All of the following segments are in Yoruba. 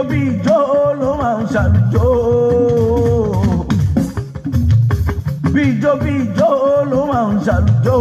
bí ijó ló máa ń ṣàlùjó bí ijó bí ijó ló máa ń ṣàlùjó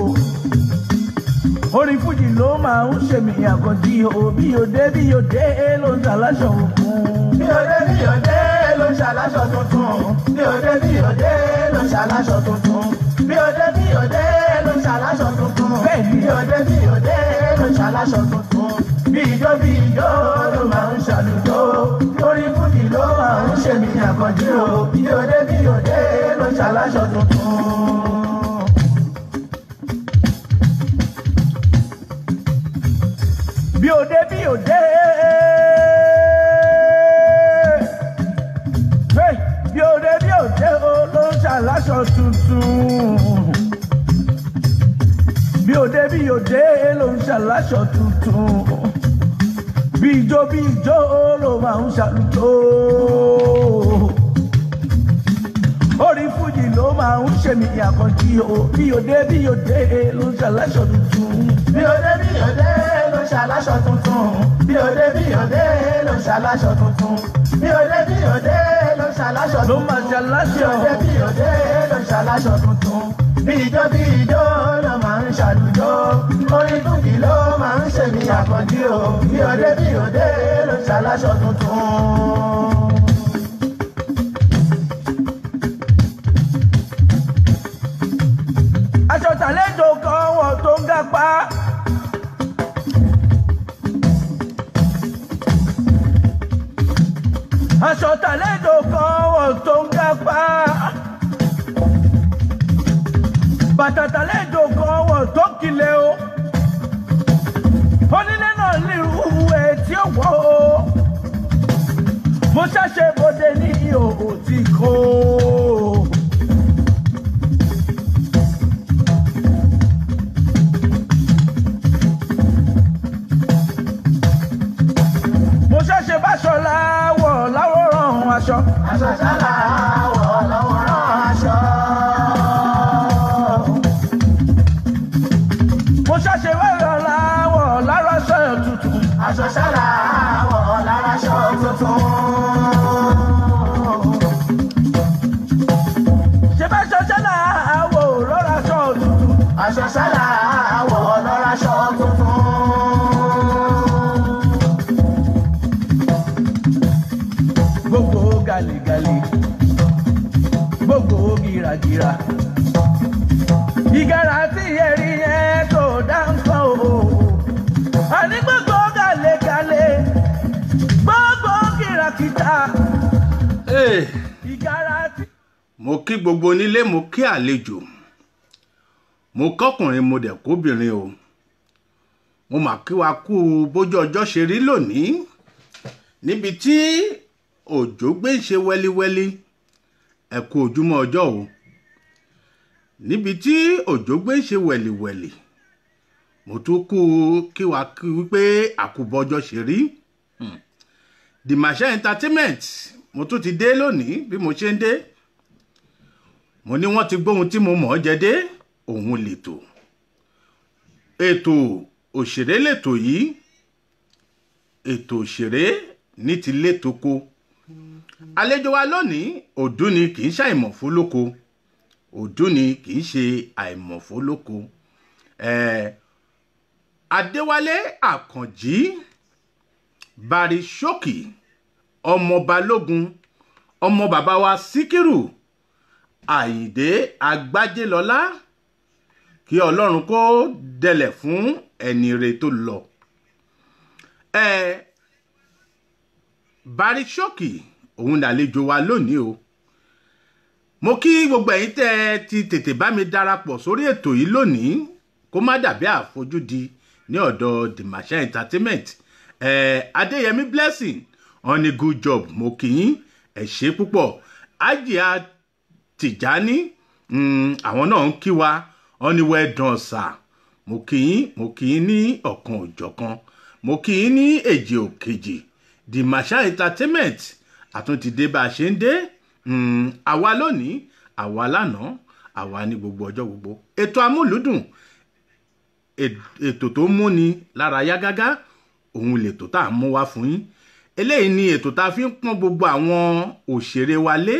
orin fújì ló máa ń ṣèmí àkànjí o bí òde bí òde ló ń ṣàlàṣọ òkun. bí òde bí òde ló ń ṣàlàṣọ tuntun bí òde bí òde ló ń ṣàlàṣọ tuntun bí òde bí òde ló ń ṣàlàṣọ tuntun Bẹ́ẹ̀ni. bí òde bí òde ló ń ṣàlàṣọ tuntun bí ijó bí ijó ló máa ń ṣàlùjó orin fújì ló máa ń ṣèmí àkànjí o bí òde bí òde ló ń ṣàlàṣọ tuntun. bí òde bí òde. Hey, bí òde bí òde o ló ń ṣàlàṣọ tuntun. bí òde bí òde ló ń ṣàlàṣọ tuntun. bí ijó bí ijó ló máa ń ṣàlùjó. orin fújì ló máa ń ṣèmí àkànjí o bí òde bí òde ló ń ṣàlàṣọ tuntun. bí òde bí òde ló ṣàlàṣọ tuntun bí òde bí òde ló ṣàlàṣọ tuntun bí òde bí òde ló ṣàlàṣọ ló tuntun máa bí ṣàlàṣọ. òde bí òde ló ṣàlàṣọ tuntun bí ijó bí ijó ló máa ń ṣàlùjó orin dùnkì ló máa ń ṣèmí àkànjí o bí òde bí òde ló ṣàlàṣọ tuntun. aṣọ tàlẹ́jọ kan wọ̀ tó ń gapá. aṣọ tàlẹ́jọ kan wọ̀ tó ń gapá. bàtà tàlẹ́jọ kan wọ̀ tó kilẹ̀ o. onílé náà ní irú ẹ̀ tí ó wọ̀ o. mo ṣàṣe bòde ní ìhòòhò tí kò. mo ṣẹ̀ṣẹ̀ báṣọ láwọ̀ láwòrán aṣọ. aṣọ ṣálá wọ̀ lọ́wọ́ rán aṣọ. mo ṣẹ̀ṣẹ̀ báṣọ láwọ̀ lára aṣọ tuntun. aṣọ ṣálá wọ̀ lára aṣọ tuntun. ṣe báṣọ ṣẹlẹ̀ àwọ̀ lọ́ra aṣọ tuntun. aṣọ sálà àwọ̀ lọ́ra aṣọ tuntun. gbogbo gàlégàlé gbogbo gìràgìrà. ìgárá tí ẹ̀rí yẹn tó dá nǹkan o. àní gbogbo gàlégàlé gbogbo gìràkìtà. Hey, ìgárá tí. mo kí gbogbo onílé mo kí àlejò mo kọkùnrin mo dẹ̀ kóbìnrin o mo mà kí wa kú bójú ọjọ́ ṣe rí lónìí níbi tí òjò gbé ń ṣe wẹ́líwẹ́lí ẹ kú ojúmọ́ ọjọ́ o níbi tí òjò gbé ń ṣe wẹ̀lìwẹ̀lì mo tún kú kí wa kí wípé àkùbọ̀jọ́ ṣe rí Hmm. the masha entertainment mo tún ti dé lónìí bí mo ṣe ń dé mo ní wọ́n ti gbóhun tí mo mọ̀ ọ́ jẹ dé òun lètò ètò òṣèré lètò yìí ètò òṣèré ní ti létoko àlejò wa lónìí ọdún ni kì í ṣe àìmọ̀fólóko ọdún ni kì í ṣe àìmọ̀fólóko ẹ̀ẹ́ adéwálé àkànjí barisókì ọmọ balógun ọmọ bàbá wa síkírù àyìndé agbájélọlá kí ọlọ́run kó dẹlẹ̀ fún ẹni re tó lọ. ẹ barisókì òun làlejò wa lónìí o mo kí gbogbo ẹ̀yin tẹ́ ẹ ti tètè bá mi darapọ̀ sórí ètò yìí lónìí kó má dàbí àfojúdi ní ọ̀dọ̀ the masha entertainment ẹ adéyẹmí blessing on a good job mo kì í ẹ ṣe púpọ̀ ajia tìjání mm, àwọn náà ń kí wa wọn ní well done sir mo kì í mo kì í ní ọ̀kan òjọ̀kan mo kì í ní èjì òkèjì the masha entertainment àtúntì dé bá a ṣe ń dé Mm, àwa lónìí àwa lánàá àwa ní gbogbo ọjọ́ gbogbo ètò amúlùdùn ètò tó múni lára yá gágá òun lètò tá à ń mú wá fún yín eléyìí ni ètò tá a fi ń pọ́n gbogbo àwọn òṣèré wa lé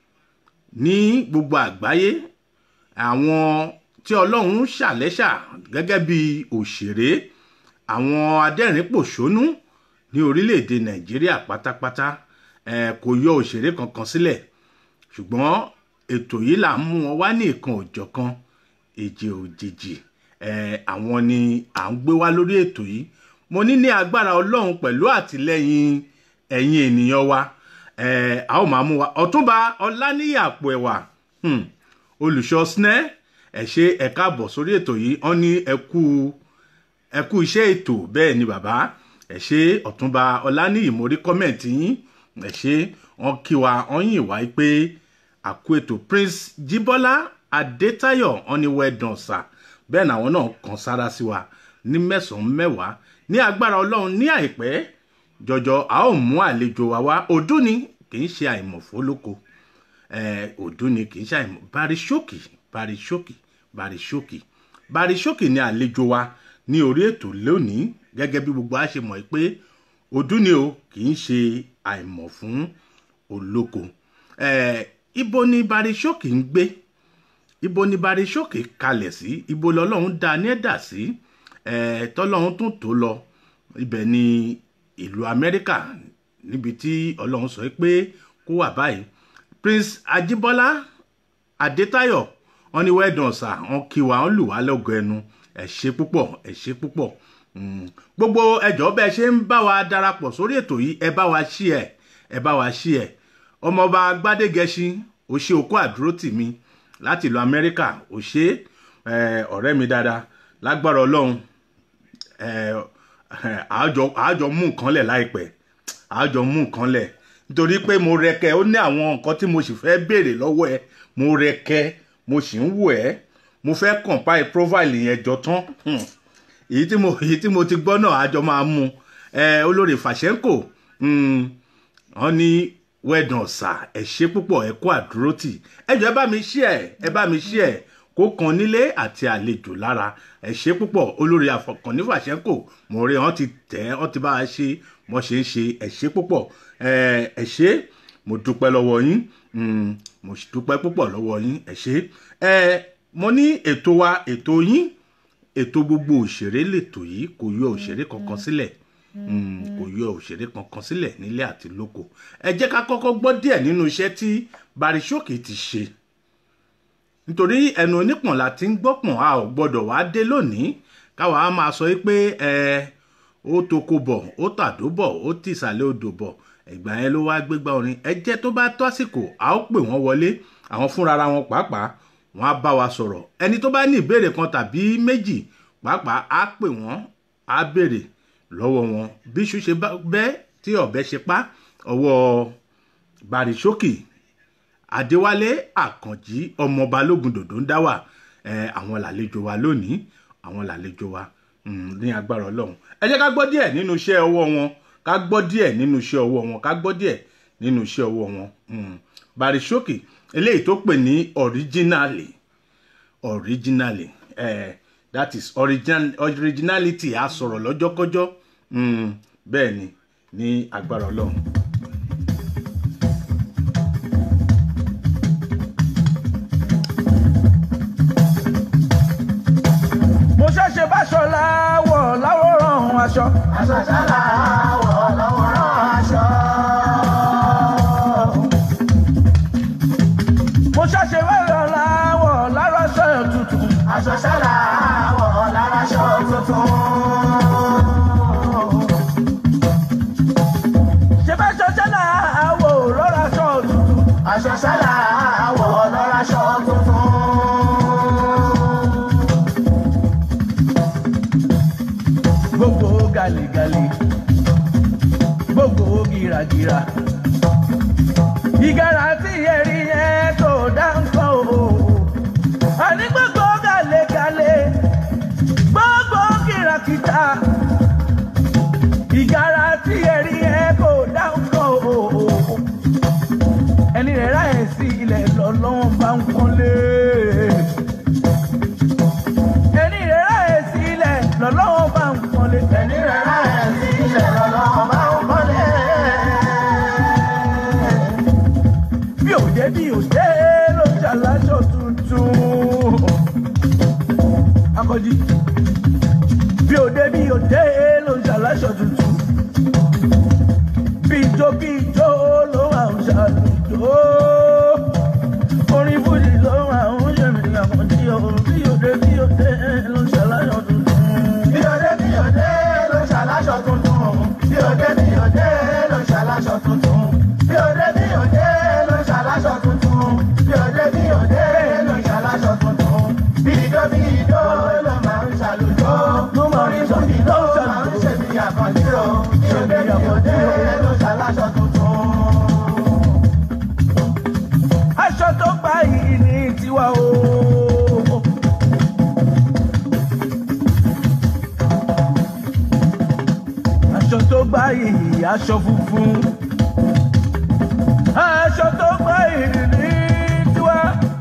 ní gbogbo àgbáyé àwọn tí ọlọ́run ṣàlẹ́ṣà gẹ́gẹ́ bí òṣèré àwọn adẹ́rìn-pòṣónú ní orílẹ̀-èdè nàìjíríà pátápátá eh, kò yọ òṣèré kankan sílẹ̀ ṣùgbọ́n ètò yìí là ń mú wọn wá ní ìkan òjọ̀kan èjì òjèjì eh, àwọn ni à ń gbé wá lórí ètò yìí mo ní ní agbára ọlọ́run pẹ̀lú àtìlẹ́yìn ẹ̀yin ènìyàn wa eh, a ó máa mú wa ọ̀túnba ọláníyì àpò ẹ̀wà hmm, olùṣọ́ snẹ́ ẹ̀ ṣe ẹ káàbọ̀ sórí ètò yìí wọ́n ní ẹ kú ẹ kú iṣẹ́ ètò bẹ́ẹ̀ ni bàbá ẹ ṣe ọ̀túnba ọláníyì mo rí kọ́mẹ̀ntì yín ẹ ṣe wọ́n kí wa wọ́n yìn wá pé àkú ètò prince jíbọ́lá adétayọ̀ wọ́n ní wẹ́ẹ̀dàn sà bẹ́ẹ̀ làwọn náà kàn sára sí wa ní mẹ́sàn-án mẹ́wàá ní agbára ọlọ́run ní àìpẹ́ jọjọ a ó mú àlejò wa wá ọdún ni kì í ṣe àìmọ̀fólóko ọdún ni kì í ṣe àìmọ̀ barisókì barisókì barisókì barisókì ni àlejò wa ní orí ètò lónìí gẹ́gẹ́ bí gbogbo a ṣe mọ̀ pé ọdún ni o kì í ṣe àìmọ̀ fún olóko Eh, ibo ni barisókì ń gbé ibo ni barisókè kalẹ̀ sí ibo lọ́lọ́run dá ní ẹ̀dà sí eh, tọ́lọ́run tún tó lọ ibẹ̀ ni ìlú amẹ́ríkà níbi tí ọlọ́run sọ pé kó wà báyìí prince ajibola adétayọ wọn ní wẹ́ẹ̀dàn ọ̀sà wọn kí wa wọn lù wá lọ́gọ ẹnu ẹ̀ ṣe púpọ̀ ẹ̀ ṣe púpọ̀ Mm. gbogbo ẹjọ́ bẹ́ẹ̀ ṣe ń bá wa darapọ̀ sórí ètò yìí ẹ bá wa ṣí ẹ ẹ bá wa ṣí ẹ ọmọọba gbádégẹṣin ó ṣe okó àdúró tì mí láti ìlú amẹ́ríkà ó ṣe eh, ọ̀rẹ́ mi dáadáa lágbára ọlọ́run eh, àájọ àájọ mú nǹkan lẹ̀ láìpẹ́ àájọ mú nǹkan lẹ̀ nítorí pé mo rẹkẹ ó ní àwọn nǹkan tí mo sì fẹ́ béèrè lọ́wọ́ ẹ mo rẹkẹ mo sì ń wò ẹ́ mo fẹ́ compile profile yẹn jọ tán hmm. èyí tí mo èyí tí mo ti gbọ́ náà àjọ máa mú ẹ olórí fàṣẹ́ńkò wọ́n ní wẹ́ẹ̀dàn ọ̀sà ẹ̀ ṣe púpọ̀ ẹ̀ kó àdúrótì ẹ jọ ẹ bá mi ṣí ẹ ẹ bá mi ṣí ẹ kó kan nílé àti àlejò lára ẹ ṣe púpọ̀ olórí àfọkànní fàṣẹ́ńkò mo rí wọn ti tẹ̀ wọn ti bá a ṣe wọn ṣe ń ṣe ẹ ṣe púpọ̀ ẹ ẹ ṣe mo dúpẹ́ lọ́wọ́ yín mm, mo sì dúpẹ́ púpọ̀ lọ́wọ́ yín ẹ ṣe ẹ mo ní ètò wa ètò yín ètò gbogbo òṣèré lètò yìí kò yọ òṣèré kankan sílẹ̀ Mm, kò yọ òṣèré kankan sílẹ̀ nílé àti lóko ẹ jẹ́ ká kọ́kọ́ gbọ́ díẹ̀ nínú iṣẹ́ tí barisókè ti ṣe nítorí ẹnu onípọ̀n la ti ń gbọ́pọ̀n a ò gbọ́dọ̀ wá dé lónìí káwa á máa sọ pé ẹ ó toko bọ̀ ó tàdó bọ̀ ó tìsàlẹ̀ odò bọ̀ ẹ̀gbà yẹn ló wá gbégbá orin ẹ jẹ́ tó bá tó àsìkò a ó pè wọ́n wọlé àwọn fúnra wọn pàápàá wọn á bá wa sọ̀rọ̀ ẹni tó bá ní ìbéèrè kan tàbí méjì pàápàá á pè wọ́n á béèrè lọ́wọ́ wọn bí iṣu ṣe bẹ́ tí ọ̀bẹ ṣe pa ọwọ́ barisókì adéwálé àkànjí ọmọ balógun dòdò ń dá wà àwọn làlejò wa lónìí àwọn làlejò wa ní agbára ọlọ́run ẹ jẹ́ ká gbọ́ díẹ̀ nínú iṣẹ́ ọwọ́ wọn ká gbọ́ díẹ̀ nínú iṣẹ́ ọwọ́ wọn ká gbọ́ díẹ̀ nínú iṣẹ́ ọwọ́ wọn barisókì eléyìí tó pè ní originally originally eh, that is original originality a sọ̀rọ̀ lọ́jọ́kọ́jọ́ mm, bẹ́ẹ̀ ni ní agbára ọlọ́run. mo ṣẹ̀ṣẹ̀ bá aṣọ láwọ̀ láwòrán aṣọ. aṣọ ṣálá wọ̀ lọ́wọ́rán aṣọ. mo ṣẹ̀ṣẹ̀ bá aṣọ láwọ̀ lára aṣọ tuntun. aṣọ ṣálá wọ̀ lára aṣọ tuntun. ṣe bá aṣọ ṣẹlẹ̀ àwọ̀ lọ́ra aṣọ tuntun. aṣọ ṣálá wọ̀ lára aṣọ tuntun. gbogbo gàlégàlé gbogbo gìràgìrà ìgárá tí ẹ̀rí yẹn kò dá nǹkan o àní gbogbo gàlégàlé gbogbo kìràkìtà ìgárá tí ẹ̀rí yẹn kò dá nǹkan o ẹni rẹ̀ ráyè sí ilẹ̀ lọ́lọ́wọ́n bá ń pọ́nlé ẹni rẹ̀ ráyè sí ilẹ̀ lọ́lọ́wọ́n bá ń pọ́nlé ẹni rẹ̀ láyẹ̀ sí ilẹ̀ lọ́lọ́run bá ń kọ́lé. bí òde bí òde ló ń ṣàlàṣọ tuntun bí ijó bí ijó ló máa ń ṣàlùjó orin fújì ló máa ń ṣèmí àkànjí o bí òde bí òde ló ń ṣàlàṣọ tuntun. bí òde bí òde ló ṣàlàṣọ tuntun bí òde bí òde ló ṣàlàṣọ tuntun bí òde bí òde ló ṣàlàṣọ tuntun bí òde bí òde ló ṣàlàṣọ tuntun bí ijó bí ijó ló máa ń ṣàlùjọ orin fújì ló máa ń ṣe bí àkànjí o bí òde bí òde ló ṣàlàṣọ tuntun. aṣọ tó gbà yìí ní tiwa o. aṣọ tó gbà yìí aṣọ funfun. aṣọ tó gbà yìí ní tiwa.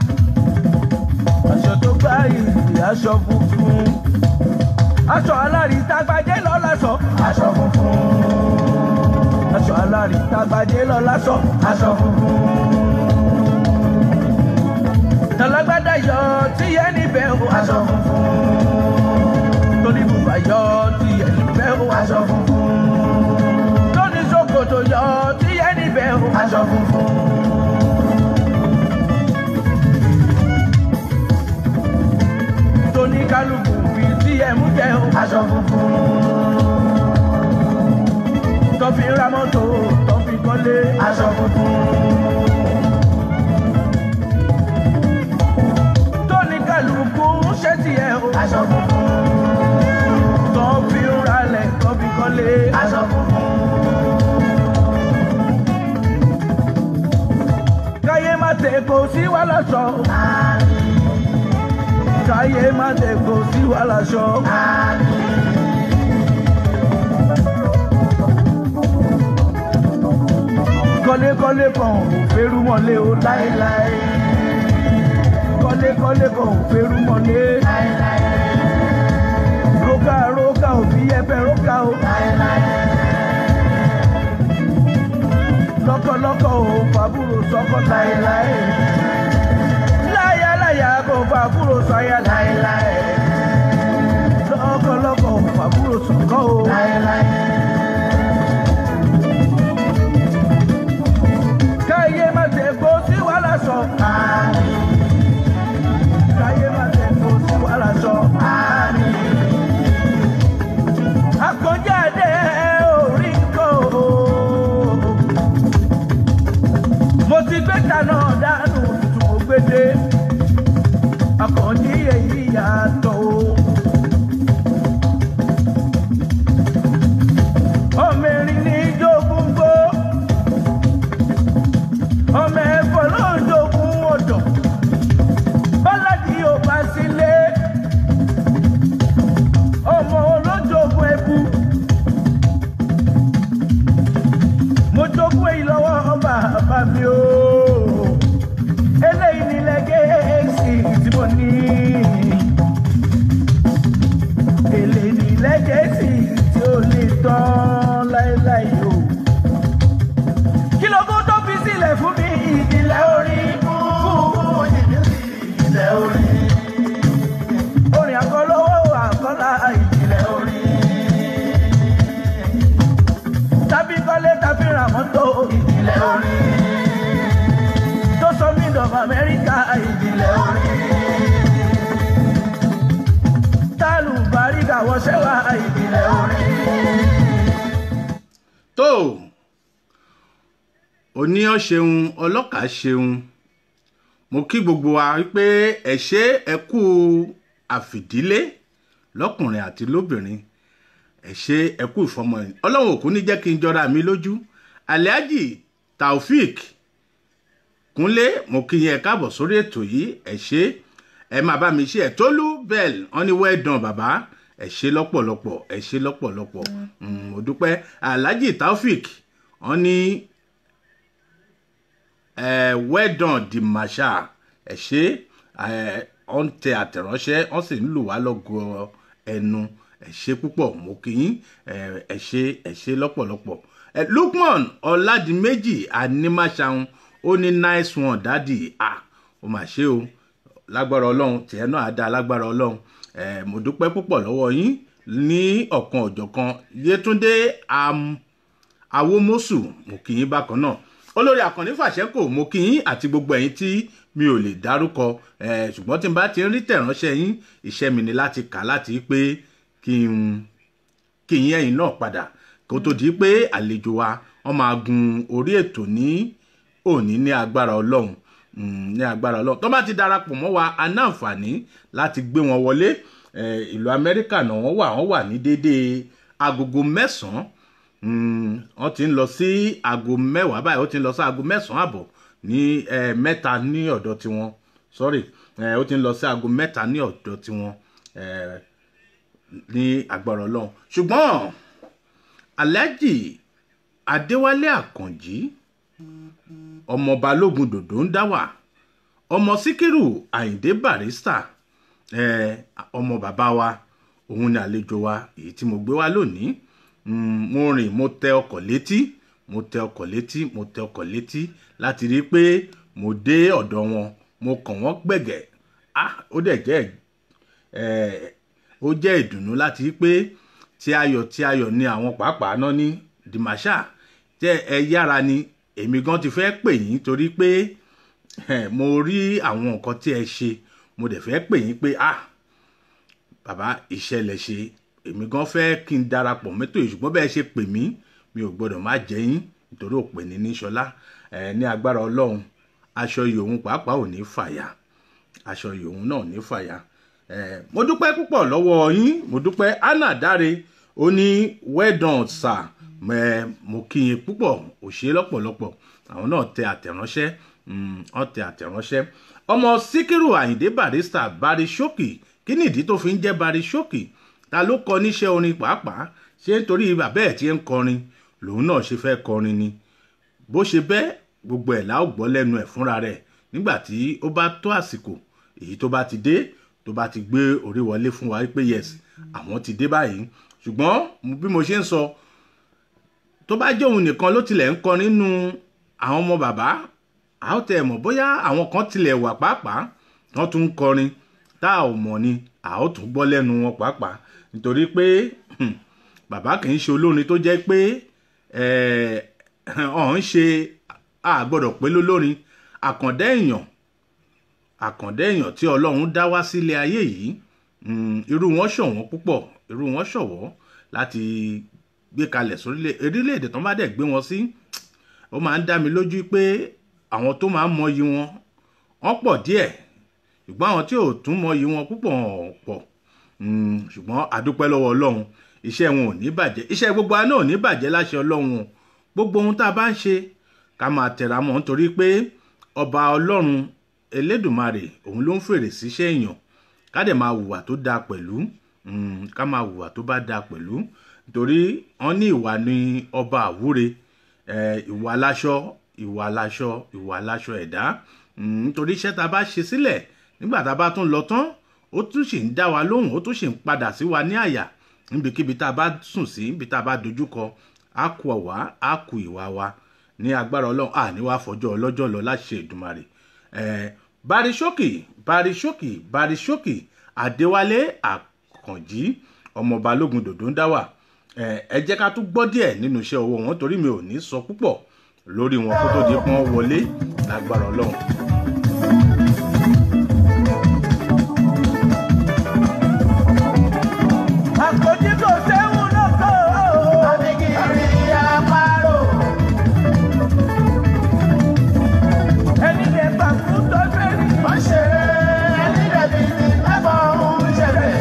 aṣọ tó gbà yìí aṣọ funfun. aṣọ alárìítagbájé lọ́la sọ. aṣọ funfun aṣọ alárìítagbájé lọ́la sọ. aṣọ funfun tọ́lágbádá yọ tí yẹ níbẹ̀ o. aṣọ funfun tóní bùbá yọ tí yẹ níbẹ̀ o. aṣọ funfun tóní ṣòkòtò yọ tí yẹ níbẹ̀ o. aṣọ funfun tóní kálukú fi tí yẹ mú jẹ o. aṣọ funfun tọ́fi ra mọ́tò tọ́fi kọ́lé. aṣọ funfun tóní kálukú ń ṣe tiẹ̀ o. aṣọ funfun tọ́fi ralẹ̀ tọ́fi kọ́lé. aṣọ funfun káyé má tẹ̀ kó sí wàhálà sọ. káyé má tẹ̀ kó sí wàhálà sọ. kọ́lékọ́lé kan ò fẹ́rù mọ́lé o láéláé. kọ́lékọ́lé kan ò fẹ́rù mọ́lé. rókà rókà ò fi ẹ̀fẹ̀ rókà o. lọ́kọ̀lọ́kọ̀ ò fàbúrò sọ́kọ̀ láéláé. láyàláyà kò fàbúrò sọ́yà láéláé. lọ́kọ̀lọ́kọ̀ ò fàbúrò sọ́kọ̀ o. káyé má tẹ̀ kó sí wàhálà sọ. káyé má tẹ̀ kó sí wàhálà sọ. àkànjáde orí kò. mo ti gbé kaná dànù tuntun mo gbé dé. àkànjí èyí yàtọ̀ o. ọmọ erin ní jogún gbó ọmọ ẹ̀fọ́ ló ń jogún ọ̀dọ̀ bọ́ládì ò bá sílé ọmọ olójogún ẹbú mo jogún èyí lọ́wọ́ bàbá mi o eléyìí nílẹ̀ gẹ̀ẹ́sì tí mo ní eléyìí nílẹ̀ gẹ̀ẹ́sì tí ó lè tán láéláé o kí ló kó tó fi sílẹ̀ fún mi ìdílé orí fún ilẹ̀ orí orin àkọlọ́wọ́ àkọlá ìdílé orí. tàbí kọ́lé tàbí ra mọ́tò ìdílé orí. tó sọ mí dọ̀bà amẹ́ríkà ìdílé orí. tálù bàríkà wọṣẹ́ wá ìdílé orí. tó oníyàn ṣeun ọlọ́kàá ṣeun mo kí gbogbo wa wípé ẹ ṣe ẹ kú àfìdílé lọ́kùnrin àti lóbìnrin ẹ ṣe ẹ kú ìfọmọ ẹ ọlọ́run òkú ní jẹ́ kí n jọra mi lójú alhaji taofik kúnlé mo kí yẹn káàbọ̀ sórí ètò yìí ẹ ṣe ẹ máa bá mi ṣe ẹ tólú bell wọn ni well done bàbá ẹ ṣe lọ́pọ̀lọpọ̀ ẹ ṣe lọ́pọ̀lọpọ̀ Mm, mo dúpẹ́ alhaji taofik wọn ní ẹ well done di marshal ẹ ṣe ẹ ọ ń tẹ àtẹ̀ránṣẹ́ wọ́n sì ń lù wá lọ́gọ ẹnu ẹ ṣe púpọ̀ mo kí yín ẹ ẹ ṣe ẹ ṣe lọ́pọ̀lọpọ̀ ẹ lukman ọ̀làdìmẹ́jì animaṣahun ó ní nice one dádì ah ó mà ṣe o lágbára ọlọ́run tìẹ náà á dá lágbára ọlọ́run Eh, mo dúpẹ́ púpọ̀ lọ́wọ́ yín ní ọ̀kan ọ̀jọ̀kan yétúndé am awomosu mo kì í bákan náà olórí àkànní fàṣẹkò mo kì í àti gbogbo ẹ̀yin tí mi ò lè dárúkọ eh, ṣùgbọ́n tí n bá ti ń rí tẹ̀ránṣẹ́ yín iṣẹ́ mi ni láti kà láti pé kí n kí n yẹ́yìn náà padà kó tó di pé àlejò wa wọ́n máa gun orí ètò ní òní ní agbára ọlọ́run Mm, ní agbára ọlọ́run tó bá ti darapọ̀ mọ́ wa a ní àǹfààní láti gbé wọn wọlé Eh, ìlú amẹ́ríkà náà wọ́n wà wọ́n wà ní déédéé agogo mẹ́sàn-án Mm, wọ́n ti ń lọ sí aago mẹ́wàá báyìí ó ti ń lọ sí aago mẹ́sàn-án àbọ̀ ní eh, mẹ́ta ní ọ̀dọ̀ tiwọn sorry eh, ó ti ń lọ sí aago mẹ́ta ní ọ̀dọ̀ tiwọn eh, ní agbára ọlọ́run ṣùgbọ́n alhaji adéwálé àkànjì ọmọ balógun dòdò ń dá wà ọmọ síkírù àyìndé barista eh, ọmọ bàbá wa òun ni àlejò wa èyí tí mo gbé wá lónìí Mm, mo rìn mo tẹ ọkọ̀ létí mo tẹ ọkọ̀ létí mo tẹ ọkọ̀ létí láti rí i pé mo dé ọ̀dọ̀ wọn mo kàn wọ́n gbẹ̀gẹ̀ ah ó dẹ̀ jẹ́ ẹ̀ ó jẹ́ ìdùnnú láti rí i pé tí ayọ̀ tí ayọ̀ ni àwọn pàápàá náà ní dimasha jẹ́ ẹ yára ni èmi gan ti fẹ́ pè yín torí pé eh, mo rí àwọn nǹkan tí ẹ ṣe mo dẹ̀ fẹ́ pè yín pé ah bàbá ìṣẹ̀lẹ̀ ṣe èmi gan fẹ́ kí n darapọ̀ mẹ́tò yìí ṣùgbọ́n bẹ́ẹ̀ ṣe pè mí mi ò gbọ́dọ̀ má jẹ́ yín nítorí òpè ní níṣọlá ẹ ní agbára ọlọ́run aṣọ yòówù pàápàá ò ní fàyà aṣọ yòówù náà ò ní fàyà ẹ mo dúpẹ́ púpọ̀ lọ́wọ́ yín mo dúpẹ́ anna dáre ó ní well done sir mẹ mo kí yín púpọ̀ ò ṣe lọ́pọ̀lọpọ̀ àwọn náà tẹ àtẹ̀ránṣẹ́ mm, wọ́n tẹ àtẹ̀ránṣẹ́ ọmọ síkírù àyìndé barista bari ṣókì kí nìdí tó fi ń jẹ́ bari ṣókì ta ló kọ níṣẹ́ orin pàápàá ṣé nítorí bàbá ẹ̀ tí ń kọrin lòun náà ṣe fẹ́ kọrin ni bó ṣe bẹ́ẹ̀ gbogbo ẹ̀ láò gbọ́ lẹ́nu ẹ̀ fúnra rẹ̀ nígbà tí ó bá tó àsìkò èyí tó bá ti dé tó bá ti gbé orí wọlé fún wa pé yes àwọn ti dé báyìí ṣùgbọ́n bí mo ṣe ń sọ tó bá jẹ́ òun nìkan ló tilẹ̀ ń kọrin nínú àwọn ọmọ bàbá a ó tẹ̀ mọ̀ bóyá àwọn kan tilẹ̀ wà pàápàá wọ́n tún ń kọrin tá a ò mọ̀ ni a ó tún gbọ́ lẹ́nu wọn pàápàá nítorí pé hmm, bàbá kì í ṣe olórin tó jẹ́ pé ọ̀hún ṣe àgbọ̀dọ̀ pé lólórin àkàndá èèyàn àkàndá èèyàn tí ọlọ́run dá wá sílé ayé yìí mm, irú wọn ṣọ̀wọ́n púpọ̀ irú wọn ṣọ̀wọ́ láti gbé kalẹ̀ sórílẹ̀ orílẹ̀-èdè tó bá dẹ̀ gbé wọn sí ó máa ń dá mi lójú pé àwọn tó máa ń mọyì wọn wọ́n pọ̀ díẹ̀ ṣùgbọ́n àwọn tí ò tún mọyì wọn púpọ̀ pọ̀ Mm, ṣùgbọ́n àdúpẹ́ lọ́wọ́ ọlọ́run iṣẹ́ wọn ò ní bàjẹ́ iṣẹ́ gbogbo àná ò ní bàjẹ́ láṣẹ ọlọ́run o gbogbo ohun tá a bá ń ṣe ká máa tẹ̀ra mọ́ nítorí pé ọba ọlọ́run elédùnmarè òun ló ń fèrè síṣẹ́ èèyàn ká dẹ̀ máa hùwà tó dáa pẹ̀lú mm, ká máa hùwà tó bá dáa pẹ̀lú nítorí wọ́n ní ìwà ní ọba àwúre ìwà láṣọ ìwà láṣọ ìwà láṣọ ẹ̀dá nítorí iṣẹ́ tá a bá ṣe sílẹ̀ nígbà tá a bá tún lọ tán ó tún sì ń dá wa lóhùn ó tún sì ń padà sí wa ní àyà níbikíbi tá a bá sùn sí níbi tá a bá dojúkọ á kú ọ̀wá á kú ìwà wa ní agbára ọlọ́run à ní wàá fọjọ́ ọlọ́jọ́ lọ láṣẹ ìdùmarè barisókì barisókì barisókì adéwálé àkànjí ọmọ balógun dòdò ń dá wà ẹ jẹ́ ká tún gbọ́ díẹ̀ nínú iṣẹ́ owó wọn torí mi ò ní sọ púpọ̀ lórí wọn kó tó di pọ́n wọlé lágbára ọlọ́run. àkójí kò séwu lóko. Abigiri apárò. ẹni lè gbà fún tọ́jú ẹni. Wọ́n ṣeré ẹni dẹ̀bi ní mẹ́fọ̀ ń ṣẹlẹ̀.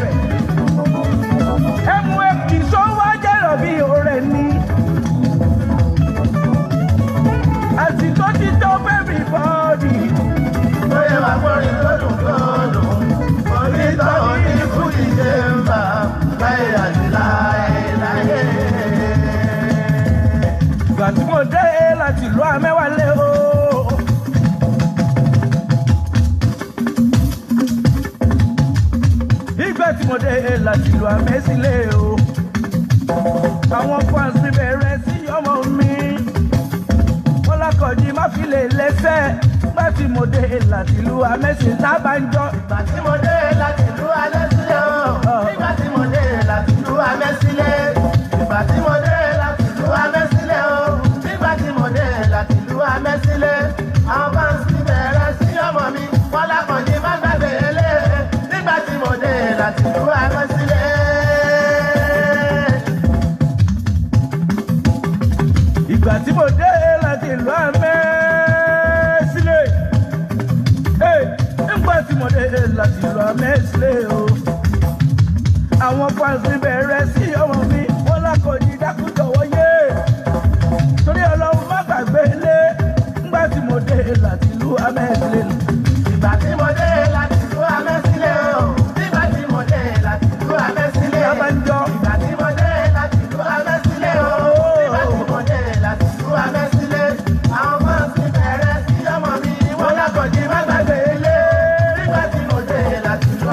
ẹmu èkì sówó jẹ́rọ̀ bí ọ̀rẹ́ ni. àsìkò ti tó bẹ́ẹ̀rì bọ́ọ̀dì. Bóyá wà gbọ́rin lọ́dún lọ́dún. Onítọ̀ ní fújì ṣe ń bà láyé àti láyé láyé. ìgbà tí mo dé láti ìlú amẹ́wálé o. ìgbà tí mo dé láti ìlú amẹ́sílẹ̀ o. àwọn fans mi bẹ̀rẹ̀ sí ọmọ mi. wọ́n lákọ̀ọ́jì má fi lè lẹ́sẹ̀. ìgbà tí mo dé láti ìlú amẹ́sílẹ̀ náà bá ń jọ. Ìgbà tí mo dé láti ìlú alẹ́ sí ọ̀. tí mo dé láti ìlú amẹ́sílẹ̀ nígbà tí mo dé láti ìlú amẹ́sílẹ̀ o àwọn fáǹsì bẹ̀rẹ̀ sí ọmọ mi wọ́n lákọ̀ọ́jì dákújọ̀wọ́ yé torí ọlọ́run má gbàgbé ilé nígbà tí mo dé láti ìlú amẹ́sílẹ̀ Ìgbà tí mo dé láti ìlú Amẹ́sílẹ̀ o. Nígbà tí mo dé láti ìlú Amẹ́sílẹ̀. ìyá máa ń jọ Ìgbà tí mo dé láti ìlú Amẹ́sílẹ̀ o. Nígbà tí mo dé láti ìlú Amẹ́sílẹ̀. Àwọn fáǹsì bẹ̀rẹ̀ sí ọmọ mi. Wọ́n lákọ̀ọ́jì má gbàgbé ilé. Nígbà tí mo dé láti ìlú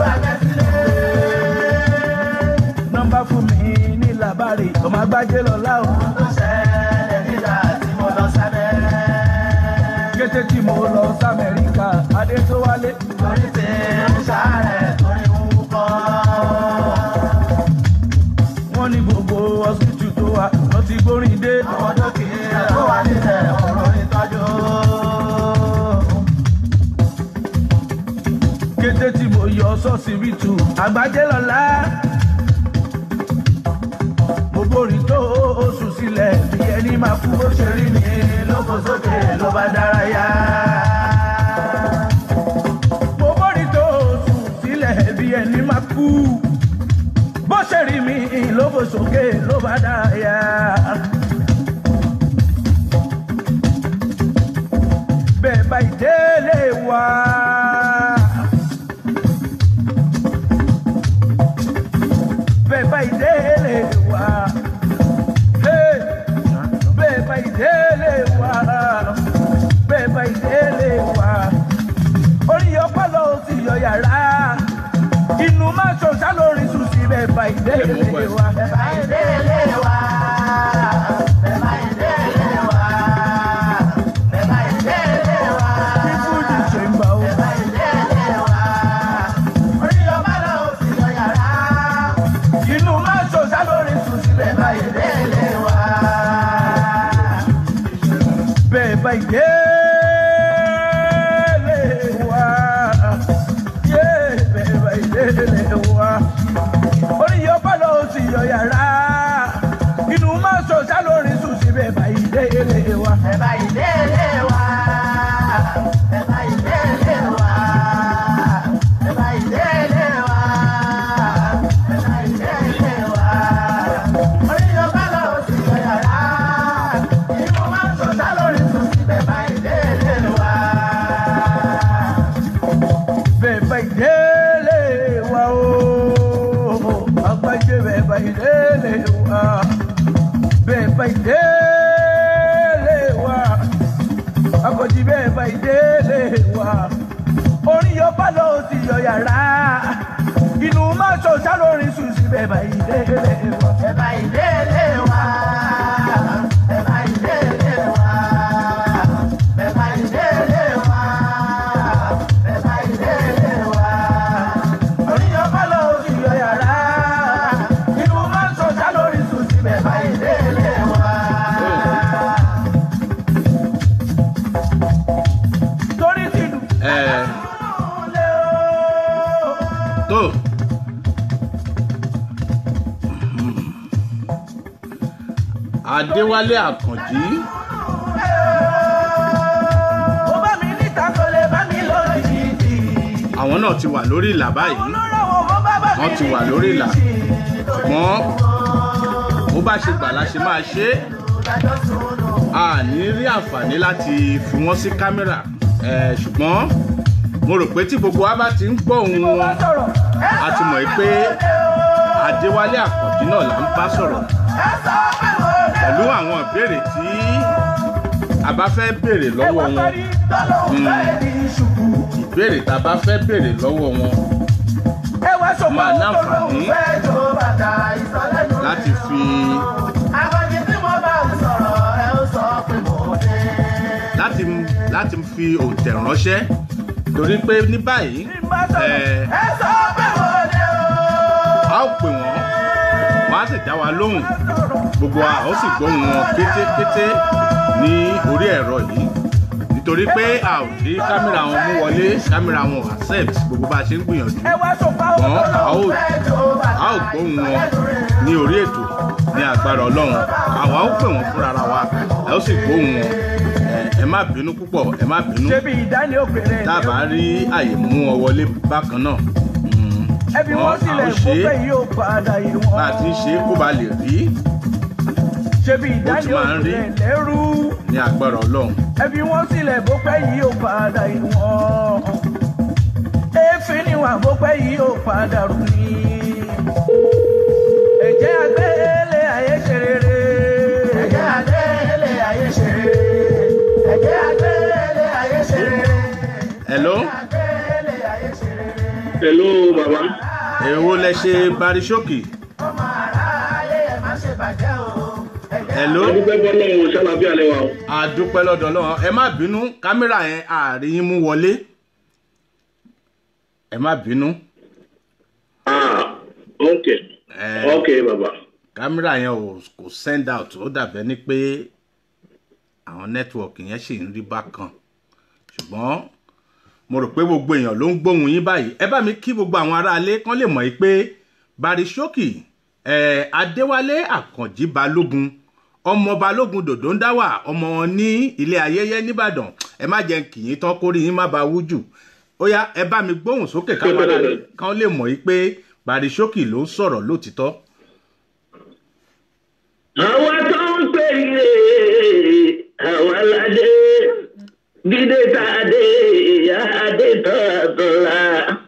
Amẹ́sílẹ̀. nọ́mbà fún mi ní làbárè ọmọ agbájé lọ́la o Tó ṣẹlẹ̀ nígbà tí mo lọ sábẹ́. kété tí mo lọ sí amẹ́ríkà adé tó wálé Torí tí ń ṣàárẹ̀ torí ń wúkọ́. wọ́n ní gbogbo hospital tó wà lọ ti gbórin dé Àwọn dókítà tó wà nílẹ̀ ọ̀rọ̀ ìtọ́jú. kété tí mo yọ sọ́sibítù àgbájé lọ́la mo borí tó oṣù sílẹ̀ bí ẹni máa kú bó ṣe rí ni ló fò sókè ló bá dárayá. mo borí tó oṣù sílẹ̀ bí ẹni máa kú bó ṣe rí mi ló fò sókè ló bá dárayá. bẹ́ẹ̀ bá ìdílé wa. bẹ́ẹ̀ bá ìdílé wa. Hey! bẹ́ẹ̀ bá ìdílé wa. bẹ́ẹ̀ bá ìdílé wa. orí ọpọlọ ò sì yọ yàrá. inú máa ṣọṣá lórí sùn sí bẹ́ẹ̀ bá ìdílé wa. Bẹ̀bá ìdílé wa. Bẹ̀bá ìdílé wa. Bẹ̀bá ìdílé wa. kí fújì ṣe ń bá o. Bẹ̀bá ìdílé wa. Orí ọba náà ò sì lọ yàrá. inú máa ṣọṣá lórí sùn sí bẹ́ẹ̀ bá Bẹ̀bá ìdílé wa. bẹ́ẹ̀ bá ìdílé wa. yé bẹ́ẹ̀ bá ìdílé wa. orí ọba lọ sí yọ yàrá. inú máa ṣọṣá lórí sùn sí bẹ́ẹ̀ bá ìdílé wa. Bẹ̀bá ìdílé wa. Bẹ̀bá ìdílé wa. Bẹ̀bá ìdílé wa. Bẹ̀bá ìdílé wa. Orí ọba náà ò sì lọ yàrá. Inú máa ń ṣọ̀ṣá lórí sùn sí bẹ̀bá ìdílé wa. bẹ́ẹ̀ bá ìdílé wa o. àgbájé bẹ́ẹ̀ bá ìdílé wa. bẹ́ẹ̀ bá ìdílé wa. akọ̀jì bẹ́ẹ̀ bá ìdílé wa. orí ọba lọ sí yọ yàrá. inú máa ṣọṣá lórí sùn sí bẹ́ẹ̀ bá ìdílé wa. Bẹ̀bá ìdílé wa. Bẹ̀bá ìdílé wa. Bẹ̀bá ìdílé wa. Bẹ̀bá ìdílé wa. orí ọba lọ sí yọ yàrá. inú máa ṣọṣá lórí sùn sí bẹ́ẹ̀ bá Bẹ̀bá ìdílé wa. torí tìlù. ẹ lé o. tó adéwálé àkànjí ó bá mi níta kò lè bá mi lórí ìdí. àwọn náà ti wà lórí ìlà báyìí olóró wo bó bá bá mi wọ́n ti wà lórí ìlà ṣùgbọ́n bó bá ṣe gbà la ṣe máa ṣe é a ní rí àǹfààní láti fi wọ́n sí kámẹ́rà ẹ̀, ṣùgbọ́n mo rò pé tí gbogbo wa bá ti ń gbọ́ ohùn wá wọn sọ̀rọ̀. a ti mọ̀ pé adéwálé àkànjí náà là ń bá sọ̀rọ̀ pẹ̀lú àwọn ìbéèrè tí a bá fẹ́ béèrè lọ́wọ́ wọn ìbéèrè tá a bá fẹ́ béèrè lọ́wọ́ wọn ẹ wá sọ máa láǹfààní Fẹ́ tó bàtà ìsọ̀lẹ́nu láti fi Àkànjí tí mo bá ń sọ̀rọ̀ ẹ ó sọ pé mo dé. láti láti fi òǹtẹ̀ ránṣẹ́ torí pé ní báyìí ẹ̀, Ẹ sọ pé mo dé o. a ó pè wọ́n wọ́n á sì dá wa lóhùn gbogbo wa ó sì gbóhùn wọn kétékété ní orí ẹ̀rọ yìí nítorí pé a ò rí kámẹ́rà wọn mú wọlé kámẹ́rà wọn ò accept gbogbo bá a ṣe ń gbìyànjú ẹ wá sọ fáwọn wọn a ó Fẹ́ tó bàtà a ó gbóhùn wọn ní orí ètò ní agbára ọlọ́run àwa ó pè wọ́n fúnra wa ẹ ó sì gbóhùn wọn ẹ- ẹ má bínú púpọ̀ ẹ má bínú ṣebí ìdálé òkèrè dábàá rí àyè mú ọ wọlé bákan náà Mm, ẹbí ṣùgbọ́n wọn à sílẹ̀ ń kó ṣe é pẹ́ yìí ó padà yìí wọn. bá a ti ń ṣe é kó ba lè rí ṣebí ìdálé máa ń rí. òkèrè lẹ́rú ní agbára ọlọ́run ẹbí wọn sílẹ̀ kó pẹ́ yìí ó padà yìí wọn. èéfín ni wà kó pẹ́ yìí ó padà rú ni. ẹ̀jẹ̀ àgbélé ayé ṣe rere. ẹ̀jẹ̀ àgbélé ayé ṣe rere. ẹ̀jẹ̀ àgbélé ayé ṣe rere. hello àgbélé ayé ṣe rere. Hello, bàbá. èwo lẹ ṣe barisókì ọmọ aráyé ẹ má ṣe bàjẹ́ o. ẹ̀jẹ̀ hello Adúpẹ́ bọ́lọ́run ṣàlàbí àlẹ́ wa o. àdúpẹ́ lọ́dọ̀ náà ẹ má bínú kámẹ́rà yẹn àárín yín mú wọlé ẹ má bínú Ah, ok. ẹ Ok, bàbá. kámẹ́rà yẹn ò kò send out ó dàbẹ́ ni pé àwọn nẹ́tíwọ̀kì yẹn ṣì ń rí bákan ṣùgbọ́n mo rò pé gbogbo èèyàn ló ń gbóhùn yín báyìí ẹ bá mi kí gbogbo àwọn aráalé kán lè mọ̀ yìí pé barisókì ẹ adéwálé àkànjí balógun ọmọ balógun dòdò ń dáwà ọmọ wọn ní ilé ayẹyẹ nìbàdàn ẹ má jẹ́ kì í tán kórìí yín má ba wú jù ó yá ẹ bá mi gbóhùn sókè káwọn aráalé kán lè mọ̀ yìí pé barisókì ló ń sọ̀rọ̀ lótìtọ́. Àwa tó ń pè é, àwa ládé. Dídé tá a dé, adé tán àtọ̀la.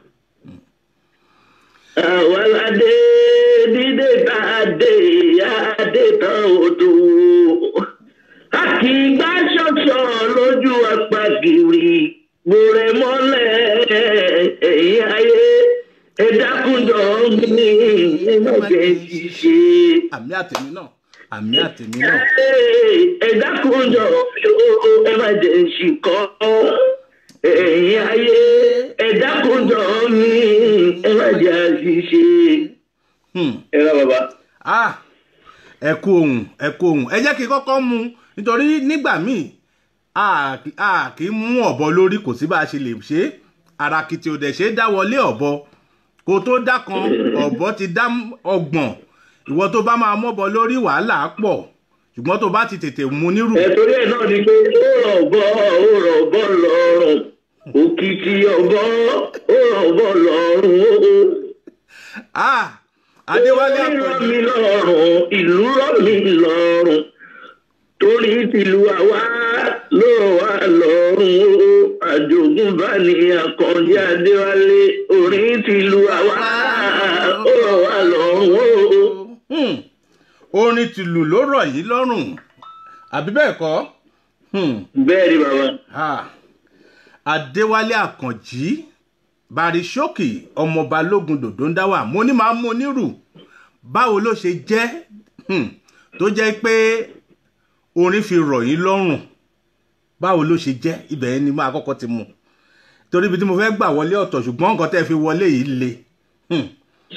Àwa ládé. Dídé tá a dé, adé tán òdo. A kì í gbá ṣọ̀ṣọ̀ lójú apagìrì. Gbòrè mọ́lẹ̀ ẹ̀yìn ayé. Ẹ dákúnjọ mi, ẹ má jẹ́ ṣiṣẹ́ àmì àtẹ̀mí náà àmì àtẹ̀mí náà ẹ dákúnjọ ẹ má jẹ ṣìkọ ẹ̀yin ayé ẹ dákúnjọ mi ẹ má jẹ àṣìṣe. Hmm. ẹ rà bàbá. ah ẹ kú ohun ẹ kú ohun ẹ jẹ́ kí n kọ́kọ́ mu nítorí nígbà míì a kì- a kì í mú ọ̀bọ lórí kò sí bá a ṣe lè ṣe é arakiti ò dẹ̀ ṣe é dá wọlé ọ̀bọ kó tó dá kan ọ̀bọ ti dá ọgbọ̀n ìwọ tó bá máa mọ́bọ lórí wàhálà pọ̀ ṣùgbọ́n tó bá ti tètè mu nírù ẹ torí ẹ náà ni pé ó rọ̀ bọ́ ó rọ̀ bọ́ lọ́rùn òkìtì ọ̀bọ ó rọ̀ bọ́ lọ́rùn ah adéwálé orí rọ̀ àkànjí mí lọ́rùn ìlú rọ̀ mí lọ́rùn torí tìlú àwa ló wà lọ́rùn o àjogúnbá ní àkànjí adéwálé orí tìlú àwa ó wà lọ́rùn o. Hmm. orin tìlù ló rọ̀ yín lọ́rùn àbí bẹ́ẹ̀ kọ́ Hmm. bẹ́ẹ̀ ni bàbá. Ah, adéwálé àkànjí barisókì ọmọ balógun dòdò ń dáwà mo ní máa mú onírù báwo ló ṣe jẹ́ Hmm, tó jẹ́ pé orin fi rọ̀ yín lọ́rùn báwo ló ṣe jẹ́ ibẹ̀ yẹn ni máa kọ́kọ́ ti mú torí ibi tí mo fẹ́ gbà wọlé ọ̀tọ̀ ṣùgbọ́n nǹkan tẹ́ fi wọlé yìí le Hmm,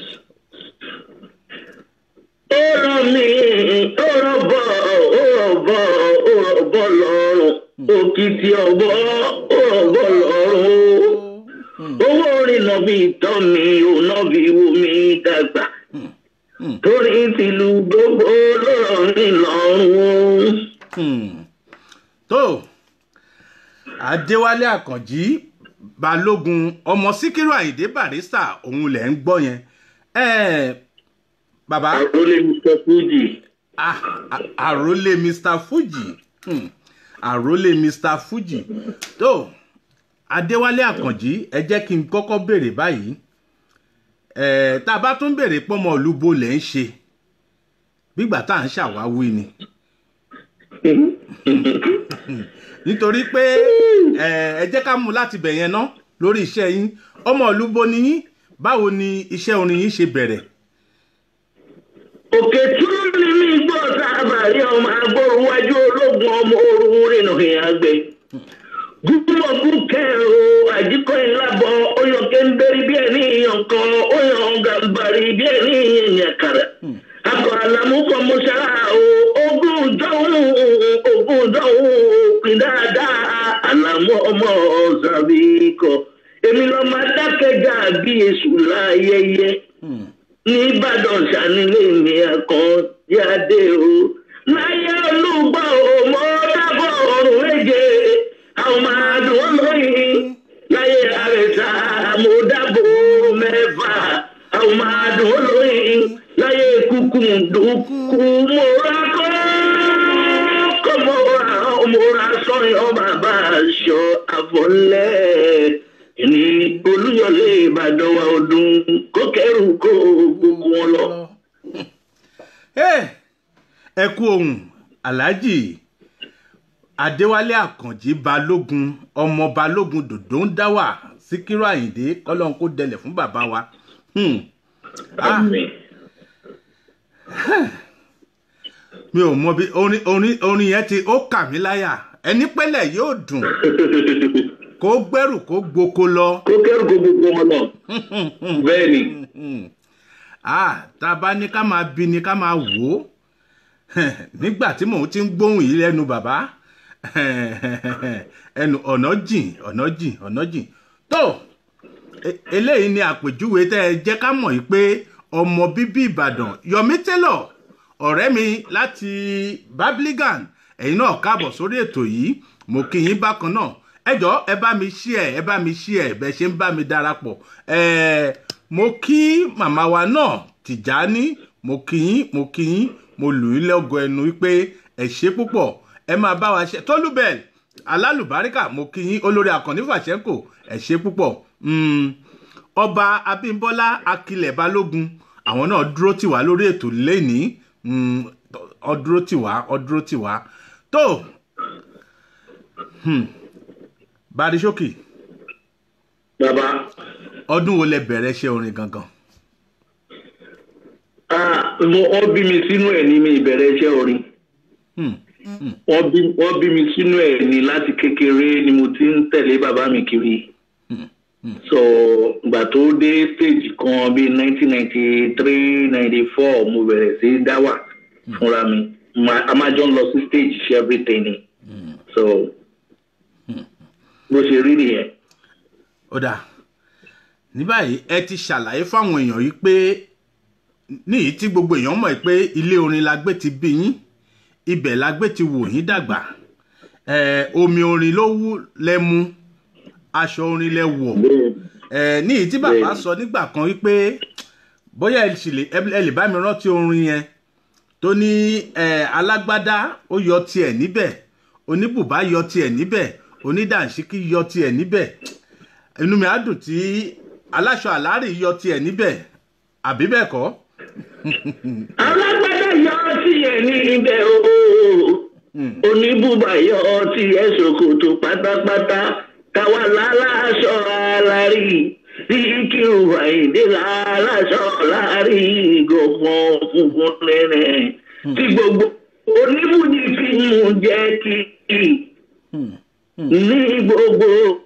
ó rọ̀ mí ó rọ̀ bọ́ ó rọ̀ bọ́ ó rọ̀ bọ́ lọ́rùn òkìtì ọ̀bọ ó rọ̀ bọ́ lọ́rùn o. owó orin náà bí tọ́ mi ò náà bí wo mi dàgbà torí tìlú gbogbo lọ́rọ̀ mi lọ́rùn o. hmm. tó adéwálé àkànjí balógun ọmọ síkírù àyìndé barista òun lẹ̀ ń gbọ́ yẹn Eh, bàbá àròlé mr fuji ah, ah, àròlé mr fuji hmm. àròlé mr fuji tó adéwálé àkànjí ẹ jẹ́ kí n kọ́kọ́ béèrè báyìí Eh, tá a bá tún béèrè pọ́mọ olúbo lẹ̀ ń ṣe bígbà tá à ń ṣàwáwí ni nítorí pé ẹ ẹ jẹ́ ká mú láti bẹ̀ yẹn ná lórí iṣẹ́ yín ọmọ olúbo ni yín báwo ni iṣẹ́ orin yín ṣe bẹ̀rẹ̀ òkè tún ní mi gbọ́ sábà rí ọmọ agbóruwájú ológun ọmọ orun rìnnà ìyàgbẹ́ gúnmọ̀gún kẹrò àjíkọ́ ìlàbọ̀ oyọ̀kẹ́ ń bẹ́rí bí ẹni ìyàn kan oyàn gàmbàrí bí ẹni ìyàn kàrà akọ àlàmúkọ mọ́ṣá o ogún dọ́hùn ogún dọ́hùn pin dáadáa àlàmú ọmọ ọ̀sàbíkọ èmi lọ́ọ́ máa dákẹ́jà bí èṣù láyẹyẹ nìbàdàn sanilé mi àkànjáde o láyé olùgbọ́ o mo dábọ̀ ọ̀rùn méje àwọn máa dùn lóyìn láyé àrẹ̀sà mo dábọ̀ mẹ́fà àwọn máa dùn lóyìn láyé kúkú dùkú mo rà kọ́ kọ́ mo ra mo ra sọ́yọ́ bàbá aṣọ àfọ̀lẹ́ ní olúyọlé ìbàdàn wa ọdún kó kẹrù kó gbogbo wọn lọ. Hey, ẹ kú ohun aláàjì adéwálé àkànjì balógun ọmọ balógun dòdò ń dá wà síkírù àyìndé kọlọ́n kó dẹlẹ̀ fún bàbá wa. Hmm. Ah, Àmín. mi ò mọ bí orin orin orin yẹn ti ó kà mí láyà ẹni pẹ́lẹ̀ yóò dùn kó gbẹ́rù kó gboko lọ. kó kẹrù kó gbogbo wọn lọ. bẹ́ẹ̀ ni ah tá a bá ní ká máa bí ni ká máa wò ó nígbà tí mò ń ti ń gbóhùn yìí lẹ́nu bàbá ẹnu ọ̀nà jìn ọ̀nà jìn ọ̀nà jìn tó e- eléyìí ni àpèjúwe tẹ́ ẹ jẹ́ ká mọ̀ yìí pé ọmọ bíbí ìbàdàn yomi taylor ọ̀rẹ́ mi láti babligan ẹ̀yin náà káàbọ̀ sórí ètò yìí mo kí yín bákan náà ẹ jọ ẹ bá mi ṣí ẹ ẹ bá mi ṣí ẹ bẹ ṣe ń bá mi darapọ̀ ẹ mo kí màmá wa náà tìjání mo kí yín mo kí yín mo lù í lọ́gọ ẹnu wípé ẹ ṣe púpọ̀ ẹ máa bá wa ṣe tólúbẹ̀l alálùbáríkà mo kí yín olórí àkànní fàṣẹ́kò ẹ ṣe púpọ̀ Mm, ọba abímbọ́lá akilẹ̀ balógun àwọn náà dúró tì wá lórí ètò lẹ́nìí Mm, ọ dúró tì wá ọ dúró tì wá tó Hmm. barisókì bàbá ọdún wo lẹ bẹ̀rẹ̀ ṣe orin gangan ah, mo- wọ́n bí mi sínú ẹ̀ ní mi ìbẹ̀rẹ̀ iṣẹ́ orin Hmm. wọ́n bí wọ́n bí mi sínú ẹ̀ ní láti kékeré ni mo ti ń tẹ̀lé bàbá mi kiri so ìgbà tó dé stage kan bíi nineteen ninety three ninety four mo bẹ̀rẹ̀ sí í dá wà fúnra mi Ma- a máa jọ ń lọ sí stage ṣe everything ni so bó ṣe rí nìyẹn. ó dáa ní báyìí ẹ ti ṣàlàyé fáwọn èèyàn yìí pé níyìí tí gbogbo èèyàn mọ̀ pé ilé orin la gbé ti bí yín ibẹ̀ la gbé ti wò yín dàgbà ẹ omi orin ló wú lẹ mu aṣọ orin lẹ wọ̀ ẹ níyìí tí bàbá Bẹ́ẹ̀ni. sọ nígbà kan wípé bóyá ẹ sì lè ẹ lè bá mi rántí orin yẹn tó ní ẹ alágbádá ó yọ tiẹ̀ níbẹ̀ oníbùbá yọ tiẹ̀ níbẹ̀ onídàǹṣíkí yọ tiẹ̀ níbẹ̀ inú mi á dùn tí aláṣọ àlárì yọ tiẹ̀ níbẹ̀ àbí bẹ́ẹ̀ kọ́ alágbádá yọ ọtí ẹ ní ibẹ̀ o oníbùbà yọ ọtí ẹ ṣòkòtò pátápátá káwa láláṣọ alárí síkírù àìdè láláṣọ alárí gbọ̀ngàn funfun rẹ̀ tí gbogbo oníbùjì fi mú jẹ́ kí ní gbogbo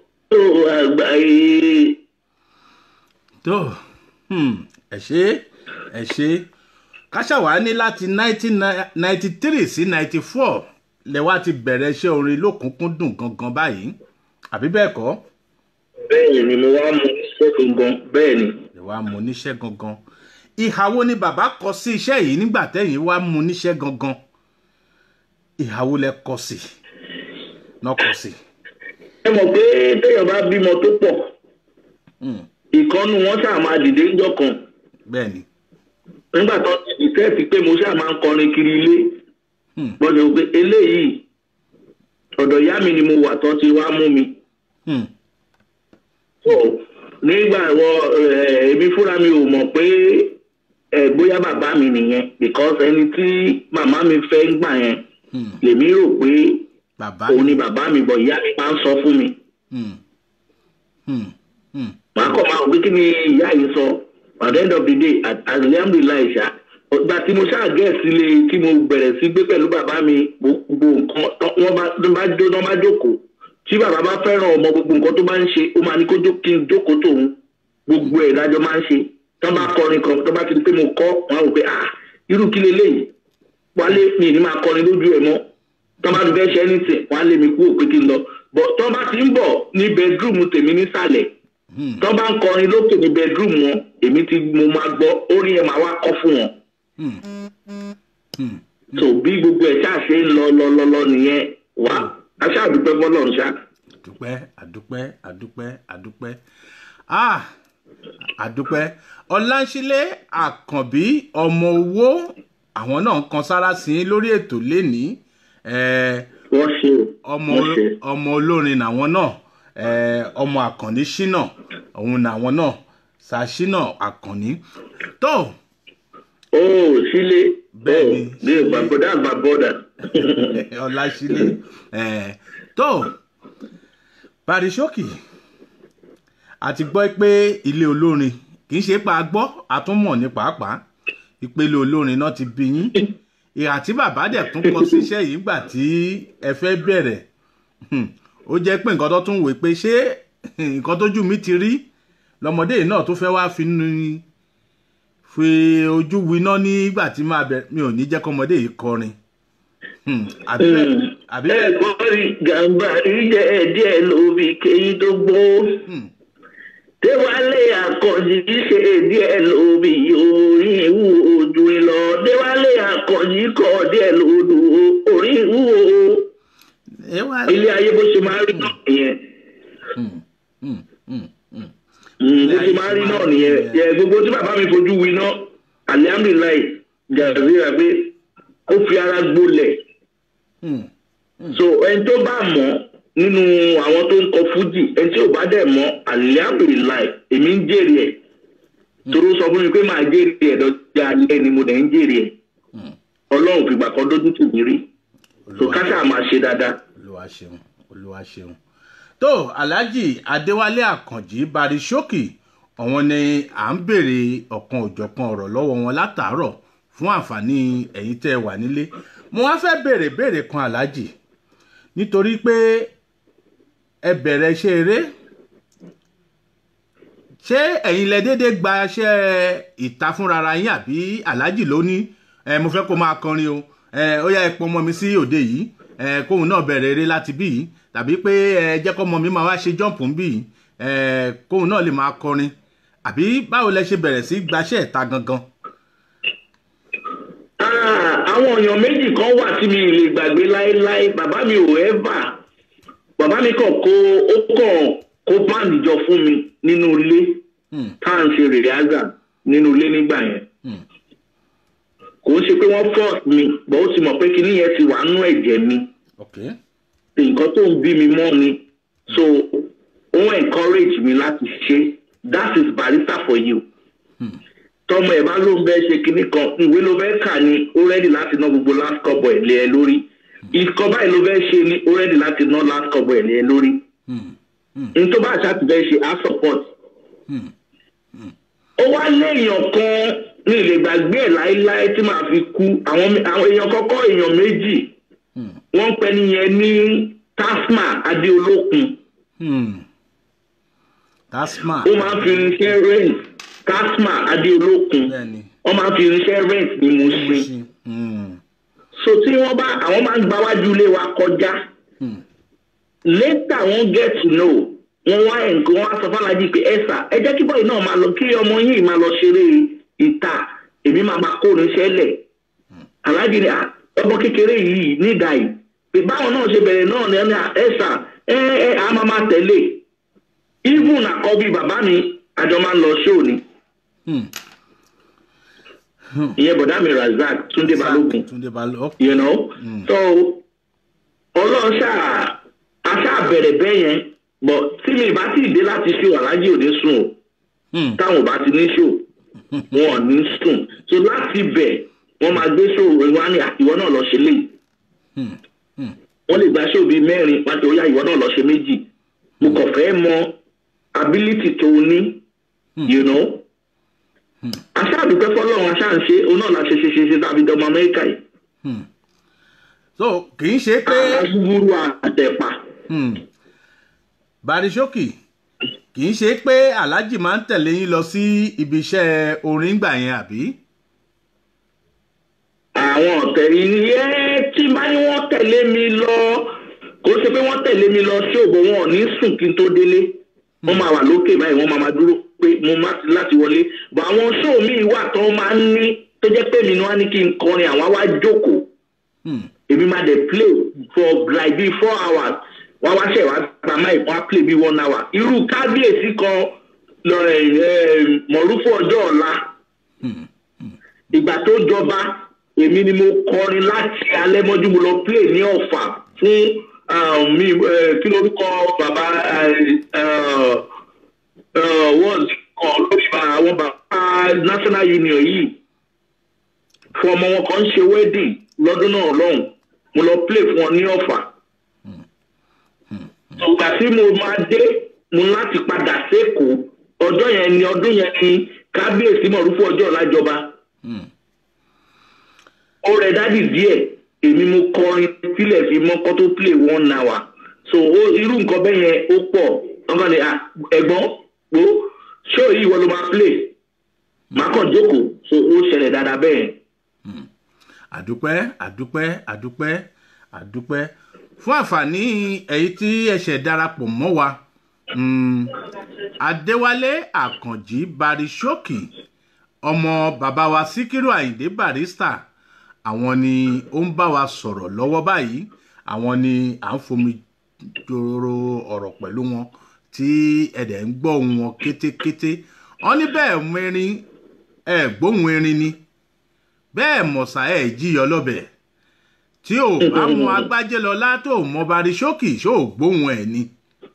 àgbáyé. tó hmm, ẹ ṣe ẹ ṣe káṣáwá ní láti nineteen ninety three sí ninety four lẹ́wà ti bẹ̀rẹ̀ iṣẹ́ orin lókùnkúndùn gangan báyìí àbí bẹ́ẹ̀ kọ́ bẹ́ẹ̀ ni mo wá mú iṣẹ́ gangan bẹ́ẹ̀ ni. lẹ́wà mú níṣẹ́ gangan ìhà wo ni bàbá kọ sí iṣẹ́ yìí nígbà tẹ́yìn wá mú níṣẹ́ gangan ìhà wo lẹ kọ sí náà kọ sí. ẹ mọ̀ pé téèyàn bá bímọ tó pọ̀ ìkọ́nu wọn ṣáà máa dìde ńjọ́ kan bẹ́ẹ̀ ni nígbà tó ti di sẹ́ẹ̀tì pé mo ṣáà máa ń kọrin kiri ilé wọ́n sọ pé eléyìí ọ̀dọ̀ ìyá mi ni mo wà tó ti wá mú mi. Hmm. So, nígbà wọ ẹ, èmi fúnra mi ò mọ̀ pé ẹ, bóyá bàbá mi nìyẹn because ẹni tí màmá mi fẹ́ ń gbà yẹn lèmi rò pé bàbá òun ni bàbá mi bọ̀ ìyá mi máa ń sọ fún mi. Hmm. Hmm. Hmm. màá kọ̀ máa wò pé kí ni ìyá yìí sọ at the end of the day at- alhamdulilayi ṣá ọgbà tí mo ṣáà gẹ̀ sílé tí mo bẹ̀rẹ̀ sí gbé pẹ̀lú bàbá mi gbogbo nǹkan tó- wọ́n bá tó bá jó tó bá jókòó tí bàbá bá fẹ́ràn ọmọ gbogbo nǹkan tó bá ń ṣe ó máa ní kó jó kí n jókòó tòun gbogbo ẹ̀ lájọ máa ń ṣe tó bá kọrin kan tó bá ti di pé mo kọ́ wọn á wò pé ah irú kí leléyìí wálé mi ní máa kọrin lójú ẹ̀ mọ́ tó bá ti fẹ́ ṣe anything wọn á lé mi kúrò pé kí n lọ bọ̀ tó bá ti ń bọ̀ ní bedroom tèmi nísàlẹ̀ tó bá ń kọrin lókè ní bedroom wọn èmi ti mo máa gbọ́ orin ẹ̀ máa wá kọ́ fún wọn Hmm. Hmm. tó bí gbogbo ẹ̀ ṣáà ṣe ń lọ lọ lọ lọ nìyẹn wá aṣáàdúpẹ́ fọlọ́run ṣá. àdúpẹ́ àdúpẹ́ àdúpẹ́ àdúpẹ́ ah àdúpẹ́ ọláńṣílẹ̀ àkànbí ọmọ owó àwọn náà ń kan sára sí i lórí ètò lénìí eh, wọ́n ṣe o ọmọ wọ́n ṣe. ọmọ olórin làwọn náà eh, ọmọ àkànní ṣínà òun làwọn náà ṣàṣínà àkànní tó ó sílé Bẹ́ẹ̀ni, ní ìgbàgbọ́dá àgbàbọ́dà. ọláṣílẹ̀ eh, tó parisókì àti gbọ́ pé ilé olórin kì í ṣe pa gbọ́ àtúmọ̀ ní pàápàá ìpele olórin náà ti bí yín ìhà tí bàbá dẹ̀ tún kọ síṣẹ́ yìí gbà tí ẹ fẹ́ bẹ̀rẹ̀ Hmm. ó jẹ́ pé nǹkan tó tún wò pé ṣé nǹkan tójú mi ti rí lọmọdé yìí náà tó fẹ́ wá fi nu- fi ojú winá nígbà tí máa bẹ̀rẹ̀ mi ò ní jẹ́ kọ́mọdé yìí kọrin Hmm. àbí bẹ́ẹ̀- àbí bẹ́ẹ̀ ẹ̀gbọ́n rí gàmbá rí jẹ́ díẹ̀ lóbi kéyí tó gbó. Hmm. déwálé àkànjì ṣe díẹ̀ lóbi orin ìwú ojú lọ. déwálé àkànjì kọ díẹ̀ lódò orin ìwú o. ẹ wá ilé ayé bó ṣe máa rí náà nìyẹn. Hmm. Hmm. Hmm. Hmm. Mm, bó ṣe máa rí náà nìyẹn yẹ gbogbo tí bàbá mi fojú wi náà alihamdulilayi jàdúrà pé ó fi ara gbolẹ̀ Hmm. so ẹni tó bá mọ̀ nínú àwọn tó ń kọ fújì ẹni tí ò bá dẹ̀ mọ̀ alihamdulilayi èmi ń jèrè ẹ̀ toro sọ fún mi pé màá jèrè ẹ̀ dọ́jà alẹ́ ni mo dẹ̀ ń jèrè ẹ̀ Hmm. ọlọ́run fìgbà kan dójú tì mí rí so káṣá máa ṣe dáadáa. olúwa ṣeun olúwa ṣeun tó alhaji adéwálé àkànjì barisókì àwọn ni à ń béèrè ọ̀kan òjọ̀kan ọ̀rọ̀ lọ́wọ́ wọn látàárọ̀ fún àǹfààní ẹ̀yin tẹ́ ẹ wà nílé mo wá fẹ́ béèrè béèrè kan alhaji nítorí pé ẹ bẹ̀rẹ̀ iṣẹ́ eré ṣé ẹ̀yin lẹ déédéé gba iṣẹ́ ìta fúnra yín àbí alhaji ló ní ẹ mo fẹ́ kó máa kọrin o ẹ ó yá ẹ pọn ọmọ mi sí òde yìí ẹ kóun náà bẹ̀rẹ̀ eré láti bí yìí tàbí pé ẹ jẹ́ kọ́ ọmọ mi máa wá ṣe jọ́ǹpù ń bí yìí ẹ kóun náà lè máa kọrin àbí báwo lẹ ṣe bẹ̀rẹ̀ sí gbaṣẹ́ ìta gangan. Ah, àwọn èèyàn méjì kan wà tí mi lè gbàgbé láéláé bàbá mi ò ẹ́fà bàbá mi kàn kó ó kàn kó báàndì jọ fún mi nínú ilé Hmm, tá à ń ṣe rèrè àgà nínú ilé nígbà yẹn hmm, kò ń ṣe pé wọ́n force mi bọ́ ó ti mọ̀ pé kinní yẹn ti wà nú ẹ̀jẹ̀ mi ok nǹkan tó ń bí mi mọ́ ni so ó encourage mi láti ṣe that is barista for you hmm, tọmọ ẹ bá ló ń bẹ ṣe kinní kan ìwé ló fẹ́ kà ní ó rẹ́dì láti ná gbogbo last couple ẹ̀ lé ẹ lórí ìkọ́ báyìí ló fẹ́ ṣe ní ó rẹ́dì láti ná last couple ẹ̀ lé ẹ lórí hmm, ní tó bá àṣà ti fẹ́ ṣe á support hmm, ó wá léèyàn kan ní ilé gbàgbé ẹ̀ láéláé tí màá fi kú àwọn mi- àwọn èèyàn kọ́kọ́ èèyàn méjì hmm, wọ́n ń pẹ́ nìyẹn ní tasma adéolókun hmm. that's smart. ó máa ń fi irinṣẹ́ rent tasma adéolókun bẹ́ẹ̀ni wọ́n máa ń fi irinṣẹ́ rent ní mo ṣe ṣe hmm, so tí wọ́n bá àwọn máa ń gbáwájú ilé wa kọjá hmm, later wọ́n get to know wọ́n wá nǹkan wọ́n á sọ fàlájì pé ẹ sà ẹ jẹ́ kí bọ́ọ̀lù náà máa lọ kí ọmọ yìí máa lọ ṣeré ìta èmi máa máa kó irinṣẹ́ lẹ̀ aláàjì ni "Ah, ọmọ kékeré yìí nígbà yìí pé báwọn náà ṣe bẹ̀rẹ̀ náà ni ẹni ẹ sà ẹ ẹ a máa máa tẹ̀lé even àkọ́bí bàbá mi àjọ máa ń lọ ṣóò ni hmm. ìyẹn bọ̀dá mi razak túndé balógun túndé balógun ok you know so ọlọ́run ṣáà aṣáà bẹ̀rẹ̀ bẹ́ẹ̀ yẹn but tí mi bá sì dé láti ṣó aláàjì ò ní sùn o hmm, táwọn ò bá ti ní ṣó wọn ò ní sùn so láti bẹ̀ wọ́n máa gbé ṣó wá ní ìwọ náà lọ ṣe léyìí hmm, hmm, wọ́n lè gba ṣó bíi mẹ́rin pàtó ó yá ìwọ náà lọ ṣe méjì mo kàn fẹ́ mọ ability tó o ní you know aṣáà dúpẹ́ fọlọ́run aṣáà ń ṣe òun náà la ṣe ṣe ṣe ṣe tàbí dọmọ amẹ́ríkà yìí hmm. so kì í ṣe pé agbúgbúrú àtẹ̀pà. hmm, barisókì kì í ṣe pé alhaji máa ń tẹ̀lé yín lọ sí ibi iṣẹ́ orin gbà yẹn àbí. àwọn ọ̀tẹ̀ yìí ẹ́ tí bá ní wọ́n tẹ̀lé mi lọ kó ṣe pé wọ́n tẹ̀lé mi lọ sí òbò wọn ò ní sùn kí n tó délé wọ́n máa wà lókè báyìí wọ́n máa máa dúró pé mo má ti láti wọlé bọ̀ àwọn ṣóò míì wà tó máa ń ní tó jẹ́ pé mi ni wọ́n á ní kí n kọrin àwọn á wá jókòó Hmm. èmi máa dẹ̀ play for like bíi four hours wọ́n wá ṣẹ̀ wá gba máì wọ́n á play bíi one hour irú kábíyèsí kan lọ́rẹ̀ mọ̀rúfú ọjọ́ ọ̀la ìgbà tó jọba èmi ni mo kọrin láti alẹ́ mọ́jú mo lọ play ní ọ̀fà fún um, mi eh, kí lórúkọ bàbá wọ́ọ̀d kan lórí àwọn bàbá national union yìí fún ọmọ wọn kan ń ṣe wedding lọ́dún náà lọ́hùn mo lọ play fún wọn ní ọ̀fà ìgbà tí mo máa dé mo láti padà sékòó ọjọ́ yẹn ni ọdún yẹn ni kábíyèsí mọ̀rúfú ọjọ́ ọ̀làjọba ó rẹ dádì díẹ̀ èmi mo kọrin sílẹ̀ fi mọ́kọ́ tó play one hour so ó irú nǹkan bẹ́ẹ̀ yẹn ó pọ̀ ọkàn ni ah, ẹ̀gbọ́n wo ṣó yìí wọ́n ló máa play màá kàn jókòó so ó ṣẹlẹ̀ dáadáa bẹ́ẹ̀. àdúpẹ́ àdúpẹ́ àdúpẹ́ àdúpẹ́ fún àǹfààní èyí tí ẹ̀ṣẹ̀ darapọ̀ mọ́ wa mm, adéwálé àkànjì barisókì ọmọ bàbá wa síkírù àyìndé barista àwọn ni ó ń bá wa sọ̀rọ̀ lọ́wọ́ báyìí àwọn ni à ń fomi joro ọ̀rọ̀ pẹ̀lú wọn tí ẹ̀dẹ̀ ń gbọ́ ohùn wọn kétékété wọ́n ní bẹ́ẹ̀ mú erin ẹ̀ gbóhùn erin ni bẹ́ẹ̀ mọ̀sá ẹ̀ jíyọ lọ́bẹ̀ tí ò bá mọ agbájé lọlá tó mọ barisókì ṣó ò gbóhùn ẹ̀ ni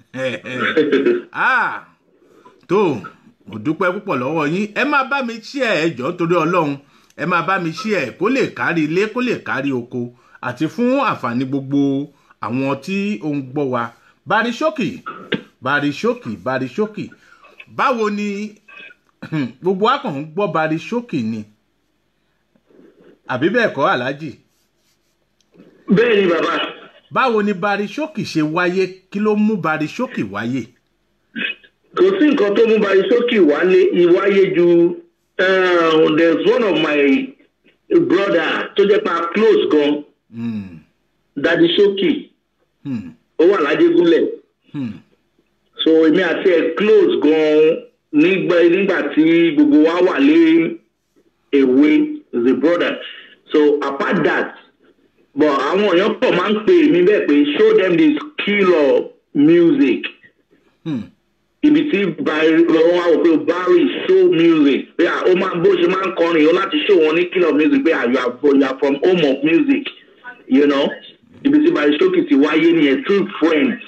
Ah, tó mo dúpẹ́ púpọ̀ lọ́wọ́ yín ẹ máa bá mi ṣí ẹ̀ ẹjọ́ torí ọlọ́run ẹ máa bá mi ṣí ẹ̀ kó lè kárí ilé kó lè kárí oko àti fún àǹfààní gbogbo àwọn tí ó ń gbọ́ wa barisókì barisókì barisókì báwo ni gbogbo akàn ń gbọ́ barisókì ni àbí bẹ́ẹ̀ kọ́ aláàjì bẹ́ẹ̀ ni bàbá báwo ni barisókì ṣe wáyé kí ló mú barisókì wáyé. kò sí nǹkan tó mú barisókì wálé ìwáyé ju uh, there's one of my brother tó jẹ́ pa close gan Hmm, dadi sókì hmm, ó wà lájégúnlẹ̀ hmm, so èmi àti ẹ̀ close gan nígbà nígbà tí gbogbo wa wà lé èwe the brother so apart that but àwọn èèyàn pọ̀ máa ń pè mí bẹ́ẹ̀ pé show them the skill of music hmm. ibi tí lọ́wọ́ wa wò pé barry show music pé à, ó máa bó ṣe máa ń kọrin ó láti show wọn ní skill of music pé à, you are from- you are from home of music you know ibi tí barry sókè ti wáyé nìyẹn through friends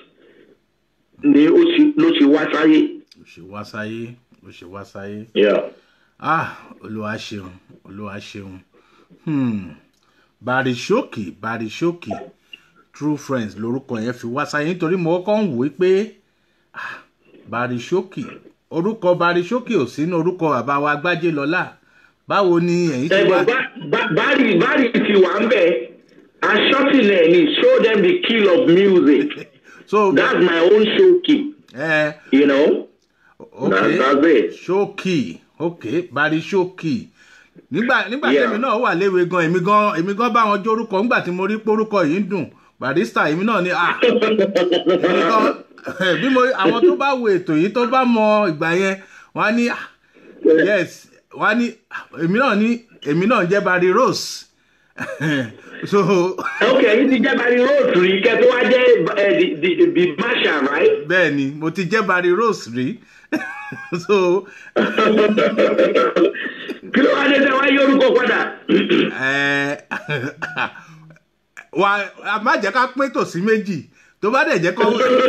ni ó ṣe- ló ṣe wá sáyé. ó ṣe wá sáyé ó ṣe wá sáyé Yeah. ah olúwa ṣeun olúwa ṣeun hmm. barisókì barisókì true friends lorúkọ yẹn fi wá sáyé nítorí mo kọ́kọ́ ń wò ó pé ah, barisókì orúkọ barisókì ò sínú orúkọ bàbá wa gbájé lọ́lá báwo ni ẹ̀yin ti wá. ẹ̀gbọ́n bari bari ti wà ń bẹ̀ aṣọ́tìlẹ̀ ni show them the skill of music so that's my own show key ẹ you know. ok That- that's it. ṣókì ok barisókì nígbà nígbà Yeah. tèmi náà wà léwe gan èmi gan èmi gan bá wọn jórúkọ nígbà tí mo rí pórúkọ yìí ń dùn barista èmi náà ni ah èmi gan bí mo àwọn tó bá wo ètò yìí tó bá mọ ìgbà yẹn wọn á ní ah, yes wọn á ní ah, èmi náà ní èmi náà jẹ́ bari rose so ok yìí ti jẹ́ bari rose rí kẹ́ tó wá jẹ́ eh, the the the marshal right. bẹ́ẹ̀ ni mo ti jẹ́ bari rose rí so kí ló wá dé tẹ́ wá yí orúkọ padà. ẹ wa a má jẹ́ ká pín tòsí méjì tó bá dẹ̀ jẹ́ kó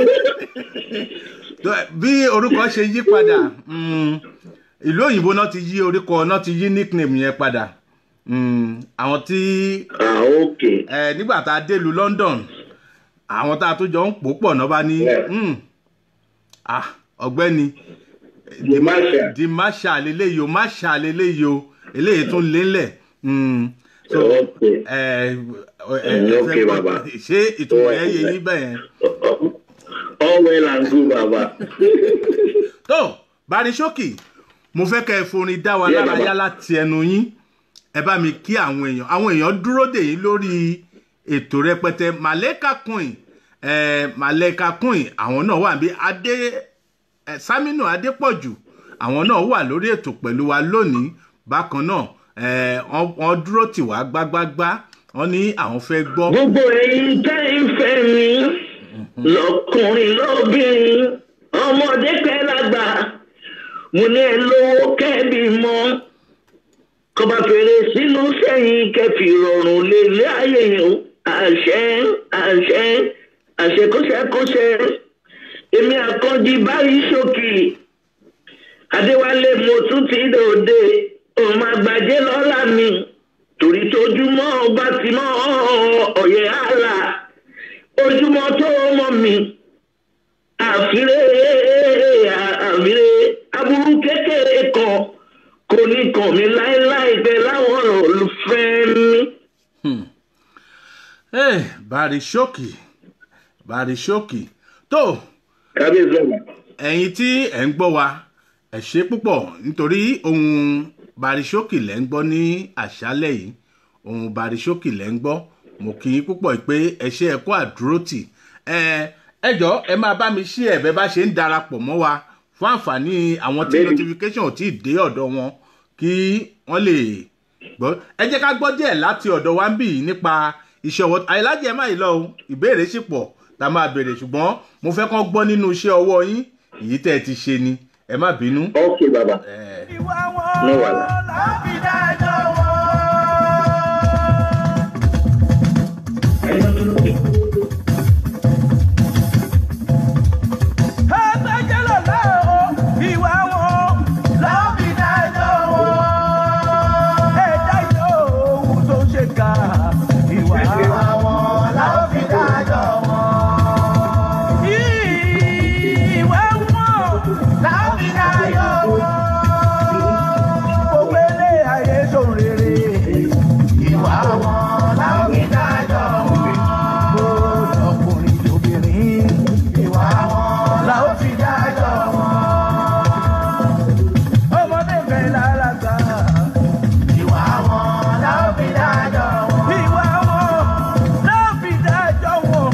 tó- bí orúkọ ṣe yí padà mm, ìlú òyìnbó náà ti yí orúkọ náà ti yí nickname yẹn padà Mm, àwọn tí ah ok ẹ nígbà tá a dé lu London àwọn tá a tó jọ ń pò pọ̀ náà bá ní Yeah. mm, ah ọ̀gbẹ́ni the marshal. di marshal eléyìí o marshal eléyìí o eléyìí tún lélẹ̀ Mm, so ok ẹ ẹ Mm, ẹ okay, fẹ́ gbọ́ baba. ṣé ìtumọ̀ yẹn yé yín bẹ́ẹ̀ yẹn. all well and good baba. tó barisókì mo fẹ́ kẹ́ ẹ forin dá wa Yeah, lára baba. yá láti ẹnu yín ẹ bá mi kí àwọn èèyàn àwọn èèyàn dúró dè yín lórí ètò rẹpẹtẹ màlẹ́kà queen ẹ màlẹ́kà queen àwọn náà wà bí adé ẹ sámínú adépọ̀jù àwọn náà wà lórí ètò pẹ̀lú wa lónìí bákan náà eh, wọ́n wọ́n dúró tì wá gbágbágbá wọ́n ní àwọn fẹ́ gbọ́. gbogbo ẹyin tẹ́ ń fẹ́ mi lọkùnrin lóbìnrin ọmọdé pẹ́ lágbà mo ní ẹ lówó kẹ́bí mọ́ kọba fèrè sínú sẹ́yìn kẹfì rọrùn lélẹ̀ ayé yìí o àṣẹ àṣẹ àṣẹ kọ́sẹ́kọ́sẹ́ èmi àkànjì báyìí ṣòkì adéwálé mo tún ti dòde òun máa gbàjẹ́ lọ́la mi torí tójúmọ́ ọba ti mọ́ ọ̀yẹ́ àlà ojúmọ́ tó mọ́ mi àfiré àfiré aburú kékeré kan kò ní kàn mí láéláé pé láwọn olùfẹ́ mi. Eh, barishoki barishoki tó kábíyèsí ọ̀la. ẹ̀yin tí ẹ̀ ń gbọ́ wa ẹ̀ ṣe púpọ̀ nítorí ohun barishoki lẹ́ ń gbọ́ ní àṣálẹ̀ yìí ohun barishoki lẹ́ ń gbọ́ mo kì í púpọ̀ pé ẹ ṣe ẹ kó àdúrótì ẹ ẹ jọ ẹ máa bá mi ṣí ẹ̀bẹ̀ bá ṣe ń darapọ̀ mọ́ wa fún àǹfààní àwọn tí Bẹ́ẹ̀ni. notification ò tí ì dé ọ̀dọ̀ wọn kí wọ́n lè gbọ́ ẹ jẹ́ ká gbọ́ díẹ̀ láti ọ̀dọ̀ wa ń bì yìí nípa iṣẹ́ ọwọ́ àìlájẹ ẹ má yìí lọ o ìbéèrè sì pọ̀ tá a máa béèrè ṣùgbọ́n mo fẹ́ kán gbọ́ nínú iṣẹ́ ọwọ́ yín èyí tẹ́ ẹ ti ṣe ni ẹ má bínú. ok bàbá Eh, ìwà No wọn wàhálà. láfi dájọ́ wọn. Ẹgbẹ́jẹ́ lọ́la o, ìwà wọn láfi dájọ́ wọn. Ẹ̀dá yóò ohun tó ṣe ká ìwà wọn láfi dájọ́ wọn. Ìwà wọn láfi dájọ́ wọn. Gbogbo ilé ayé sòun rere. Ìwà wọn láfi dájọ́ wọn. Gbogbo ọkùnrin tóbìnrin. Ìwà wọn la ó fi dájọ́ wọn. Ọmọdé fẹ́ lálàgbà. Ìwà wọn la ó fi dájọ́ wọn. Ìwà wọn la ó fi dájọ́ wọn.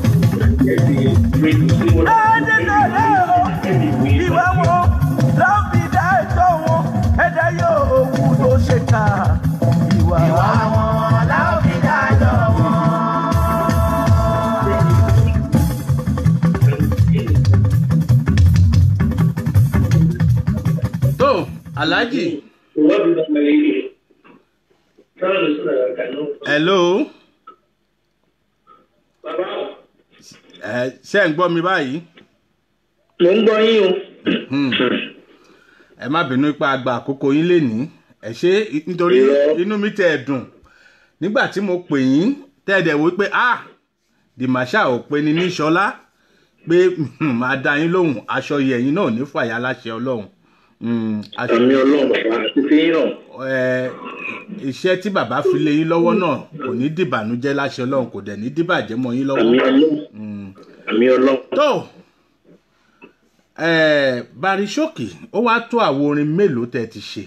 Ẹ̀ẹ́dẹ́gbẹ̀rẹ́ o. Ìwà wọn la ó fi dájọ́ wọn. Ẹ̀dá yóò kú tó ṣe ká. Ìwà wọn la ó fi dájọ́ wọn. tó alhaji hello ẹ ṣe ń gbọ́ mi báyìí mo ń gbọ́ yín o. Hmm. ẹ má bínú ipa àgbà àkókò yín lénìí ẹ ṣe nítorí Irọ́. inú mi tẹ ẹ dùn nígbà tí mo pè yín tẹ ẹ dẹ̀ wí pé ah dìmàṣà ò pe ni ní ṣọlá pé hmm, máa dá yín lóhùn aṣọ yẹ̀yìn náà ní fàyà láṣẹ ọlọ́run Hmm, aṣọ àmì ọlọ́run bàbá àti fi yín náà. ẹ iṣẹ́ tí bàbá fi lé yín lọ́wọ́ náà kò ní dìbànújẹ́ láṣẹ ọlọ́run kò dẹ̀ ní dìbàjẹ́ mọ́ yín lọ́wọ́. àmì ọlọ́run Hmm. àmì ọlọ́run. tó ẹ barisókì ó wá tó àwo orin mélòó tẹ ti ṣe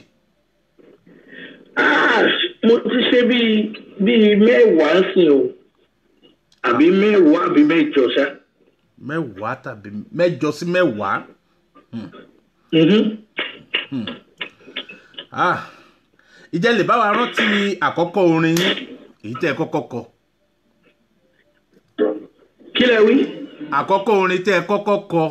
Ah, mo ti ṣe bíi bíi mẹ́wàá sìn o àbí mẹ́wàá àbí mẹ́jọ ṣá. mẹ́wàá tàbí mẹ́jọ sí mẹ́wàá Mhm. ah ìjẹ́ lè bá wa rántí àkọ́kọ́ orin yín èyí tẹ́ ẹ kọ́kọ́ kọ kí lẹ wí. àkọ́kọ́ orin tẹ́ ẹ kọ́kọ́ kọ.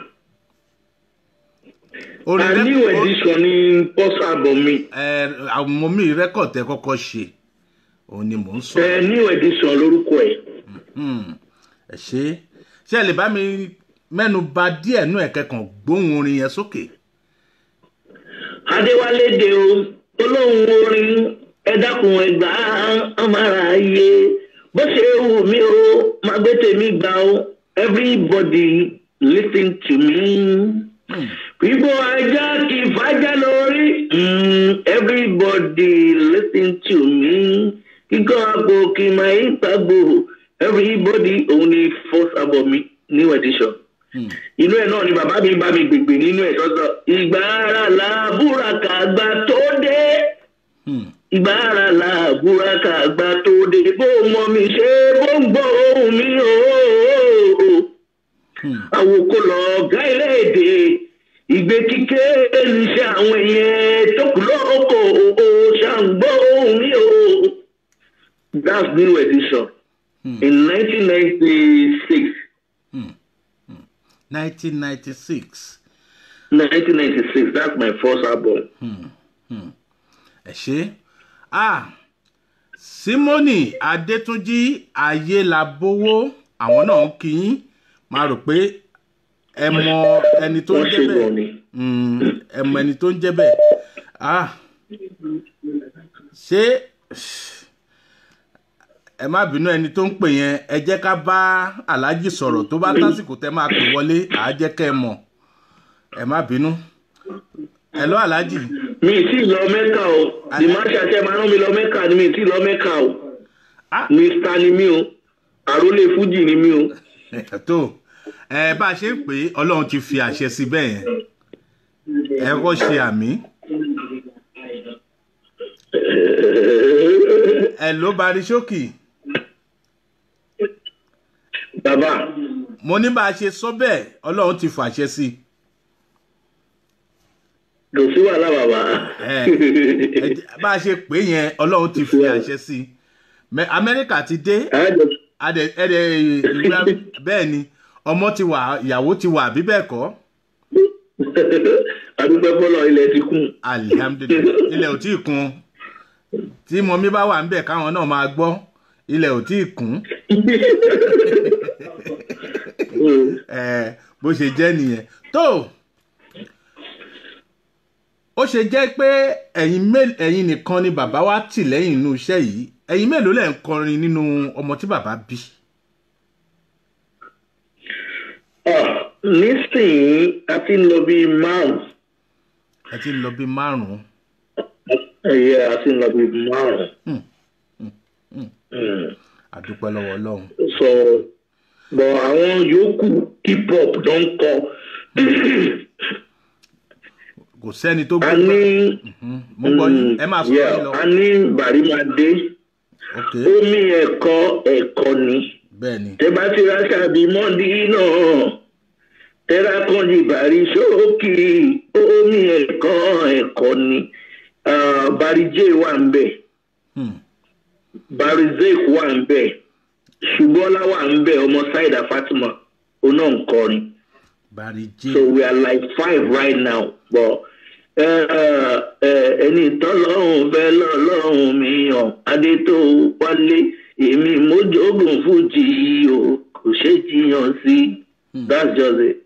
a rẹ- new edition ní post album mi. ẹ àwọn mi rẹ́kọ̀d tẹ́ kọ́kọ́ ṣe òun ni mò ń sọ. ẹ new edition lórúkọ ẹ. Hmm, ẹ ṣe ṣé ẹ lè bá mi mẹ́nu bà díẹ̀ nú ẹ̀kẹ́kàn gbóhùn orin yẹn sókè. adéwálé de o olóhùn orin ẹ dákun ẹgbà ọmọara ayé bó ṣe wù mí o máa gbé tèmi gbà o everybody listen to me. People ajá kì í fàájà lórí. Mm, everybody listen to me. Kíkọ́ àpò kì í máa ń pàgbò. Everybody òun ni first album mi new edition. Inú ẹ̀ náà ni bàbá mi bá mi gbègbè nínú ẹ̀ sọ́sọ́. Ìgbà ara la búraka àgbà tó dé. Hmm. Ìgbà ara la búraka àgbà tó dé. Bó mọ mi ṣe bó ń gbọ́ ohùn mi ooo. Hmm. Àwòkọ́ lọ ọ̀gá ilé èdè ìgbé kíké níṣẹ́ àwọn èèyàn tó kù lóko o ṣàǹgbọ́ ohun mi o. that's new edition in nineteen ninety six 1996 nineteen ninety six that's my first album. ẹ ṣe ah simoni adétúnjì ayélabówó àwọn náà ń kí yín máa rò pé ẹ mọ ẹni tó ń wọ́n jẹ́ ṣe gan bẹ́ẹ̀ ni. Mm, ẹ mọ ẹni tó ń jẹ́ bẹ́ẹ̀ ah ṣé ẹ má bínú ẹni tó ń pè yẹn ẹ jẹ́ ká bá aláàjì sọ̀rọ̀ tó bá tásìkò tẹ́ máa pè wọlé àá jẹ́ kẹ́ ẹ mọ̀ ẹ má bínú ẹ lọ aláàjì mi ì tí ì lọ mẹ́kà o the marshal ṣe máa rán mi lọ mẹ́kà ni mi ì tí ì lọ mẹ́kà o Ah. mr ni mi o àrólé fújì ni mi o. tó ẹ bá a ṣe ń pè é ọlọ́run ti fi àṣẹ sí bẹ́ẹ̀ yẹn ẹ kọ́ ṣe àmì ẹ ló bari ṣókì bàbá mo ní bá a ṣe sọ bẹ́ẹ̀ ọlọ́run ti fàṣẹ sí kò sí wàhálà bàbá. ẹ ẹ jẹ́- bá a ṣe pè é yẹn ọlọ́run ti fi àṣẹ sí Mẹ- amẹ́ríkà ti dé Àádọ́- adẹ ẹdẹ ìgbà bẹ́ẹ̀ ni ọmọ ti wà ìyàwó ti wà bí bẹ́ẹ̀ kọ́ adúpẹ́ fọlọ́ ilẹ̀ ti kún. alihamudulilayi ilẹ̀ ò tí ì kun tí mọ̀mí bá wà níbẹ̀ káwọn náà máa gbọ́ ilẹ̀ ò tí ì kún ẹ bó ṣe jẹ́ nìyẹn tó ó ṣe jẹ́ pé ẹ̀yin mé- ẹ̀yin nìkan ni bàbá wa tì lẹ́yìn inú iṣẹ́ yìí ẹ̀yin mélòó lẹ̀ ń kọrin nínú ọmọ tí bàbá bí Ah, nísìnyí a ti ń lọ bíi márùn-ún. ẹ ti ń lọ bí márùn-ún ẹ̀yẹ a ti ń lọ bíi márùn-ún. Mm. àdúpẹ́ lọ́wọ́ ọlọ́run so bọ̀ àwọn yòókù hip hop ló ń kọ. kò sẹ́ni tó a gbé ní. mo gbọ́ yín ẹ máa sọ yeah, yín lọ a ní bàrímàdé ok omi ẹ̀kọ́ ẹ̀kọ́ ni. bẹ́ẹ̀ ni tẹ bá ti ra ṣàbí mọ́ndí náà tẹ́lá kan jù bàrí sókè omi ẹ̀kọ́ ẹ̀kọ́ ni Ah, barijé wà ń bẹ̀ Hmm. barizek wà ń bẹ̀ ṣùgbọ́lá wà ń bẹ̀ ọmọ saida fatima oná ń kọrin bari j so we are like five right now but ẹni tọ́lọ́hún fẹ́ lọ́lọ́hún mi hàn adé tó wálé èmi mójógùn fújì o kò ṣe jiyàn sí that's just it.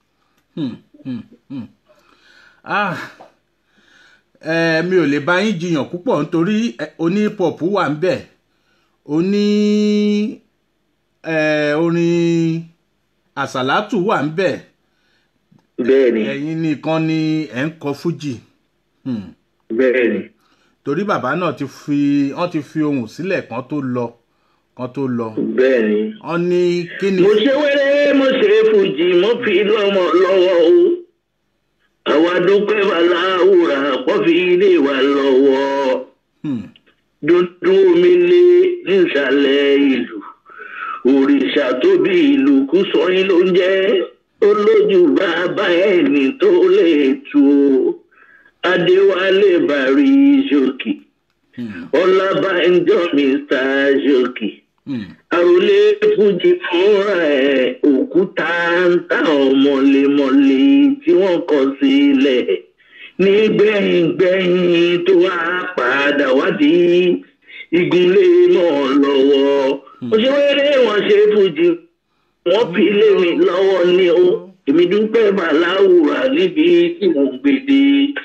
ah ẹ mi ò lè bá yín jiyàn púpọ̀ nítorí ẹ, oní pop wà ń bẹ̀ oní ẹ, orin àsàlátù wà ń bẹ̀ bẹ́ẹ̀ ni ẹ̀yin nìkan ni ẹ̀ ń kọ fújì Hmm. bẹ́ẹ̀ ni torí bàbá náà ti fi wọ́n ti fi ohùn sílẹ̀ kan tó lọ kan tó lọ bẹ́ẹ̀ ni. wọ́n ní kí ni mo ṣe wẹ́rẹ́ mo ṣe fújì mo fi lọ́mọ lọ́wọ́ o àwa dúpẹ́ bàláwùrà pọ́ fi ilé wa lọ́wọ́. Hmm. dúdú omi lé nísàlẹ̀ ìlú òrìṣà tó bí ìlú kú sọyìn ló ń jẹ́ olójú bàbá ẹni tó lè tu o adéwálé bàrí ṣòkì ọlábànjọ mr ṣòkì Hmm. àròlé fújì fúnra ẹ̀ òkúta ń ta ọmọlémọlé tí wọ́n kọ sílẹ̀ nígbẹ̀yìngbẹ̀yìn tó wá padà wádìí igunlé náà lọ́wọ́ òṣèré wọn ṣe fújì wọ́n fi lé mi lọ́wọ́ ní o èmi dúpẹ́ bàláwùrà níbi tí mo gbèdé.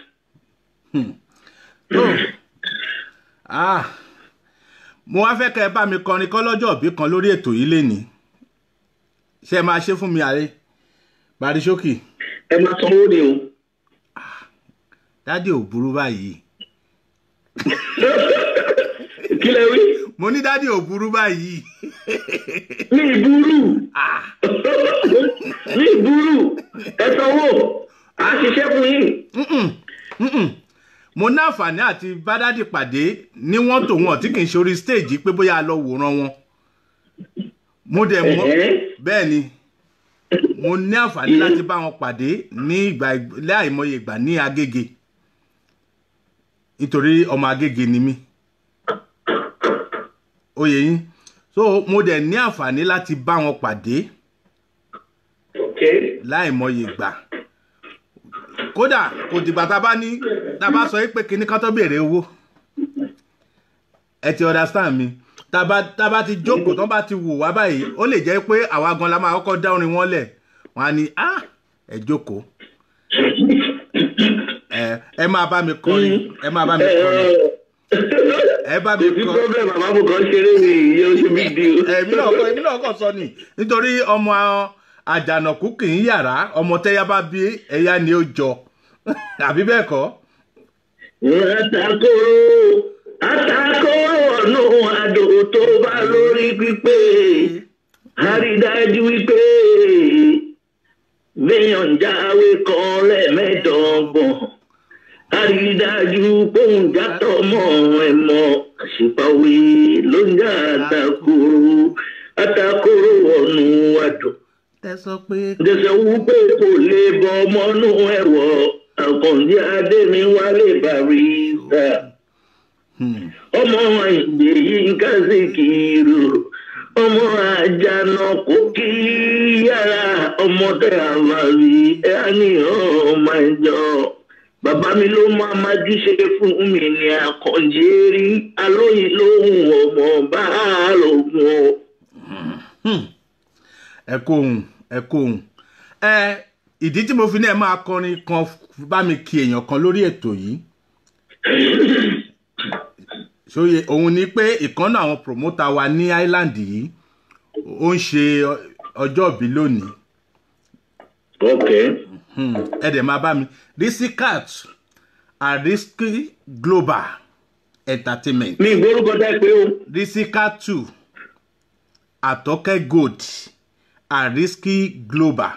tó ah mo wá fẹ́ kẹ́ ẹ bá mi kọrin kọ́ lọ́jọ́ òbí kan lórí ètò yìí lénìí ṣé ẹ máa ṣe fún mi àárẹ̀ barisókì ẹ máa sanwó ni o. dádì ò burú báyìí kí lẹ wí. mo ní dádì ò burú báyìí mi ìbúrú mi ìbúrú ẹ sanwó à á ṣiṣẹ́ fún yín. Mm-mm. mo ní àǹfààní àti bá dádì pàdé ní wọ́n tò wọ́n tí kì í ṣe orí stage pé bóyá a lọ wòran wọn mo dẹ̀ mọ́ Ẹ̀hẹ́. bẹ́ẹ̀ ni mo ní àǹfààní láti bá wọn pàdé ní ìgbà láìmọye ìgbà ní agége nítorí ọmọ agége ni mí oyè yín so mo dẹ̀ ní àǹfààní láti bá wọn pàdé ok láìmọye ìgbà kódà kò dìgbà tá a bá ní tá a bá sọ pé kinní kan tó béèrè owó ẹ ti understand mi tá a bá tá a bá ti jókòó tó bá ti wù wá báyìí ó lè jẹ́ pé àwa gan la máa kọ́kọ́ dá orin wọn lẹ̀ wọ́n á ní ah ẹ jókòó ẹ ẹ máa bá mi kọrin ẹ máa bá mi kọrin ẹ bá mi kò sí kọrin problem bàbá mo kàn ṣeré mi yóò ṣe big deal. èmi náà kọ èmi náà kọ sọ ni nítorí ọmọ àjànàkú kì í yàrá ọmọ tẹ́yà bá bí ẹ̀yà ni ó jọ àbí bẹ́ẹ̀ kọ́ Àtàkóró àtàkóró ọ̀nà àdó tó bá lórí pípé. Àrídájú wípé béèyàn jáwé kan lẹ́ẹ̀mẹ́dọ́gbọ̀n. Àrídájú póun játọ̀ mọ́ ẹ mọ́ àṣìpàwé ló ń jà àtàkóró àtàkóró ọ̀nà àdó. tẹ sọ pé Dẹ̀sẹ̀ wípé kò lè bọ ọmọnú ẹ̀wọ̀ àkàndí adémi wálé barista. Ọmọ ìgbè yìí ń kásì kìrò. Ọmọ àjànà kò kí yàrá ọmọdé àmàlí ẹ̀ á ní ọmọ ìjọ. Bàbá mi ló máa májú ṣe fún mi ní àkànjí rí. Alóyin lóhùn ọmọ bá lògùn o. ẹ kó ohun ẹ kó ohun ẹ ìdí tí mo fi ní ẹ máa kọrin kan bá mi kí èèyàn kan lórí ètò yìí sóye òun ni pé ìkànnà àwọn promoter wa ní island yìí ó ń ṣe ọjọ́ ìbí lónìí Okay. Hmm, ẹ dẹ̀ máa bá mi risikat ariski global entertainment Mi ìgbórúkọ dá pé o. risikatu àtọ́kẹ́ gold ariski global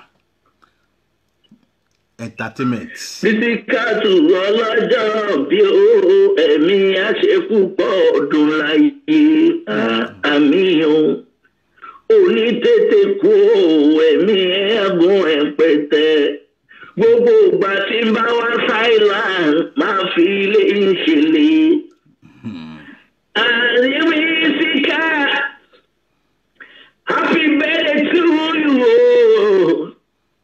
entertainment. Bísíkàtù ọlọ́jọ́ bí ó ẹ̀mí àṣepúpọ̀ ọdún láyé àmì o. Òní tètè kú o, ẹ̀mí ẹ̀gún ẹ̀pẹ̀tẹ̀. Gbogbo ìgbà tí ń bá wá Thailand máa fi ilé ń ṣẹlẹ̀. Àríwí síkà, happy birthday to you o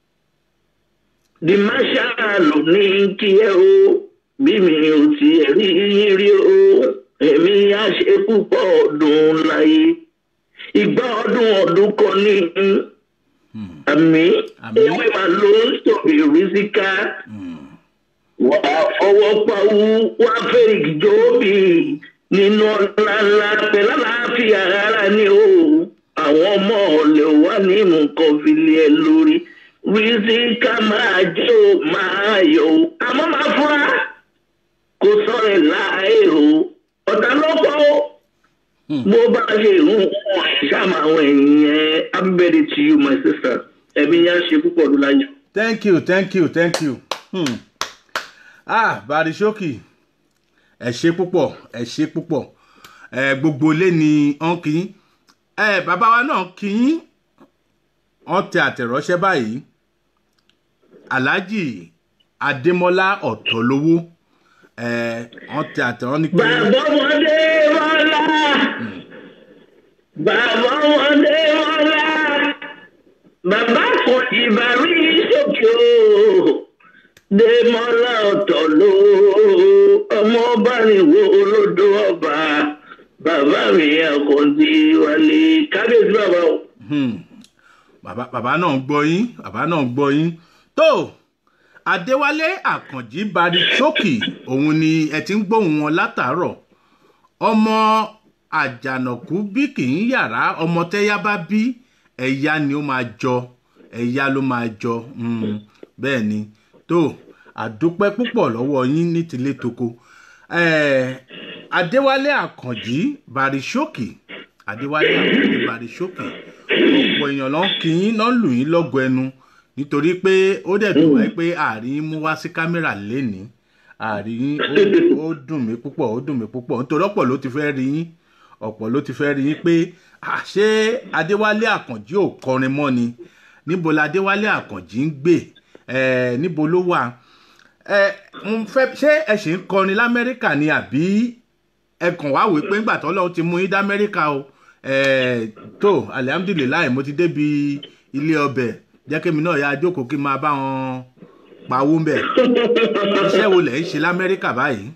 di marshal ní kí ẹ o bí mi ò tiẹ̀ rí yín rí o èmi á ṣe púpọ̀ ọdún láyé ìgbà ọdún ọdún kan ní àmì Àmín. ewé máa ló ń sọ̀rọ̀ ìrísíká wà á fọwọ́ pawú wá fèrèkì jóòbí nínú ńláńlá pẹ̀lú àlàáfíà ara ni o àwọn ọmọ ọ̀lẹ́ wà ní nǹkan fìlẹ̀ ẹ lórí rísíkà máa jẹ́ o máa yọ o àmọ́ máa fura kò sọ̀rọ̀ ẹ̀ láàyè o ọ̀tá lọ́pọ̀ o bó bá ṣe ń wọ̀n ẹ̀ ṣáàmù àwọn èèyàn happy birthday to you my sister ẹ̀mí yẹn ṣe púpọ̀ ọdún láyé. thank you thank you thank you hmm. ah barishoki ẹ ṣe púpọ̀ ẹ ṣe púpọ̀ ẹ gbogbo ilé ni wọ́n kì í ẹ bàbá wa náà kì í wọ́n tẹ àtẹ̀ránṣẹ́ báyìí alhaji adémọlá ọ̀tọ̀lówó ẹ wọ́n tẹ àtẹ̀ránṣẹ́ ní pé Bàbá ọmọdé mọ́lá. Bàbá ọmọdé mọ́lá. Bàbá kan ìbárí sókè o. Démọ́lá ọ̀tọ̀ ló. Ọmọ ọba nìwo olódò ọba. Bàbá mi àkọ́ndí wálé. Kábíyèsí bàbá o. Hmm. bàbá bàbá náà ń gbọ́ yín bàbá náà ń gbọ́ yín tó adéwálé àkànjí barisókì òun ni ẹ ti ń gbóhùn wọn látàárọ̀ ọmọ àjànàkú bí kì í yàrá ọmọ tẹ́yà bá bí ẹ̀yà ni ó máa jọ ẹ̀yà ló máa jọ Hmm. bẹ́ẹ̀ ni tó àdúpẹ́ púpọ̀ lọ́wọ́ yín ní tilé toko Eh, adéwálé àkànjí barisókì adéwálé àkànjí barisókì ọ̀pọ̀ èèyàn ló ń kí yín ló ń lù yín lọ́gọ ẹnu nítorí pé ó dẹ̀ dùn wáyé pé àárín yín mú wá sí kámẹ́rà lénìí àárín yín ó- ó dùn mí púpọ̀ ó dùn mí púpọ̀ nítorí ọ̀pọ̀ ló ti fẹ́ rí yín ọ̀pọ̀ ló ti fẹ́ rí yín pé "Ah, ṣé adéwálé àkànjí ò kọrin mọ́ ni níbo ládéwálé àkànjì ń gbé ẹ níbo ló wà ẹ ń fẹ́ ṣé ẹ ṣì ń kọrin lamẹ́ríkà ni àbí ẹ kàn wá wí pé ńgbà tó lọ́wọ́ ti mú yín dá amẹ́ríkà o ẹ tó alihamudulilayi mo ti débi ilé ọbẹ̀ jẹ́ kémi náà yá jókòó kí n máa bá wọn pawó ń bẹ̀ iṣẹ́ wo lẹ̀ ń ṣe lamẹ́ríkà báyìí.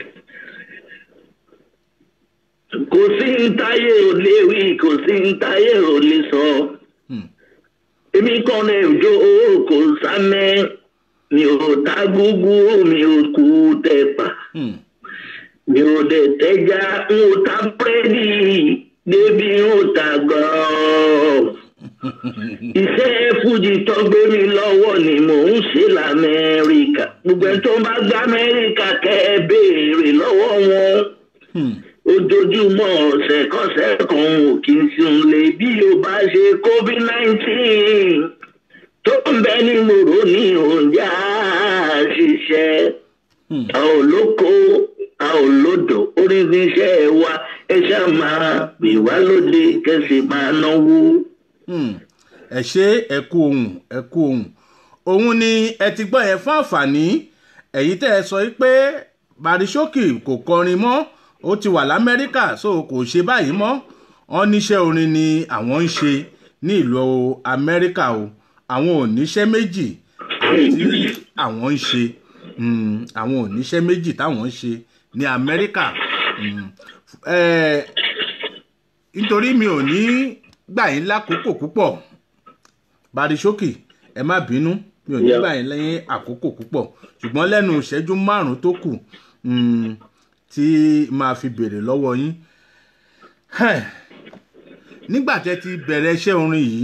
kò sí ń táyé ò lè wí kò sí ń táyé ò lè sọ. èmi kan ní òjò kò sámẹ́ mi ò ta gúgú mi ò kú tẹ̀pà Hmm. mi ò dẹ̀ tẹ́já n ò ta búrẹ́dì débi n ò ta gọ́ọ̀. iṣẹ́ fújì tó gbé mi lọ́wọ́ ni mò ń ṣe lamẹ́ríkà gbogbo ẹ̀ tó bá gbá amẹ́ríkà kẹ́ ẹ béèrè lọ́wọ́ wọn Hmm. ojoojúmọ́ ọ̀sẹ̀ kọ́sẹ̀ kan ò kí n sùn lè bí o bá ṣe covid nineteen tó ń bẹ ní mòró ní òǹjà ṣiṣẹ́ Hmm. a ò lóko a ò lódò oríṣiríṣẹ́ wa ẹ ṣáà máa pè wá lóde kẹsì máa náwó. Hmm. ẹ ṣe ẹ kú ohun ẹ kú ohun òun ni ẹ ti gbọ́ yẹn fún àǹfààní ẹ̀yìn tẹ́ ẹ sọ yìí pé barisókì kò kọrin mọ́ ó ti wà lamẹ́ríkà so kò ṣe báyìí mọ́ wọn níṣẹ́ orin ni àwọn ń ṣe ní ìlú amẹ́ríkà o àwọn ò níṣẹ́ méjì àti àwọn ń ṣe Hmm, àwọn ò níṣẹ́ méjì táwọn ń ṣe ní amẹ́ríkà Hmm. Eh, nítorí mi ò ní gbà yín lákòókò púpọ̀ barisókì ẹ má bínú mi ò ní Yeah. gbà yín lẹ́yìn àkókò púpọ̀ ṣùgbọ́n lẹ́nu ìṣẹ́jú márùn-ún tó kù mm, tí máa fi béèrè lọ́wọ́ yín Ẹ̀, nígbà tẹ́ ti bẹ̀rẹ̀ iṣẹ́ orin yìí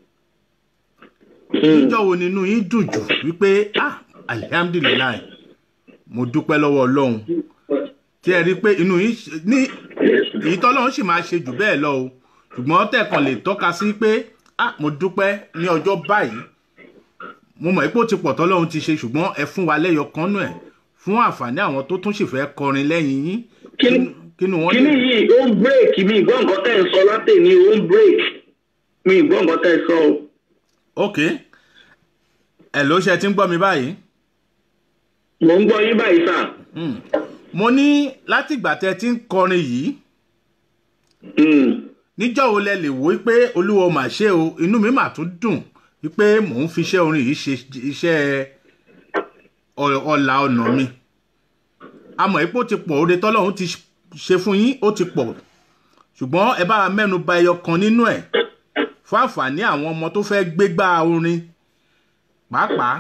níjọ́ wo nínú yín dùn jù wípé ah alihamdulilayi mo dúpẹ́ lọ́wọ́ ọlọ́run tí ẹ rí i pé inú yín ṣe- ní èyí tọ́lọ́run sì máa ṣe jù bẹ́ẹ̀ lọ o ṣùgbọ́n tẹ̀kàn lè tọ́ka sí pé ah mo dúpẹ́ ní ọjọ́ báyìí mo mọ̀ pé ó ti pọ̀ tọ́lọ́run ti ṣe ṣùgbọ́n ẹ fún wa lẹ́yọ kan nù ẹ̀ fún àǹfààní àwọn tó tún sì fẹ́ kọrin lẹ́yìn yín Kí- kínú wọn kíní lè yìí ó ń break mi ìgbọ́ nǹkan tẹ́ ẹ sọ látẹ̀ni ó ń break mi ìgbọ́ nǹkan tẹ́ ẹ sọ o. ok ẹ ló ṣe ti ń gbọ́ mi báyìí mò ń gbọ́ yín báyìí sà. Hmm. mo ní látìgbà tẹ ti ń kọrin yìí Mm. níjọ́ wo lẹ lè wò ó pé olúwo mà ṣe o inú mi mà tún dùn wípé mò ń fi iṣẹ́ orin yìí ṣe iṣẹ́ ọ- ọ̀la ọ̀nà mi àmọ́ ipò ti pọ̀ oore tọ́lọ́run ti ṣe fún yín ó ti pọ̀ ṣùgbọ́n ẹ bá wa mẹ́nu ba ẹyọ kan nínú ẹ̀ fún àǹfààní àwọn ọmọ tó fẹ́ gbégbá orin pàápàá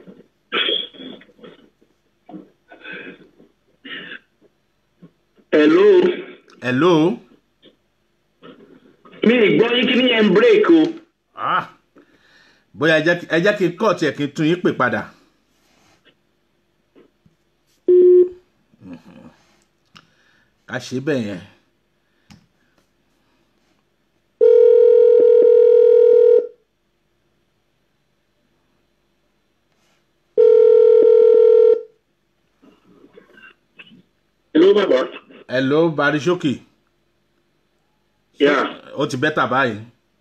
hello hello mi ìgbọ́ yín kíní yẹn ń break o. ah bóyá ẹ jẹ́ kí- ẹ jẹ́ kí n kọ́ tiẹ̀ kí n tún yín pè padà. Mhm. ká ṣe bẹ́ẹ̀ yẹn. hello bàbá. hello barisókì yeah ó ti bẹ́tà báyìí.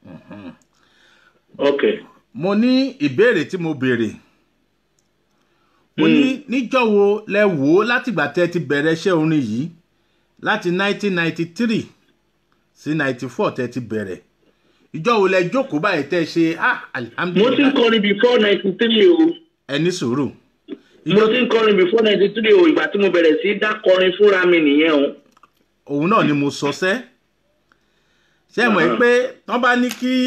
okay. mo ní ìbéèrè tí mo béèrè mo ní níjọ́ wo lẹ wò ó látìgbà tẹ́ ti bẹ̀rẹ̀ iṣẹ́ orin yìí láti 1993 sí 94 tẹ́ ti bẹ̀rẹ̀ ìjọ́ wo lẹ jókòó báyìí tẹ́ ṣe ah mo ti ń alihamudulilayi kọrin before ninety three o. ẹni sùúrù mo ti ń kọrin before ninety three o ìgbà tí mo bẹ̀rẹ̀ sí í dá kọrin fúnra mi nìyẹn o. òun náà ni mo sọ sẹ́ ṣé ẹ mọ̀ ẹ́ pé wọ́n bá ní kí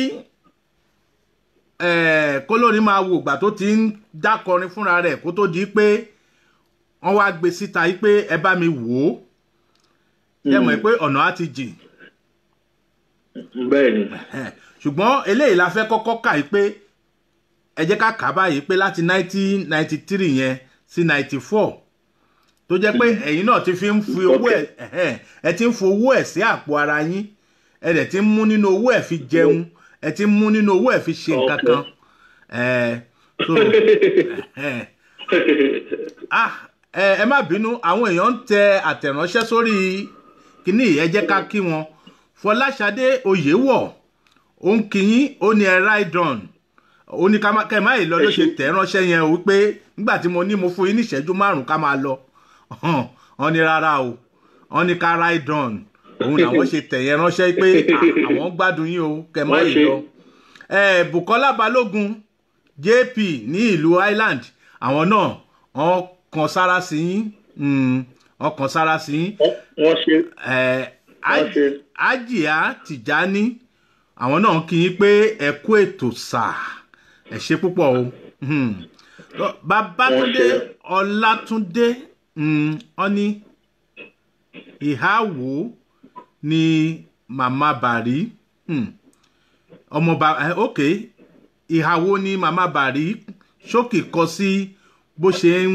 eh, kólórin máa wo ìgbà tó ti ń dákọrin fúnra rẹ̀ kó tó di pé wọ́n wá gbé síta yìí pé ẹ bá mi wò ó ṣé ẹ mọ̀ ẹ́ pé ọ̀nà á ti jìn bẹ́ẹ̀ ni. Eh, ṣùgbọ́n eléyìí la fẹ́ kọ́kọ́ kà yìí pé ẹ jẹ́ ká kà á báyìí pé láti 1993 yẹn sí 94 tó jẹ́ pé ẹ̀yin náà ti fi ń fi owó ẹ̀ ẹ̀hẹ́n, ẹ ti ń fi owó ẹ̀ sí àpò ara yín ẹ dẹ̀ ti ń mú nínú owó ẹ̀ fi jẹun ẹ ti ń mú nínú owó ẹ̀ fi ṣe nǹkan kan ẹ̀ so ẹ̀hẹ́n. ah ẹ ẹ má bínú àwọn èèyàn ń tẹ àtẹ̀ránṣẹ́ sórí kíní ẹ jẹ́ ká kí wọn fọláṣadé oyèwọ̀ ó ń kíyín ó ní ẹ ride on ó ní ká má kẹ́ ẹ má yìí lọ ló ṣe tẹ̀ ránṣẹ́ yẹn o wípé nígbà tí mo ní mo fún yín ní ìṣẹ́jú márùn-ún ká máa lọ hàn wọ́n ní rárá o wọ́n ní ká ride on òun làwọn ṣe tẹ̀ yẹn ránṣẹ́ pé "Ah, àwọn gbádùn yín o kẹ́ ẹ má Wọ́n yìí ṣe. lọ. Eh, Bukola Balógun JP ní ìlú Island àwọn náà wọ́n kan sára sí yín mm, wọ́n kan sára sí yín wọ́n ṣe Eh, Wọ́n ṣe. Ajia Tijani àwọn náà kí yín pé ẹ kú ètò sáà ẹ ṣe púpọ̀ o Hmm. Lọ- Babátúndé Wọ́n ṣe. Ọlátúndé mm, wọ́n ní ìhà wo ni màmá Bàrí hmm, ọmọ bá eh, ok ìhà wo ni màmá Bàrí ṣókì kọ sí bó ṣe ń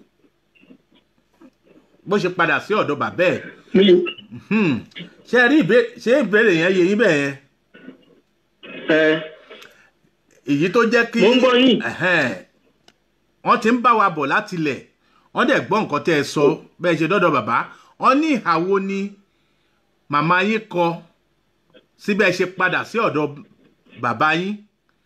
bó ṣe padà sí ọ̀dọ̀ bàbá ẹ̀ mi Hmm. ṣe rí ìbé- ṣé ìbéèrè yẹn yé yín bẹ́ẹ̀ yẹn ẹ èyí tó jẹ́ kí Mo ń gbọ́ yín. Ẹ̀hẹ́n. wọ́n ti ń bá wa bọ̀ láti ilẹ̀ wọ́n dẹ̀ gbọ́ nǹkan tẹ́ ẹ sọ bẹ́ẹ̀ ṣe dọ́dọ̀ bàbá wọ́n ní ìhàwo ni màmá yín kọ síbẹ̀ ṣe padà sí ọ̀dọ̀ bàbá yín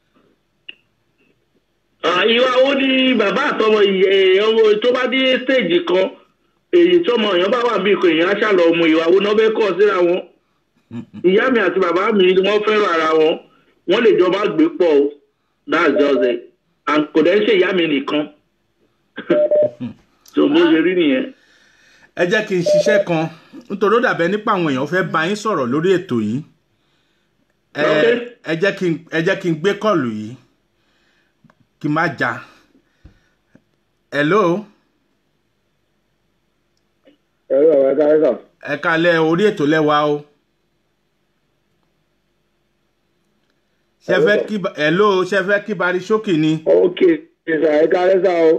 Ah, ìwà wo ni bàbá àtọmọ ìyẹ ọmọ tó bá dé stéèjì kan èyí tọmọ èèyàn bá wà bí ikọ̀ èèyàn á ṣàlọ ọmọ ìwà wo náà fẹ́ kọ́ síra wọn ìyá mi àti bàbá mi ni wọ́n fẹ́ràn ara wọn wọ́n lè jọba gbé pọ̀ o that's just it and kò dẹ́ ṣe ìyá mi nìkan tó bó ṣe rí nìyẹn. ẹ jẹ́ kí n ṣiṣẹ́ kan nítorí ó dàbẹ́ nípa àwọn èèyàn fẹ́ bá yín sọ̀rọ̀ lórí ètò yìí ẹ Ok. ẹ jẹ́ kí n ẹ jẹ́ kí n gbé kọ́ọ̀lù yìí kí n má já hello ẹ̀rọ àwọn ẹ̀ka ẹ̀ka ẹ kalẹ̀ orí ètò lẹ́wà o ṣe fẹ́ kí ba- hello ṣe fẹ́ kí bari ṣókì ni ok ẹ̀ka ẹ̀ka ẹ̀ka o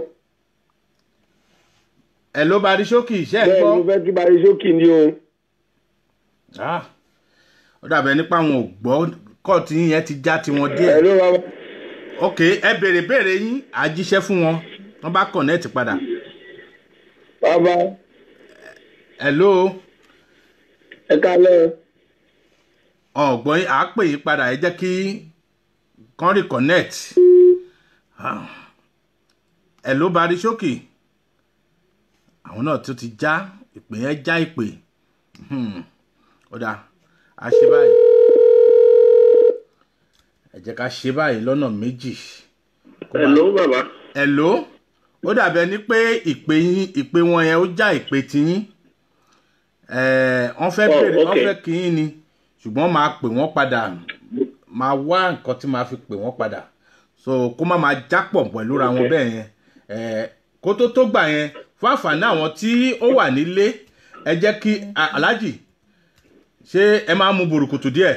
hello bari ṣókì ṣe ẹ bẹ́ẹ̀ gbọ́ mo fẹ́ kí bari sókì ni o Ah, ó dàbẹ̀ nípa àwọn ò gbọ́ kọ́ọ̀tù yín yẹn ti já tiwọn díẹ̀ ẹ̀rọ bàbá ok ẹ béèrè béèrè yín àjíṣẹ́ fún wọn wọ́n bá connect padà bàbá hello ẹ̀ka lẹ́ ọ̀gbọ́n yín àá pè yín padà ẹ jẹ́ kí kán reconnect Ah. hello bari ṣókì àwọn náà tó ti já ìpè yẹn já ìpè Hmm. ó dáa a ṣe báyìí ẹ jẹ́ ká ṣe báyìí lọ́nà méjì hello bàbá hello ó dàbẹ̀ ní pé ìpè yín ìpè wọn yẹn ó já ìpè tiyín Eh, wọ́n fẹ́ Oh, bèrè wọ́n okay. fẹ́ kí yín ni ṣùgbọ́n máa pè wọ́n padà máa wá nǹkan tí máa fi pè wọ́n padà so kó má máa jápọ̀ pẹ̀lú ra wọn Okay. bẹ́ẹ̀ yẹn Eh, kó tó tó gbà yẹn fún àǹfààní àwọn tí ó wà nílé ẹ jẹ́ kí a- aláàjì ṣé ẹ máa mu burúkutu díẹ̀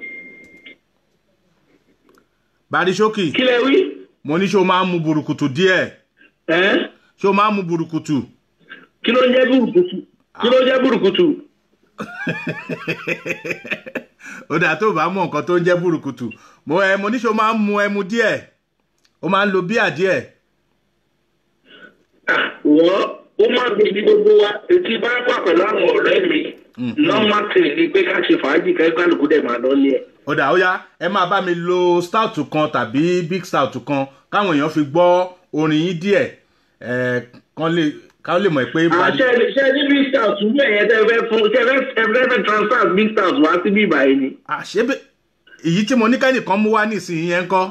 barisókì kí lẹ wí mo ní ṣé o máa ń mu burúkutu díẹ̀ ẹ ṣé o máa ń mu burúkutu kí ló ń jẹ́ burúkutu kí ló ń jẹ́ burúkutu ó dà tó o bá mọ nǹkan tó ń jẹ́ burúkutu mo ẹ mo ní ṣé o máa ń mu ẹmu díẹ̀ o máa ń lo bíà díẹ̀ Ah, wọ́n ó máa ń gbèsè gbogbo wa etí bá wà pẹ̀lú àwọn ọ̀rẹ́ mi normal thing ni pé ká ṣe fàájì kẹ́kọ̀ọ́ dẹ̀ máa lọ ní ẹ̀. ó dà ó yá ẹ máa bá mi lo stout kan tàbí big stout kan káwọn èèyàn fi gbọ́ orin yín díẹ̀ ẹ kán lè kán lè mọ̀ pé bari- àṣẹ ṣe ní big stout bẹ́ẹ̀ yẹn tẹ́ fẹ́ fún ṣe fẹ́ ẹ fẹ́ fẹ́ transfer big stout wá sí bíbá yìí ni. àṣebẹ èyí tí mo ní kẹ́nìkan mú wá nísìnyí yẹn ń kọ́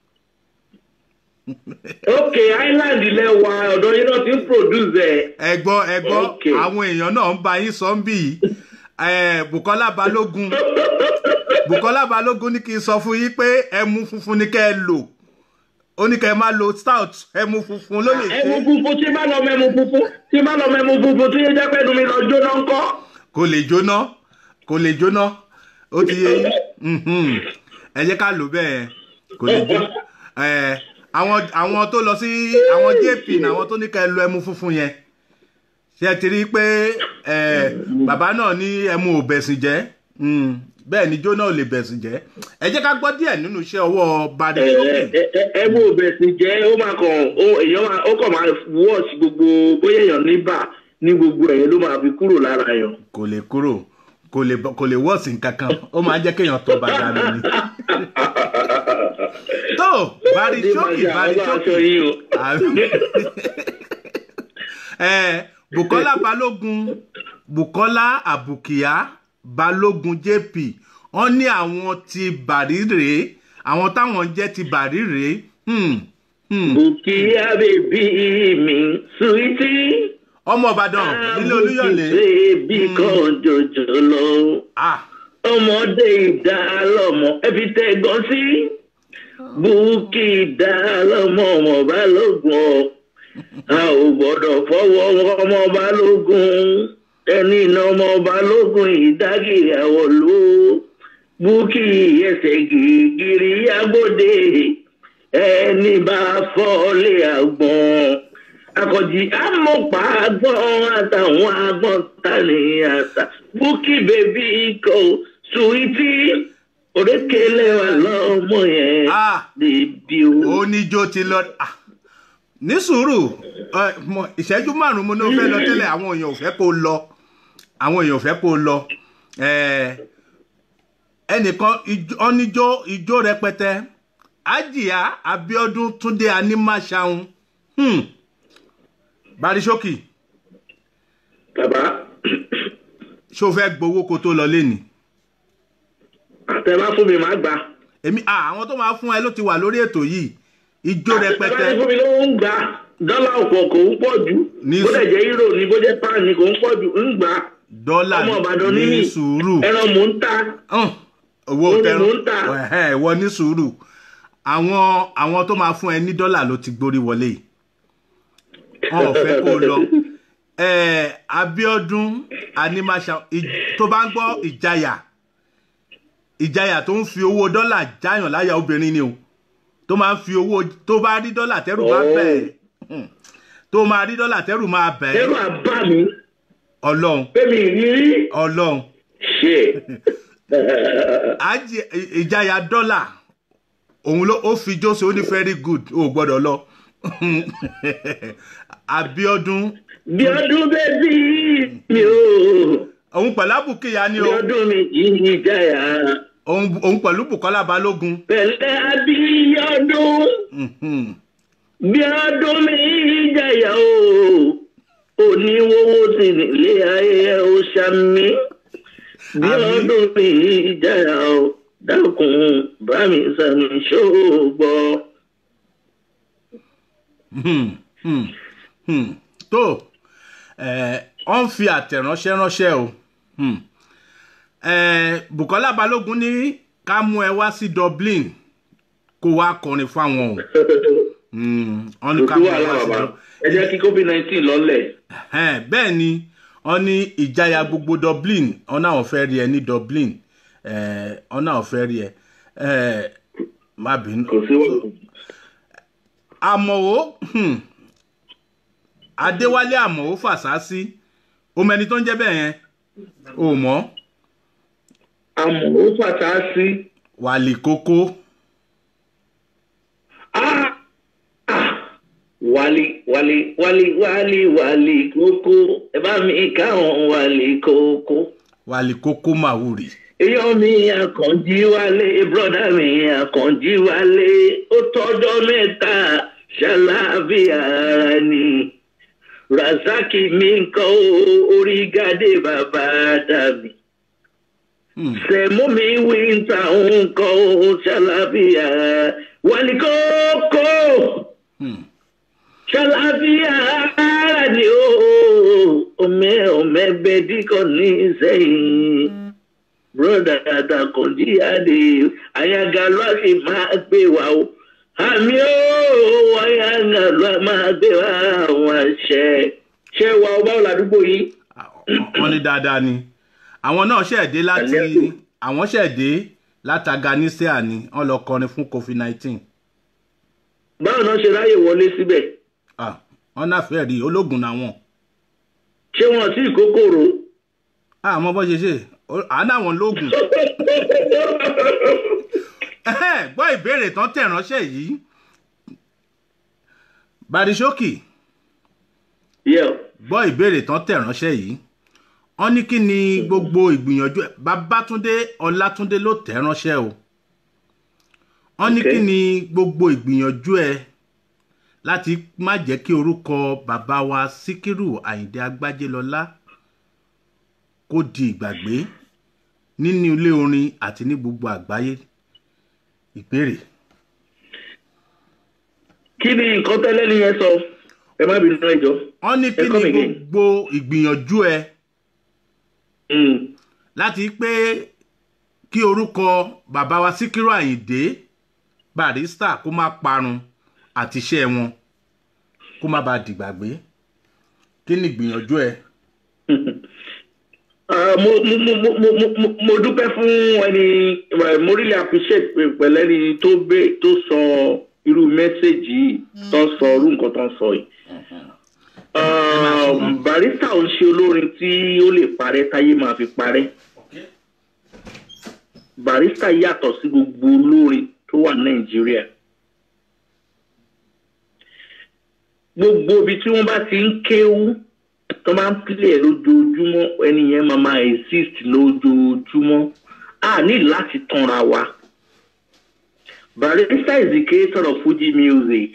ok island ilẹ̀ wa ọ̀dọ̀ yín náà ti ń produce ẹ̀. ẹ gbọ́ ẹ gbọ́ Okay. àwọn èèyàn náà ń bá yín sọ ń bì yìí ẹ Bukola Balógun Bukola Balógun ní kí n sọ fún yín pé ẹmu funfun ni kẹ́ ẹ lò ó ní kẹ́ ẹ má lo stout ẹmu funfun ló lè ẹmu ṣe funfun tí bá lọ mẹ́mu funfun tí bá lọ mẹ́mu funfun tí yóò jẹ́ pẹ́ẹ́nu mi lọ jóná ńkọ́. kò lè jóná kò lè jóná ó ti yé yín Mhm. ẹ jẹ́ ká lò bẹ́ẹ̀ kò lè jóná ẹ àwọn àwọn tó lọ sí àwọn jp náà àwọn tó ní ká ẹ lo ẹmu funfun yẹn ṣe ẹ ti rí i pé ẹ bàbá náà ní ẹmu ò bẹ̀sìn jẹ́ Mm. bẹ́ẹ̀ ni jóná ò lè bẹ̀sìn jẹ́ ẹ jẹ́ ká gbọ́ díẹ̀ nínú iṣẹ́ ọwọ́ badi sókè ẹmu òbẹ̀sì jẹ́ ó máa kàn ó èèyàn máa ó kàn máa wọ́ọ̀sì gbogbo bóyá èèyàn ní bà ní gbogbo ẹ̀yìn ló máa fi kúrò lára èèyàn. kò lè kúrò kò lè kò lè wọ́ọ̀sì kankan ó máa ń jẹ́ kéèyàn tọ́ bàdá mi ni. tó bari ṣókì bari ṣókì ẹ bukola balógun bukola abukia balógun jp wọn ní àwọn ti bàrí rèé àwọn táwọn jẹ ti bàrí rèé hmm, hmm. Bukia bèbí mi suwiti. ọmọ ìbàdàn nílé olúyọlé Bèbí kan jòjò lọ. ah Ọmọdé ìdá lọ́mọ ẹbí tẹ́gàn sí. Bùkì ìdá lọ́mọ ọmọ balógun ọ̀. A ò gbọ́dọ̀ fọwọ́ ọmọ balógun. Ẹni iná ọmọ balógun ìdágìrì àwọ̀ ló. Bùkì ẹsẹ̀ gírígírí agbóde. Ẹni bá fọ́lé àgbọ̀n. Akọ̀jì amọ̀pá agbọ̀n àtàwọn agbọ̀n tani àtà. Bùkì bèbí ikọ̀ suwiti. Òrékèlè wà lọ́mọ yẹn. ah Bèbí o. oníjó ti lọ ah, ní sùúrù ẹ, mo- ìṣẹ́jú márùn-ún mo ní o fẹ́ lọ tẹ́lẹ̀ àwọn èèyàn ò fẹ́ kó lọ àwọn èèyàn ò fẹ́ kó lọ ẹ, ẹnìkan ijó- oníjó ijó rẹpẹtẹ ajia abiodun túnde animaṣaun hmm. barisókì Bàbá ṣó fẹ́ gbowó kó tó lọ lẹ́nìí àtẹ̀bá fún mi máa gbà. èmi ah, àwọn tó máa fún ẹ ló ti wà lórí ètò yìí ijó rẹpẹtẹ Àtẹ̀bá fún mi ló ń gbà. Dọ́là ọ̀pọ̀ kò ń pọ̀ jù. Ní Bó dẹ̀ jẹ́ euro ni bó jẹ́ pound ni kò ń pọ̀ jù. Ń gbà. dọ́là Ọmọ Ìbàdàn ní ní mí. sùúrù. Ẹran mò ń ta. hàn owó Ó ní tẹran mò ń tà. ẹhẹ ìwọ ní sùúrù àwọn àwọn tó máa fún ẹ ní dọ́là ló ti gbórí wọlé yìí wọn ò fẹ́ kó lọ ẹ abiodun animasa ì- tó bá ń gbọ́ ìjayà ìjayà tó ń fi owó dọ́là jáyàn láyà obìnrin ni o tó máa ń fi owó tó bá rí dọ́là tẹ́rù máa Oh. bẹ̀ ẹ́ tó máa rí dọ́là tẹ́rù máa bẹ̀ ẹ́ Ẹ̀rọ àbá mi. ọlọ́run Fẹ́mi ìrírí. ọlọ́run Ṣé. àjẹ ìjayà dọ́là òun ló ó fi jóse ó ní very good ó gbọ́dọ̀ lọ abiodun Bí ọdún bẹ́bí mi ò. òun pẹ̀lú abùkíyà ni Bí o ọdún mi yìí jáyà. òun òun pẹ̀lú bukola balógun Pẹ̀lẹ́ abíyọ́dún. Mhm. Bí ọdún mi yìí jáyà o. Oníwówó sì nílé ayé ó ṣàmì. Bí Àmín. ọdún mi yìí jáyà o. Dákun bá mi sàmì ṣóògbọ́. Hmm, hmm, hmm. tó ẹ ọ ń fi àtẹ̀ránṣẹ́ ránṣẹ́ o Hmm. Ẹ, bukola balógun ní ká mú ẹ wá sí dublin kó wá kọrin fáwọn o Hmm, wọ́n ní ká Kò mú sí ẹ wàhálà wá sí bàbá. Dublin. Ẹ jẹ́ kí COVID nineteen lọ́lẹ̀. Ẹ̀hẹ́n, bẹ́ẹ̀ ni wọ́n ní ìjayà gbogbo dublin wọ́n náà fẹ́ rí ẹ ní dublin Eh, wọ́n náà fẹ́ rí ẹ Eh, má bínú. Kò sí wàhálà. àmọ̀wó hmm, adéwálé àmọ̀wó fàṣásí ọmọ ẹni tó ń jẹ́ bẹ́ẹ̀ yẹn ò mọ̀ Àmọ́ ó fàtà sí. wàlì kókó Ah! Ah! Wálé wálé wálé wálé wálé kókó ẹ bá mi káwọn wálé kókó. wàlì kókó màwúrì Èèyàn mi àkànjí wálé bọ́dà mi àkànjí wálé ó tọ́jọ́ mẹ́ta ṣàlàáfíà ara ni. Rasaki mi ń kọ́ orí gádé bàbá dàbí. Hmm, Sẹ̀mú mi wíńtà ń kọ́ ṣàlàáfíà wálé kókó hmm. ṣàlàáfíà ara ni ó ọmẹ ọmẹ bẹdíkọ ní sẹyìn broda àtàkùnjí adé àyàgà ló a sì máa gbé wa o àmì ó àyàgà ló a máa gbé wa àwọn àṣẹ ṣé wa ọba ọ̀làdúgbò yìí. wọ́n ní dáadáa ni àwọn náà ṣẹ̀dé láti Àlẹ́ àwọn ṣẹ̀dé láti aganisea ni wọ́n lọ kọrin fún covid nineteen báwo náà ṣe ráyè wọlé síbẹ̀ wọ́n náà fẹ́ rí ológun náà wọ̀n ṣé wọn sí ìkókòrò. àmọ́ bọ́ ṣe ṣe àánú àwọn lóògùn Ẹhẹ́n, gbọ́ ìbéèrè tán tẹ̀ ránṣẹ́ yìí barisókì Yeah. gbọ́ ìbéèrè tán tẹ̀ ránṣẹ́ yìí wọ́n ní kí ni gbogbo ìgbìyànjú ẹ̀? babátúndé ọlátúndé ló tẹ̀ ránṣẹ́ o wọ́n ní Okay. kí ni gbogbo ìgbìyànjú ẹ láti má jẹ́ kí orúkọ bàbá wa síkírù àyìndé agbájélọlá kó di ìgbàgbé nínú ilé orin àti ní gbogbo àgbáyé ìbéèrè kí ni nǹkan tẹ́lẹ̀ ní yẹn sọ ẹ má bínú ẹjọ́. wọ́n ní kí Ẹ ni come again. gbogbo ìgbìyànjú ẹ Mm. láti pé kí orúkọ bàbá wa síkírù àyìndé barista kó má parun àti iṣẹ́ wọn kó má bàa dìgbàgbé kí ni ìgbìyànjú ẹ. Ah, mo mo mo mo mo mo- mo mo dúpẹ́ fún ẹni eh, mo really appreciate pé pẹ̀lú ẹni tó gbé tó sọ irú mẹ́sẹ̀gì yìí tó ń sọ irú nǹkan tó ń sọ yìí. Ah, barista ò ń ṣe olórin tí ó lè parẹ́ táyé máa fi parẹ́ barista yàtọ̀ sí gbogbo olórin tó wà nàìjíríà gbogbo ibi tí wọ́n bá ti ń kéwú tó máa ń pilẹ̀ lójoojúmọ́ ẹni yẹn máa máa exist lójoojúmọ́ a ní láti tanra wa barista is the creator of fuji music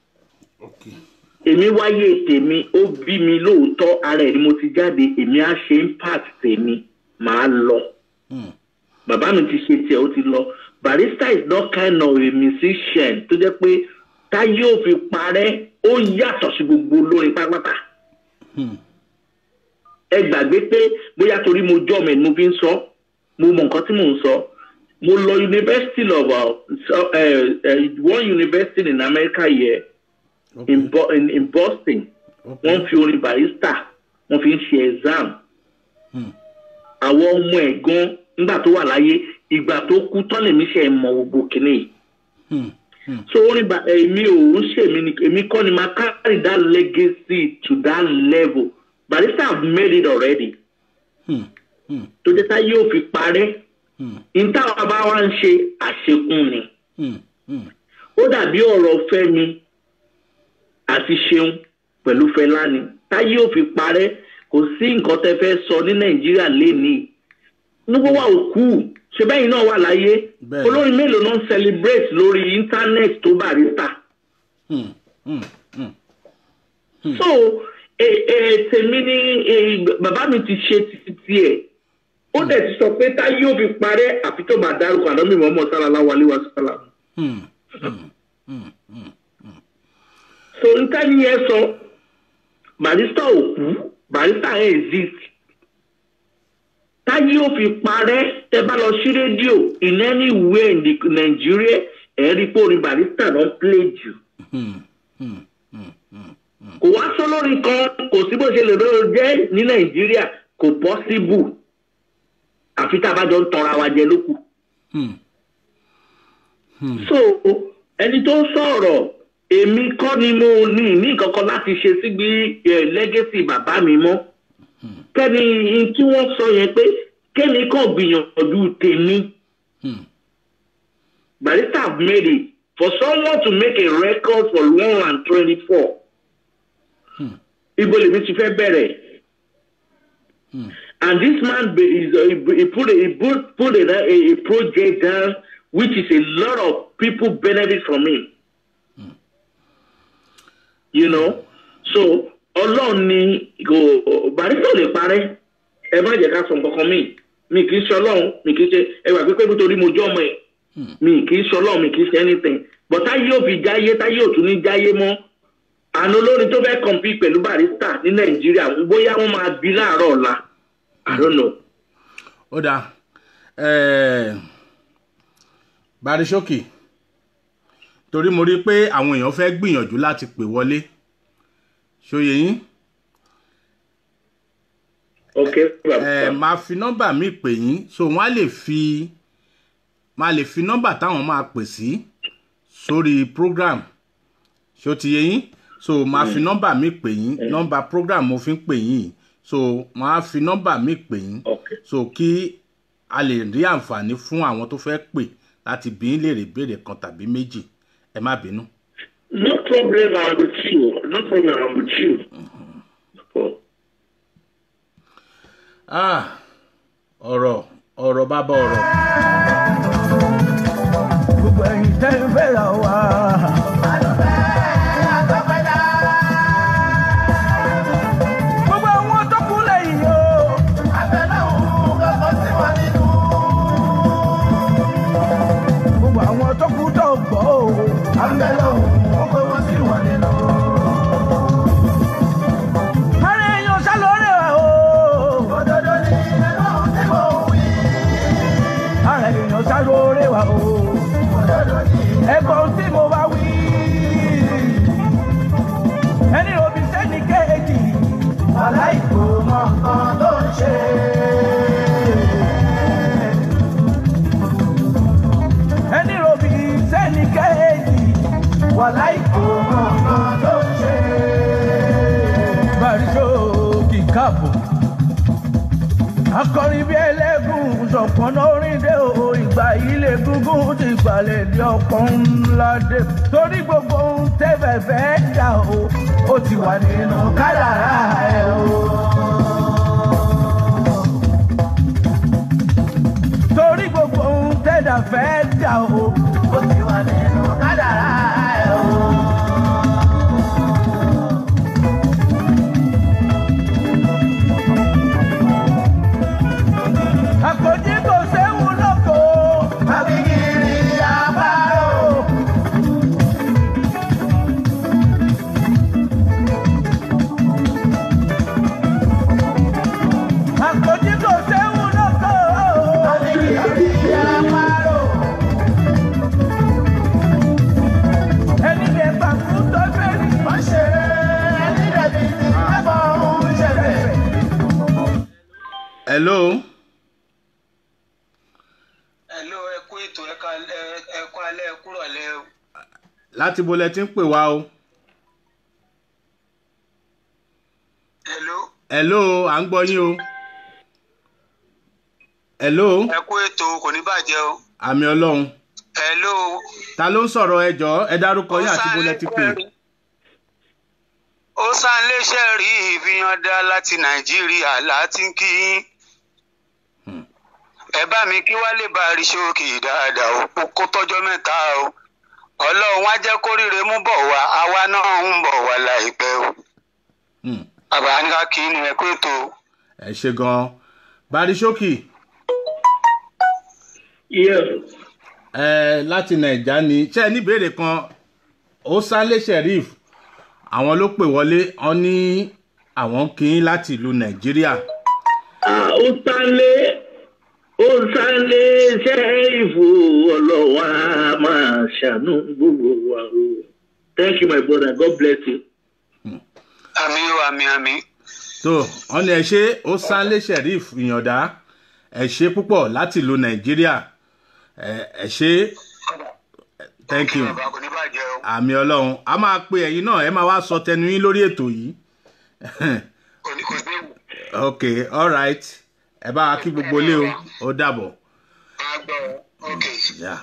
èmi wáyé tèmi ó bí mi lóòótọ́ ara ẹ̀ ni mo ti jáde èmi á ṣe impact tèmi màá lọ bàbá mi ti ṣe tiẹ̀ ó ti lọ barista is not kind of a musician tó jẹ́ pé táyé ò fi parẹ́ ó yàtọ̀ sí gbogbo olórin pátápátá ẹ gbàgbé pé bóyá torí mo jọ́ mi mo fi ń sọ mo mọ nǹkan tí mò ń sọ mo lọ university of uh, so, uh, uh, one university in America here in, Bo in, in Boston wọ́n fi orin barista wọ́n fi ń ṣe exam àwọn ọmọ ẹ̀ gan nígbà tó wà láyé ìgbà tó kú tán lèmi ṣe mọ gbogbo kìnìún yìí so orin ba èmi ò ń ṣèmi ni èmi kọ́ ni máa carry that legacy to that level barista have made it already tó jẹ́ tá yóò fi parẹ́ ìtawà bá wá ń ṣe àṣekún ni ó dàbí ọ̀rọ̀ fẹ́mi àti ṣeun pẹ̀lú fẹlá ni tá yóò fi parẹ́ kò sí nǹkan tẹ́ fẹ́ sọ ní nàìjíríà lénìí nígbà wà òkú ṣe bẹ́yìn náà wà láyé Bẹ́ẹ̀ni. olórin mélòó náà ń celebrate lórí internet tó barista so ẹ ẹ tèmi ní ẹ, bàbá mi ti ṣe ti tiẹ̀ ó dẹ̀ ti sọ pé tá yóò fi parẹ́ àfi tó bá dárúkọ àná mi mọ́mọ́ sálálá wálé wá sálá. so nǹkan ni ẹ sọ barista ò kú barista ẹ̀ exist táyé ò fi parẹ́ tẹ bá lọ sí rédíò in anywhere in the Nigeria ẹ̀ rí pé orin barista náà play jù kò wá sólórin kan kò sí bó ṣe lè lọ́rọ̀ jẹ́ ní nàìjíríà kò pọ́síbù àfi tá a bá jọ ń tanra wa jẹ lókù. so ẹni tó ń sọ̀rọ̀ èmi kọ́ ni mo ní ní kankan láti ṣe síbi lẹ́gẹ́sì bàbá mi mọ́ kẹ́ni n tí wọ́n sọ yẹn pé kẹ́ni kàn gbìyànjú tèmi. barista have made it for someone to make a record for one and twenty-four ibo lèmi ti fẹ́ bẹ̀rẹ̀ and this man be, is uh, he, he put a, he put, put a, a, a project down which is a lot of people benefit from him you know so ọlọ́run ni kò barista ò lè parẹ́ ẹ má jẹ́ ká sọ nǹkan kan míì mi kì í ṣe ọlọ́run mi kì í ṣe ẹ wà pípé nítorí mo jọ́ ọmọ ẹ̀ mi kì í ṣe ọlọ́run mi kì í ṣe anything but táyé ò fi jáyé táyé ò tún ní jáyé mọ́ àná olórin tó fẹ́ kọ̀mpí pẹ̀lú barista ní nàìjíríà bóyá wọ́n máa bí láàárọ̀ ọ̀la i don't know. ó dáa ẹẹ barisókì torí mo rí i pé àwọn èèyàn fẹ́ gbìyànjú láti pè wọlé ṣòye yín ok bàbá ẹ máa fi nọ́mbà mi pè yín so wọ́n á lè fi máa lè fi nọ́mbà táwọn máa pè sí sórí program ṣó ti yé yín so máa fi nọ́mbà mi pè yín nọ́mbà program mo fi ń pè yín so máa fi nọ́mbà mi pè yín ok so kí a lè rí àǹfààní fún àwọn tó fẹ́ pè láti bí ń léèrè ìbéèrè kan tàbí méjì ẹ má bínú. no problem i'm with you no problem i'm with you. Oh. Ah, ọ̀rọ̀ ọ̀rọ̀ bàbá ọ̀rọ̀ gbogbo ẹ̀yin tẹ́ ń o. ẹ̀gbọ́n tí mo bá wí. ẹni òbí sẹ́ni kéèjì. aláìkò mọ nǹkan tó ń ṣe. ẹni òbí sẹ́ni kéèjì. aláìkò mọ nǹkan tó ń ṣe. Bàríṣó kì í káàbọ̀. Akọrin bí ẹlẹ́gùn ṣọ̀pọ̀nà orin dé o, ìgbà ilé gúngún ti gbalẹ̀ di ọ̀pọ̀ ńlá dé. Torí gbogbo ohun tẹ́fẹ̀ fẹ́ dà o, ó ti wà nínú kádàrá ẹ̀ o. Torí gbogbo ohun tẹ́dà fẹ́ dà o, ó ti wà nínú kádàrá ẹ̀ o. Àpòjì kò séwu lóko. àbíkiri àbárò. Àpòjì kò séwu lóko. àbíkiri àbárò. Ẹni lè gbà fún tọ́jú ẹni. wọ́n ṣe ẹni dẹ̀bi ti ẹ̀bọ̀ ń ṣẹlẹ̀. hello Hello, ẹ kú ètò ẹ ká- ẹ- ẹ kú alẹ́ ẹ kúrò alẹ́ o. láti bo lẹ ti ń pè wá o Hello, hello à ń gbọ́ yín o hello ẹ kú ètò kò ní bàjẹ́ o. àmì ọlọ́run Hello. ta ló ń sọ̀rọ̀ ẹ jọ̀ọ́ ẹ dárúkọ yín àti bo lẹ ti pè Ó sánléṣẹ́ rí ìfihàndá láti Nàìjíríà láti ń kí yín. Ẹ bá mi kí Wálé bá rí ṣókì dáadáa o, ó kó tọ́jọ́ mẹ́ta o. Ọlọ́run á jẹ́ kóríire mú bọ̀ wá, àwa náà ń bọ̀ wá láìpẹ́ o. Hmm, Bàbá ní ká kí ni ẹ kú ètò. ẹ ṣe gan-an barisókì Yes. ẹ láti nàìjà ni ṣé ẹ ní ìbéèrè kan ó sálé sheriff àwọn ló pè wọlé wọn ní àwọn kì í láti ìlú nàìjíríà Ah, ó sálé ó sálé sẹ́ẹ̀fù ọlọ́wà máa ṣàánú gbogbo wa o. Thank you my brother God bless you. Àmì o, àmì àmì. tó wọn ní ẹ ṣe ó sálé sheriff ìyànda ẹ ṣe púpọ̀ láti ìlú nàìjíríà ẹ ẹ ṣe thank you Bàbá kò ní bàjẹ́ o. àmì ọlọ́run a máa pe ẹ̀yin náà ẹ máa wá sọ tẹnu yín lórí ètò yìí Kò ní kò séwu. ok alright ẹ bá wa kí gbogbo ilé o ó dàbọ̀. Máa gbọ́ ọ. Ok. Yeah.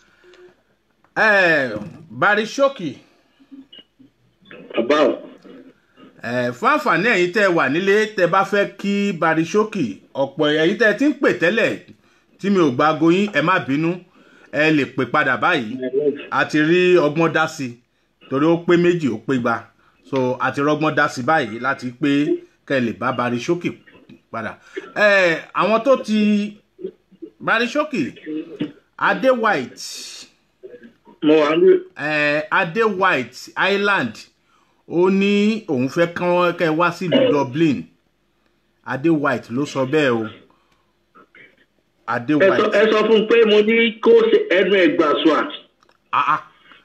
Eh, Barishoki Bàbá o. eh, fún àǹfààní ẹ̀yin tẹ́ ẹ wà nílé tẹ́ bá fẹ́ kí Barishoki ọ̀pọ̀ ẹ̀yin tẹ́ ẹ ti ń pè tẹ́lẹ̀ tí mi ò gba aago yín ẹ má bínú ẹ lè pè padà báyìí a ti rí ọgbọ́n dá sí i torí ó pé méjì ó pé gba so a ti rọgbọ́n dá sí i báyìí láti pé kẹ́ ẹ lè bá Barishoki padà eh, àwọn tó ti Barishoki Adé White Mo wà ní. eh, adé white island ó ní òun fẹ́ kán kẹ́ ẹ wá sílùú dublin adé white ló sọ bẹ́ẹ̀ o adé Ẹ sọ white ẹ sọ fún un pé mo ní kó ṣe ẹnu ẹ̀ gbà swat. ah ah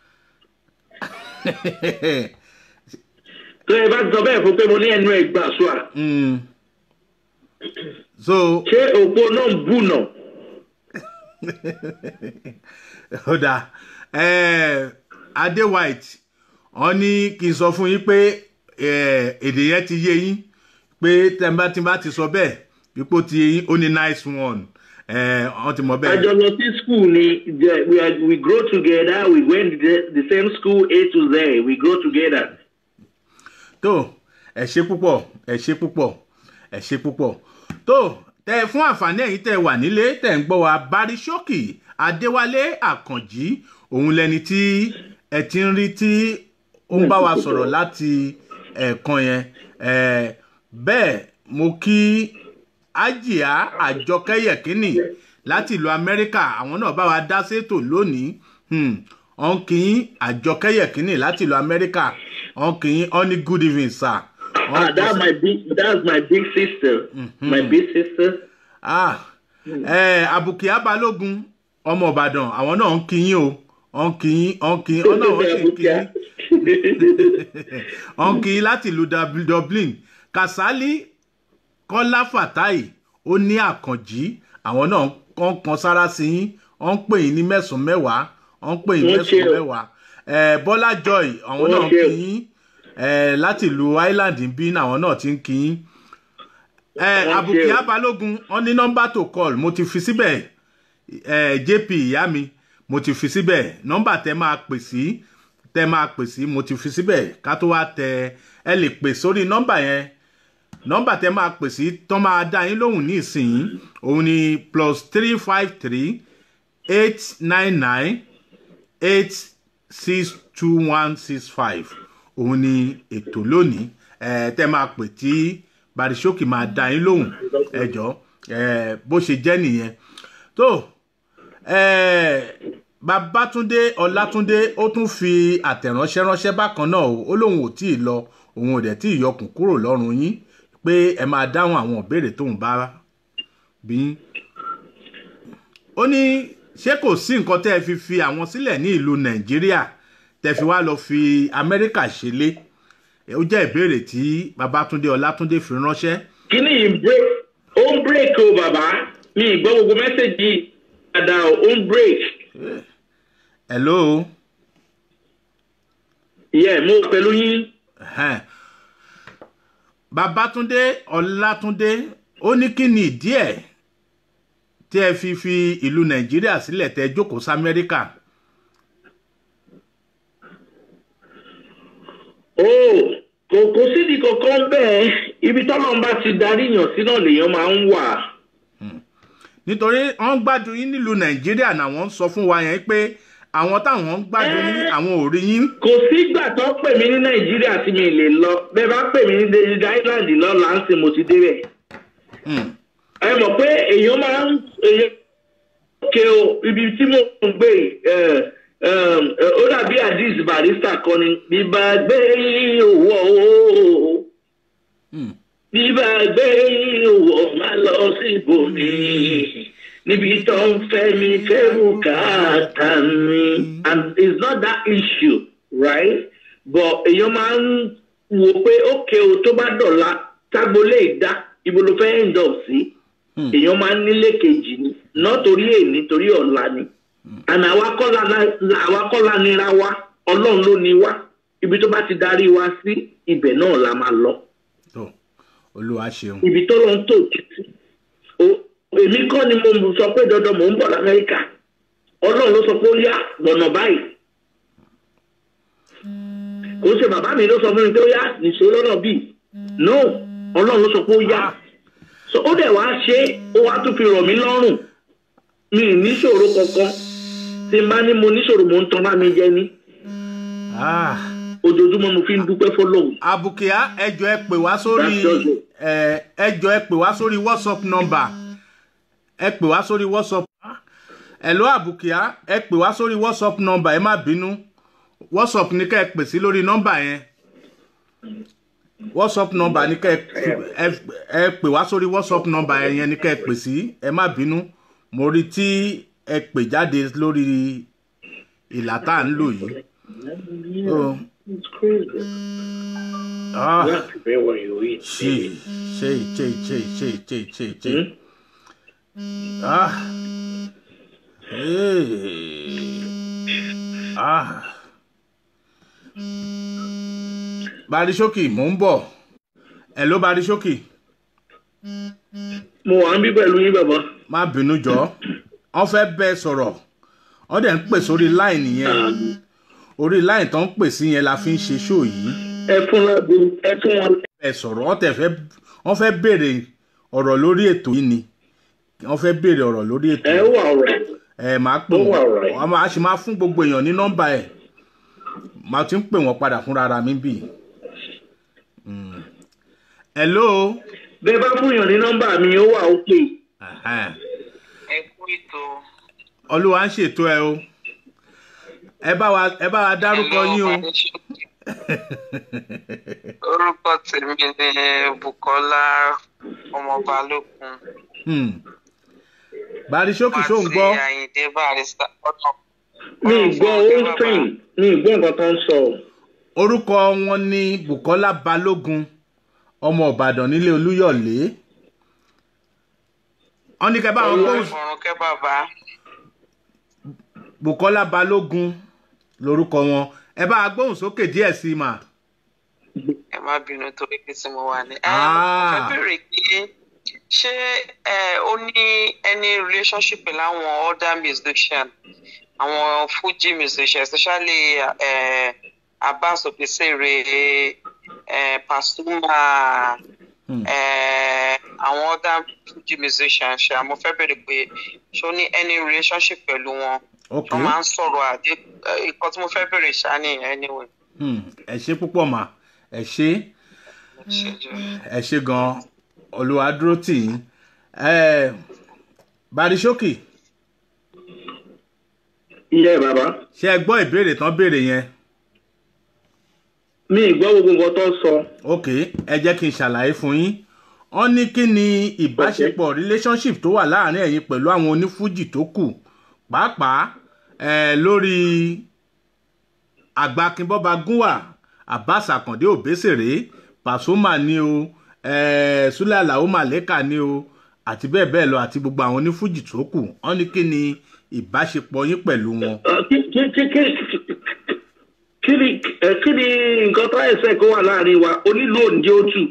Tó ẹ bá ti sọ bẹ́ẹ̀ fún un pé mo ní ẹnu ẹ̀ gbà swat. mm. so Ṣé òpó náà ń bù náà? ó dáa eh, adé white wọ́n ní kí n sọ fún yín pé eh, èdè yẹn ti yé yín pé tẹ́ńbà tí n bá ti sọ bẹ́ẹ̀ pípò ti yé yín ó ní nice one eh, wọ́n ti mọ̀ bẹ́ẹ̀. Àjọ lọ sí school ni the- we are we grow together we went the, the same school A to Z we grow together. tó ẹ ṣe púpọ̀ ẹ ṣe púpọ̀ ẹ ṣe púpọ̀ tó tẹ fún àǹfààní ẹ̀yin tẹ wà nílé tẹ ń gbọ́ wa barisókì adéwálé àkànjí òun lẹni tí ẹ ti ń rí tí ó ń bá wa sọ̀rọ̀ láti ẹ̀ẹ̀kan yẹn Eh, bẹ́ẹ̀ mo kí ájìá àjọkẹ́yẹ̀kínì láti ìlú amẹ́ríkà àwọn náà bá wa dá sétò lónìí Hmm, ọ̀n kì í àjọkẹ́yẹ̀kínì láti ìlú amẹ́ríkà ọ̀n kì í ọ́ ní good evening sir. Ah, that's my big that's my big sister. My big sister. ah eh, abukia balógun ọmọ ìbàdàn àwọn náà ń kí yín o ọ̀ ń kí yín ọ̀ ń kí yín ọ̀ náà wọ́n sì ń kí yín ọ̀ ń kí yín láti ìlú Dub- dublin kasali kọ́lá fatai ó ní àkànjí àwọn náà kàn kan sára sí yín ọ̀ ń pè yín ní mẹ́sàn-án mẹ́wàá ọ̀ ń pè yín Wọ́n ṣe mẹ́sàn-án o. mẹ́wàá Eh, bọ́lá joy àwọn Wọ́n náà ń ṣe o. kí yín Eh, láti ìlú island bí àwọn náà ti ń kí yín ẹ Wọ́n ṣe abukia o. balógun wọn ní nọmba tó call mo ti fi síbẹ̀ ẹ jp ìyá mi mo ti fi síbẹ̀ nọmba tẹ máa pè sí tẹ máa pè sí mo ti fi síbẹ̀ ká tó wá tẹ ẹ lè pè sórí nọmba yẹn nọmba tẹ máa pè sí tán máa dá yín lóhùn ní ìsìn òun ni plus three five three eight nine nine eight six two one six five òun ni ètò lónìí ẹ tẹ máa pè tí barisókì máa dá yín lóhùn ẹjọ ẹ bó ṣe jẹ nìyẹn tó ẹ babatunde ọlátúndé ó tún fi àtẹ̀ránṣẹ́ ránṣẹ́ bákan náà o ó lóun ò tí ì lọ òun ò dẹ̀ tí ì yọkùn kúrò lọ́rùn yín pé ẹ máa dáhùn àwọn ìbéèrè tóun bá bí yín ó ní ṣé kò sí nǹkan tẹ́ ẹ fi fi àwọn sílẹ̀ ní ìlú nàìjíríà tẹ́ fi wá lọ fi amẹ́ríkà ṣẹlẹ̀ ó jẹ́ ìbéèrè tí babatunde ọlátúndé fi ránṣẹ́ kí ni yìí break ó ń break o bàbá mi ì gbọ́ gbogbo mẹ́sẹ̀gì dáadáa o ó ń break hello yẹ mo wà pẹ̀lú yín ẹ̀hẹ́n. babatunde ọlátúndé ó ní kí ni ìdí ẹ̀ tí ẹ fi fi ìlú nàìjíríà sílẹ̀ tẹ́ jókòó sí amẹ́ríkà o kò kò sídìí kankan bẹ́ẹ̀ ibi tọ́lọ́run bá ti darí yàn sí náà lèèyàn máa ń wà nítorí wọ́n ń gbádùn yín nílùú nàìjíríà náà wọ́n ń sọ fún wa yẹn pé àwọn táwọn ń gbádùn yín àwọn ò rí yín kò sígbà tó pè mí ní nàìjíríà tí mi lè lọ bẹ́ẹ̀ bá pè mí ní david island lọ́la ń sìn mo ti débẹ̀ Hmm. ẹ mọ̀ pé èèyàn máa ń èèyàn òkè o ibi tí mo ń gbé ẹ ẹ ó dàbí addis barista kan ni bíbá gbé owó Hmm. bíbá gbé owó má lọ sí ibòmí níbi tó ń fẹ́ mi fẹ́rù káàtà mi and it's not that issue right but èèyàn máa ń wò pé òkè o tó bá dọ̀la tágbolé ìdá ibo ló fẹ́ end up sí èèyàn máa ń nílé kejì ni náà torí èní torí ọ̀la ni àná àwa kọ́ la àwa kọ́ la nira wa ọlọ́run ló ní wa ibi tó bá ti darí wa sí ibẹ̀ náà la máa lọ tó olúwa ṣeun ibi tó lọ ń tò títí o èmi kọ́ ni mo sọ pé dandan mò ń bọ̀ lamẹ́ríkà ọlọ́run ló sọ pé ó yá lọ́nà báyìí kò ṣe bàbá mi ló sọ fún mi pé ó yá nìṣó lọ́nà bíi no ọlọ́run ló sọ pé ó yá so ó dẹ̀ wá ṣe é, ó wá tún fi rọ̀ mí lọ́rùn mi ì níṣòro kankan tí n bá ní mo níṣòro mò ń tan bá mi jẹ ní Ah. ojoojúmọ́ mo fi ń dúpẹ́ fọlọ́hùn abukia ẹjọ ẹ pè wá sórí That's just it. ẹ ẹjọ ẹ pè wá sórí whatsapp number ẹ pè wá sórí whatsapp ẹlò abukia ẹ pè wá sórí whatsapp number ẹ má bínú whatsapp ní ká ẹ pè sí lórí nọ́mbà yẹn whatsapp number ní ká ẹ ẹ ẹ pè wá sórí whatsapp number yẹn ní ká ẹ pè sí ẹ má bínú mo rí tí ẹ pè jáde lórí ìlà tá à ń lò yìí. Oh. Ah. Sì, ṣe ṣe ṣe ṣe ṣe ṣe ṣe. Ah. Hey. Ah. Barisókì, mò ń bọ̀. Hello Barisókì, mo wà ń bí pẹ̀lú yín bàbá má bínú jọ. Wọ́n fẹ́ bẹ́ẹ̀ sọ̀rọ̀. Wọ́n dẹ̀ ń pè sórí láìnì yẹn. Orí láìnì tó ń pè sí yẹn la fi ń ṣe ṣó yìí. ẹ fún lágbo ẹ fún wọn ẹ sọ̀rọ̀ wọ́n tẹ̀ fẹ́ wọ́n fẹ́ béèrè ọ̀rọ̀ lórí ètò yìí ni wọ́n fẹ́ béèrè ọ̀rọ̀ lórí ètò ẹ yìí wà ọ̀rẹ́ ẹ máa pè ó wà wọ́n alright. wọ́n máa ṣe máa fún gbogbo èèyàn ní nọ́mbà ẹ̀ máa ti ń pè wọ́n padà fúnra ara mi bì. Mm. hello. bẹ́ẹ̀ bá fún yàn ní nọ́mbà mi ó wà òkè Ẹ̀hẹ́n. ẹ kú ètò olúwa ń ṣètò ẹ o ẹ bá wa ẹ bá wa dárúkọ yín o. orúkọ tèmi ni bukola ọmọ balógun Hmm. barisókì ṣó ń gbọ́ àyìndé barista ọ̀nà. mi ì gbọ́ ó sìn mi ì gbọ́ nǹkan tó ń sọ. orúkọ wọn ní bukola balógun ọmọ ìbàdàn nílé olúyọ̀lé wọn ní kẹ́ bá wọn gbóhùn fọ̀rùnkẹ́ bàbá bukola balógun lorúkọ wọn ẹ bá a gbóhùn sókè díẹ̀ sí i mà. ẹ má bínú torí pé tí mo wà ní. ẹ Ah. fẹ́ bèrè pé ṣé ẹ ó ní any relationship pẹ̀lú àwọn other musician àwọn fuji musician especially ẹ abbas obesere ẹ pasuma Hmm. ẹ àwọn other fuji musician ṣe àmọ́ fẹ́ bèrè pé ṣé ó ní any relationship pẹ̀lú wọn ok wọ́n máa ń sọ̀rọ̀ àdé ìkọ́ tí mo fẹ́ bèrè ṣáà nìyẹn anyway. Hmm, ẹ ṣe púpọ̀ mà ẹ ṣe ṣe ẹ ṣe gan olúwa dúró tì yín ẹ barisókì iye bàbá ṣé ẹ gbọ́ ìbéèrè tán béèrè yẹn mi ì gbọ́ gbogbo nǹkan tó ń sọ. ok ẹ jẹ́ kí n ṣàlàyé fún yín wọ́n ní kí ni ìbáṣepọ̀ relationship tó wà láàrin ẹ̀yin pẹ̀lú àwọn onífújì tó kù pàápàá eh, lórí àgbàkínbọ́ba gúnwà abbas akande obesere pasuma ni o eh, sule alao maleka ni o àti bẹ́ẹ̀ bẹ́ẹ̀ lọ àti gbogbo àwọn onífújì tó kù wọ́n ní kí ni ìbáṣepọ̀ yín pẹ̀lú wọn. Ẹ, kí kí kí kí kí ni ẹ, kí ni nǹkan tó ẹsẹ̀ kó wà láàrin wa onílù òǹdí ó tù.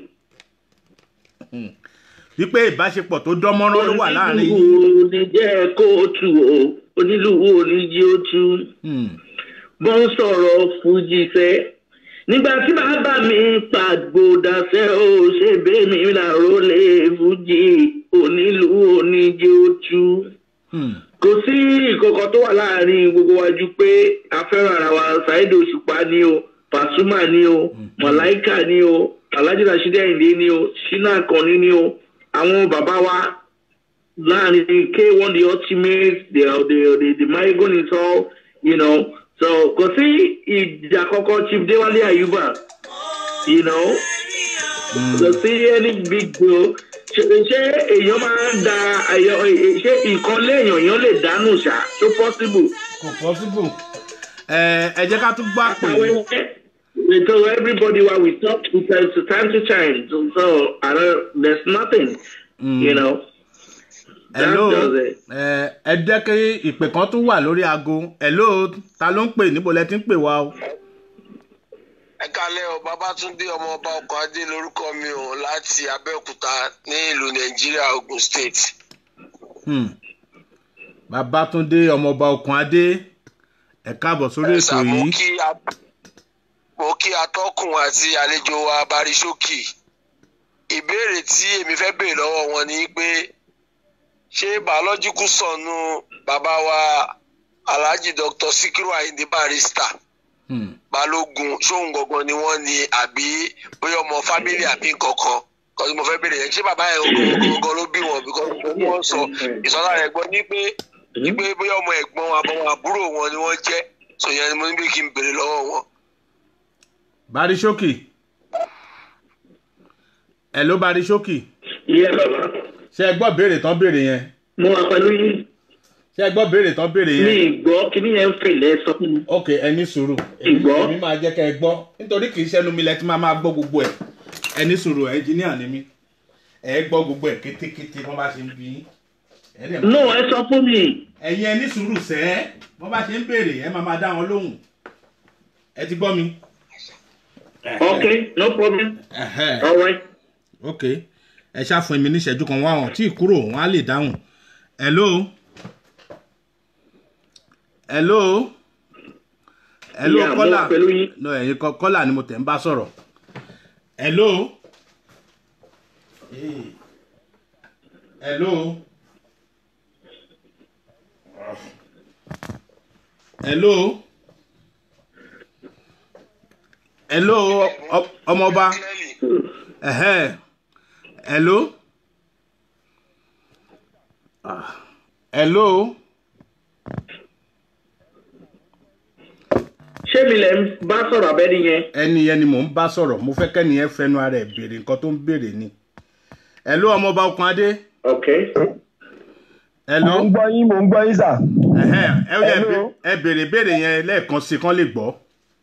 wípé ìbáṣepọ̀ tó dánmọ́rán ló wà láàrin yín. onílù òní jẹ́ kó o tù o onílù òní jí ó tù. Hmm. bọ́ ń sọ̀rọ̀ fújì fẹ́. nígbà tí bàbá mi pàgbọ́dà fẹ́ ó ṣe bẹ́ẹ̀ mi làró lè fújì onílù òní jí ó tù Hmm. kò sí ìkọ̀kọ̀ tó wà láàrin gbogbo wa ju pé a fẹ́ràn ara wa ṣáìdì òṣùpá ni o pàṣùmà ni o mọ̀láìkà ni o alhaji rasheed ayinde ni o shina akanni ni o àwọn bàbá wa láàrin k one the ultimate the the the, the marigold is all you know so kò sí ìjà kọ́kọ́ chief dewale ayuba you know kò sí any big deal ṣe ṣé èèyàn máa ń da àyọ ṣé nǹkan léèyàn èèyàn lè dánù ṣá tó possible. kò possible ẹ ẹ jẹ́ ká tún gbọ́ àpè àpàwẹ́ we tell everybody why we talk to time to time to time so, so I don't, there's nothing you know. hello That does it. ẹ ẹ jẹ́ kí ìpè kan tún wà lórí aago hello ta ló ń pè níbo lẹ ti ń pè wá o. ẹ kalẹ o babatunde ọmọọba ọkọ adé lorúkọ mi o láti abẹ́òkúta ní ìlú nàìjíríà ogun state. Hmm. babatunde ọmọọba okun adé ẹ káàbọ̀ sórí ètò Ẹ̀sà, mo yìí kí a- mo kí atọ́kùn àti àlejò wa barisókì ìbéèrè tí èmi fẹ́ béèrè lọ́wọ́ wọn ni pé ṣé biological sọnù bàbá wa alhaji dr sikiru ayinde barrister Hmm. balógun ṣóun gangan ni wọ́n ní àbí bóyá ọmọ fámílì àbí nkankan kan tí mo fẹ́ béèrè yẹn ṣé bàbá yẹn gangan ló bí wọn bíkọ́ wọ́n sọ ìsọlá rẹ̀ gbọ́ ní pé ní pé bóyá ọmọ ẹ̀gbọ́n àbọ̀wọ̀n àbúrò wọn ni wọ́n jẹ́ sọ yẹn ni mo ní bí kí n béèrè lọ́wọ́ wọn. barisókì hello barisókì iye bàbá ṣé ẹ gbọ́ béèrè tán béèrè yẹn mo wà pẹ̀lú yín ṣé ẹ gbọ́ béèrè tán béèrè mi yẹn. ì gbọ́ kíní yẹn ń fèlè sọ fún mi. ok ẹ ní sùúrù èmi Ìgbọ́. èmi máa jẹ́ kẹ́ ẹ gbọ́ nítorí kì í ṣẹ́nu mi lẹ ti máa máa gbọ́ gbogbo ẹ̀ ẹ ní sùúrù ẹnjìníà ni mí ẹ gbọ́ gbogbo ẹ̀ kétékété wọ́n bá ṣe ń bí yín. Ẹ dẹ̀ máa- no ẹ sọ fún mi. ẹ̀yin ẹ ní sùúrù sẹ́ wọ́n bá ṣe ń béèrè ẹ máa máa dá wọn lóhùn ẹ ti gbọ́ mi. okay no problem Ẹ̀hẹ́. all right. ok ẹ ṣàfún mi ní ìṣẹ́jú kan wá hàn tí ì kúrò wọ́n á lè dáhùn. hello hello hello Yeah, mo kọ́là wà pẹ̀lú yín. no ẹ̀yin kọ́ kọ́là ni mo tẹ̀ ń bá sọ̀rọ̀ hello Eh. hello hello hello ọ- ọmọọba ẹ̀hẹ́ hello Ah, hello ṣé mi lẹ ń bá sọ̀rọ̀ abẹ́ni yẹn. ẹni yẹn ni mò ń bá sọ̀rọ̀ mo fẹ́ kẹ́ni yẹn fẹnu ara ẹ̀ béèrè nǹkan tó ń béèrè ni hello ọmọọba okun adé okay. hello Mo ń gbọ́ yín, mo ń gbọ́ yín sà. ẹ̀hẹ́n, ẹ ó yẹ Hello. bé- ẹ béèrè béèrè yẹn lẹ́ẹ̀kan sí kán lè gbọ́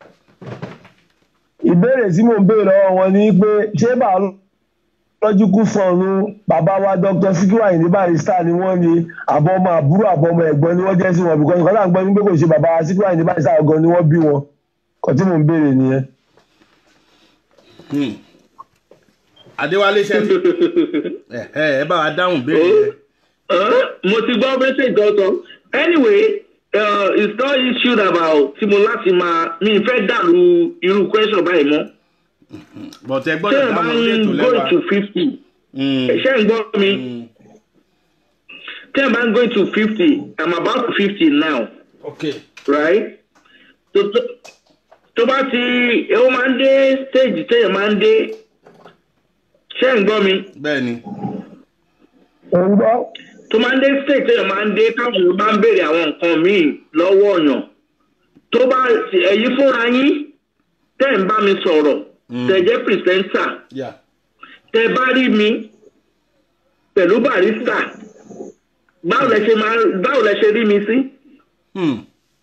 Ìbéèrè tí mò ń béèrè lọ́wọ́ wọn ni pé ṣé biological fọ́ọ̀nù bàbá wa Dr. Sikiru Ayinde Barrister ni wọ́n ní àbọ̀ ọmọ àbúrò àbọ̀ ọmọ ẹ̀gbọ́n ni wọ́n jẹ́ sí wọn because nǹkan tá à ń gbọ́ ní pé kò ṣe bàbá wa Sikiru Ayinde Barrister gan ni wọ́n bí wọn. Kàn tí mò ń béèrè nìyẹn. Hmm. adéwálé ṣe ẹ ẹ bá wa dáhùn béèrè yẹn Uh, mo ti gbọ́ message ọ̀tọ̀ anyway uh, it's not issue about tí mo láti máa mi fẹ́ dàrú irú question báyìí mọ́ but ẹ ṣé gbọ́dọ̀ ẹ bá dáhùn orí ń ètò go lẹ́wà to fifty Hmm. ṣé ń gbọ́ mi Hmm. ṣé ẹ bá ń go to fifty i'm about to fifty now okay right tó tó tó bá ti ó máa ń dé stage téèyàn máa ń dé ṣé ń gbọ́ mi bẹ́ẹ̀ ni Mo ń gbọ́. tó máa ń dé stage téèyàn máa ń dé káwọn èèyàn bá ń béèrè àwọn nǹkan míì lọ́wọ́ ọ̀yàn tó bá ẹ̀yin fúnra yín tẹ́ ń bá mi sọ̀rọ̀ tẹ́ jẹ́ pìrìsẹ́ńtà yeah. tẹ́ bá rí mi pẹ̀lú barista báwo lẹ ṣe máa báwo lẹ ṣe rí mi sí. Hmm.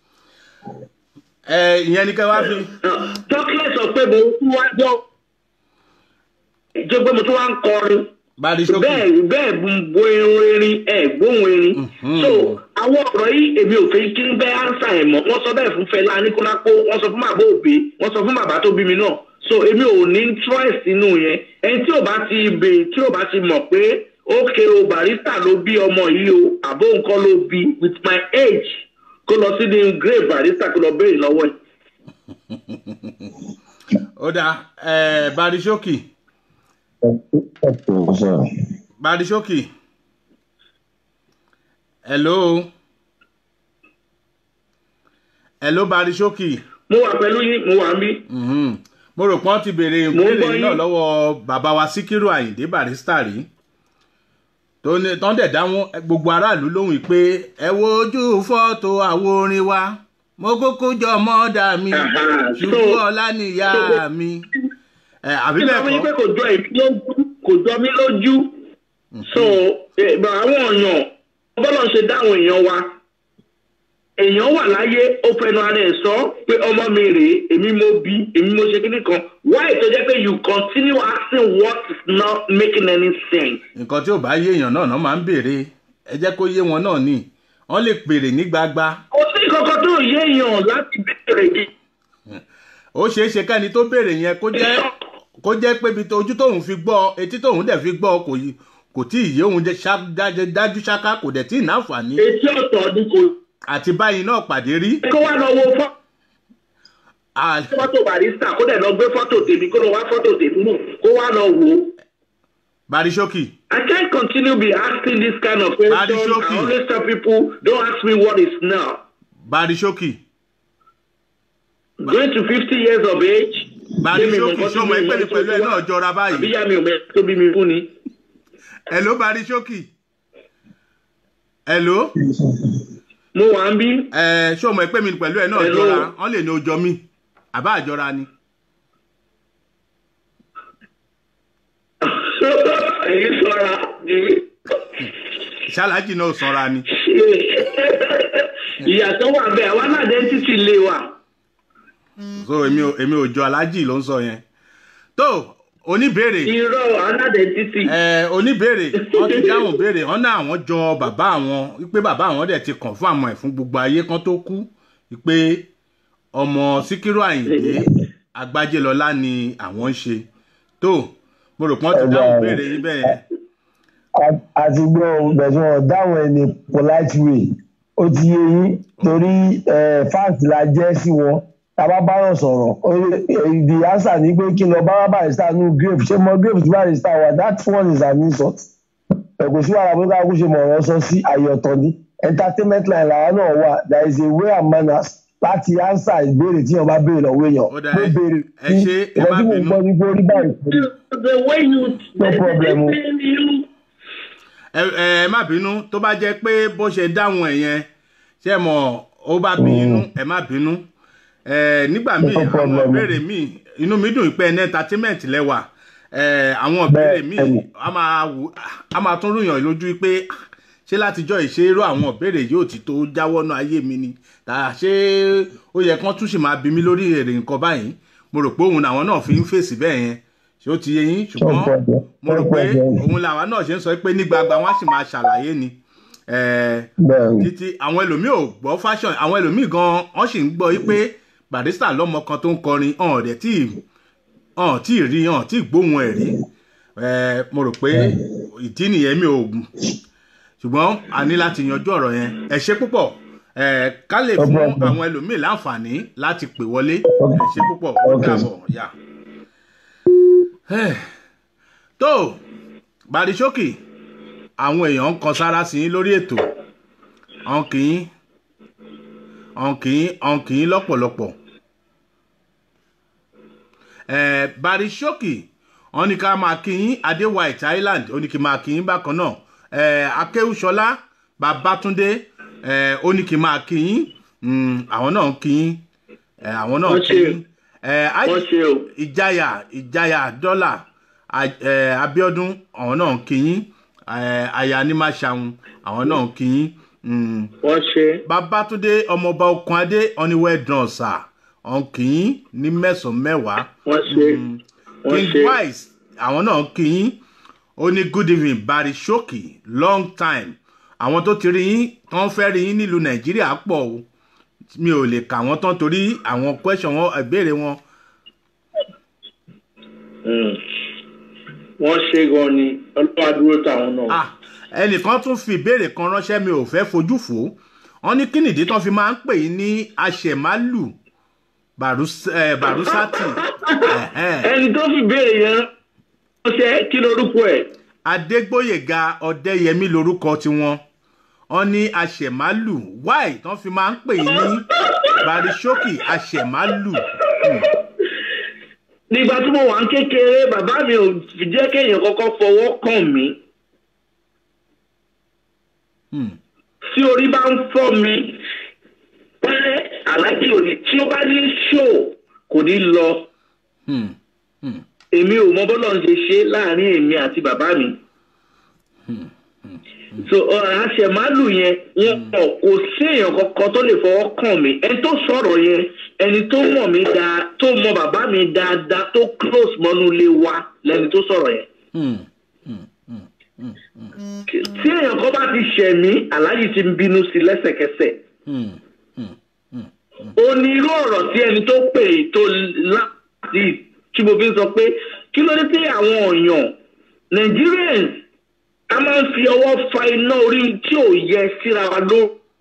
ẹ ìyẹn ni kẹ́ wá fi tọ́kílẹ̀ sọ pé mo tún wá jọ jẹ́ pé mo tún wá ń kọrin bari ṣókì bẹ́ẹ̀ bẹ́ẹ̀ bo irun erin ẹ̀ gbóhùn erin Mhm. so àwọn ọ̀rọ̀ yìí èmi ò fẹ́ kí n bẹ́ ánsà ẹ̀ mọ́ wọ́n sọ bẹ́ẹ̀ fún Fẹlá Aníkúlápó wọ́n sọ fún bàbá òbí wọ́n sọ fún bàbá tó bí mi náà so èmi ò ní interest nínú yẹn ẹni tí ò bá ti bè tí ò bá ti mọ̀ pé ókè o barista ló bí ọmọ yìí o àbó nǹkan ló bí with my age kó lọ sí ní grave barista kó lọ béèrè lọ́wọ́ ẹ̀. ó dáa ẹ bari ṣókì bari ṣókì hello hello bari ṣókì mo wà pẹ̀lú yín mo wà ń bí. Mhm. mo rò pé wọ́n ti béèrè Mo ń ìbéèrè gbọ́ yìí yín. náà lọ́wọ́ bàbá wa síkírù àyìndé barista rí tó ní tó ń dẹ̀ dáhùn gbogbo aráàlú lóhùn yìí pé ẹ wo ojú fọ́tò àwo orin wa mo kúkú jọ mọ́dà mi Aha, ṣùgbọ́n so- ọlá níyà so- mi ẹ àbí nígbà wọ́n ní pé bẹ́ẹ̀ kò jọ èmi lójú kò jọ mí lójú so eh, but àwọn èèyàn bọ́lá ṣe dáhùn èèyàn wa èèyàn wà láyé ó fẹnu ara ẹ̀ sọ pé ọmọ mi rèé èmi mo bí èmi mo ṣe kíní kan why tó jẹ́ pé you continue asking what is not making any sense. nǹkan tí ò bá yé èèyàn náà náà máa ń béèrè ẹ jẹ́ kó yé wọn náà ni wọ́n lè pèrè ní gbagba kò sí kankan tó yé èèyàn láti bẹ̀rẹ̀ yìí. ó ṣeé ṣe kẹ́ni tó béèrè yẹn kó jẹ́ kó jẹ́ pé ibi tó- ojú tóun fi gbọ́ etí tóun dẹ̀ fi gbọ́ kò yí kò tí ì yé òun jẹ́ ṣá- dájú- dájú ṣáká kò dẹ̀ tí ì náǹfààní etí ọ̀tọ̀ ni kò àti báyìí náà pàdé rí kó wá lọ wo fọ́. À- fọ́tò barista kó dẹ̀ lọ gbé fọ́tò tèmi kó lọ wá fọ́tò tèmi mú kó wá lọ wò ó. barisókì I can't continue be asking this kind of question. Badishoki. I always tell people, don't ask me what is now. barisókì Going to fifty years of age. barisókì sọmọ ẹgbẹ́ mi pẹ̀lú ẹ náà jọra báyìí Àbíyá mi ò mẹ́ tó bí mi fún ni. hello barisókì hello Mo wà ń bí. ẹ sọmọ ẹgbẹ́ mi pẹ̀lú ẹ náà Hello. jọra wọ́n lè ní ojọ mi àbá àjọra ni Èyí sọ̀ra. ṣáláàjì náà sanra ni Ìyàtọ̀ wà bẹ́ẹ̀, àwa náà dé títí lé wa. so èmi ò èmi ò jọ aláàjì ló ń sọ yẹn tó oníbèrè Irọ́ aládé títí. ẹ oníbèrè wọn ti dáhùn béèrè wọn náà àwọn jọ bàbá àwọn wípé bàbá àwọn dẹ̀ ti kàn fún àwọn ẹ̀ fún gbogbo ayé kan tó kú wípé ọmọ síkírù àyìndé agbájélọlá ni àwọn ń ṣe tó mo rò pé wọn ti dáhùn béèrè yín bẹ́ẹ̀ yẹn àti gbọ́ bẹ̀sùn ọ̀dáwọn ẹni polite way ó ti yé yín torí fáǹtì la jẹ́ sí wọn tábà bá yàn sọ̀rọ̀ ó- eh, the answer ni pé kí n lọ bá barista nù grave ṣé mo grave tí barista wà that one is an insult ẹ̀kọ́ sí wàhálà bóyá kó ṣe mọ̀ ọ̀rọ̀ sọ sí àyè ọ̀tọ̀ ni entertainment line làwọn náà wà there is a way and manners láti answer ìbéèrè tí wọn bá béèrè lọ́wọ́ èèyàn Ó dà, mo ẹ- béèrè ẹ ṣé, ẹ má ìwọ́n tí mo bínú. gbọ́ ní pé orí báyìí kò rí. The way you. No problem. You. ẹ ẹ má bínú tó bá jẹ́ pé bó ṣe dáhùn ẹ̀ yẹn ṣe mọ̀ ó bá bí inú ẹ má bínú ẹ nígbà míì No àwọn problem. ìbéèrè míì inú mi dùn pé ẹni entertainment lẹ́wà ẹ àwọn ìbéèrè míì Bẹ́ẹ̀ni. a máa wù- a máa tún rúyàn lójú pé ṣé látijọ́ ìṣe irú àwọn ìbéèrè yóò ti tó jáwọ́nú ayé mi ni tà ṣé ó yẹ kán tún sì máa bí mi lórí èrè nǹkan báyìí mo rò pé òun làwọn náà fi ń fèsì bẹ́ẹ̀ yẹn ṣé ó ti yé yín ṣùgbọ́n Ọ̀pọ̀ mo rò pé ọ̀pọ̀ òun làwọn náà ṣe ń sọ pé ní gbagba wọn á sì máa ṣàlàyé ni Eh, bẹ́ẹ̀ ni títí àwọn ẹlòmíì ò gbọ́ fashion àwọn ẹlòmíì gan wọ́n sì ń gbọ́ yí pé barista lọ́mọ kan tó ń kọrin ọ̀hún rẹ̀ tí ọ̀hún tí ì rí ọ̀hún tí ì gbóhùn ẹ̀ rí Eh, mo rò pé ìdí nìyẹn mi ò ṣùgbọ́n a ní láti yanjú ọ̀rọ̀ yẹn ẹ ṣe púpọ̀ Eh, ká lè fún Ọgbọ́n, ọgbọ́n. àwọn ẹlòmíì láǹfààní láti pè wọlé ẹ ṣe púpọ̀ ó Okay. dàbọ̀ yá. Eh, tó barisókì àwọn èèyàn ń kan sára sí yín lórí ètò ọ̀n kì í ọ̀n kì í ọ̀n kì í lọ́pọ̀lọpọ̀ Eh, barisókì wọn ní ká máa kí yín adé white island ó ní kí n máa kí yín bákan náà Eh, akéwùsọlá babátúndé eh, ó ní kí n máa kí yín Mm, àwọn náà ń kí yín Eh, àwọn náà ń Wọ́n kí ṣe. yín Eh, Aj- wọ́n ṣe o ìjayà ìjayà dọ́là a- eh, abiodun àwọn náà ń kíyín eh, aya ní má ṣàwọn àwọn náà ń kíyín Mm. wọ́n ṣe babatunde ọmọọba okunadé ọniwẹdàn ọsà ọ̀n kíyín ní mẹ́sàn-án mẹ́wàá wọ́n ṣe wọ́n king ṣe wise àwọn náà ń kíyín ó ní good evening barry shoki long time àwọn tó ti rí yín tán fẹ́ rí yín nílùú nàìjíríà pọ̀ o mi ò lè kà wọ́n tán torí àwọn question wọn ìbéèrè wọn Mm. wọ́n ṣe gan ni ọlọ́wà dúró táwọn náà. Ah, ẹnìkan tún fi ìbéèrè kan ránṣẹ́ mi ò fẹ́ fojú fò ó wọ́n ní kí nìdí tán fi máa ń pè yín ní aṣẹ̀málù Barus- eh, barusati Ẹ̀hẹ́n. ẹni tó fi béèrè yẹn wọ́n ṣe kí lorúkọ ẹ̀. adégbòyèga ọdẹyẹmí lorúkọ tiwọn wọ́n ní aṣẹ̀málù wáì tán fi máa ń pè yín ní barisókì aṣẹ̀málù Hmm, nígbà tí mo wà ń kékeré bàbá mi ò fi jẹ́ kéèyàn kọ́kọ́ fọwọ́ kàn mí hmm, tí orí bá ń fọ́ mi pẹ́ aláàjì òní tí ó bá ní ṣó kò ní lọ hmm, hmm, èmi ò mọ bọ́lọ̀ ń ṣe ṣe láàrin èmi àti bàbá mi. so àṣẹmálù yẹn wọn kọ kò sí èèyàn kankan tó lè fọwọ́ kàn mí ẹni tó sọ̀rọ̀ yẹn ẹni tó mọ̀ mí dáa tó mọ bàbá mi dáadáa tó close mọ́nú ilé wa lẹni tó sọ̀rọ̀ yẹn. hmm. tí èèyàn kan bá ti ṣẹ̀ mí aláàjì ti ń bínú sí lẹ́sẹ̀kẹsẹ̀ hmm. ó ní irú ọ̀rọ̀ tí ẹni tó pè é tó láti tí mo fi ń sọ pé kí ló dé tí àwọn èèyàn Nigerians a máa ń fi ọwọ́ fa iná orí tí ò yẹ síra wa ló.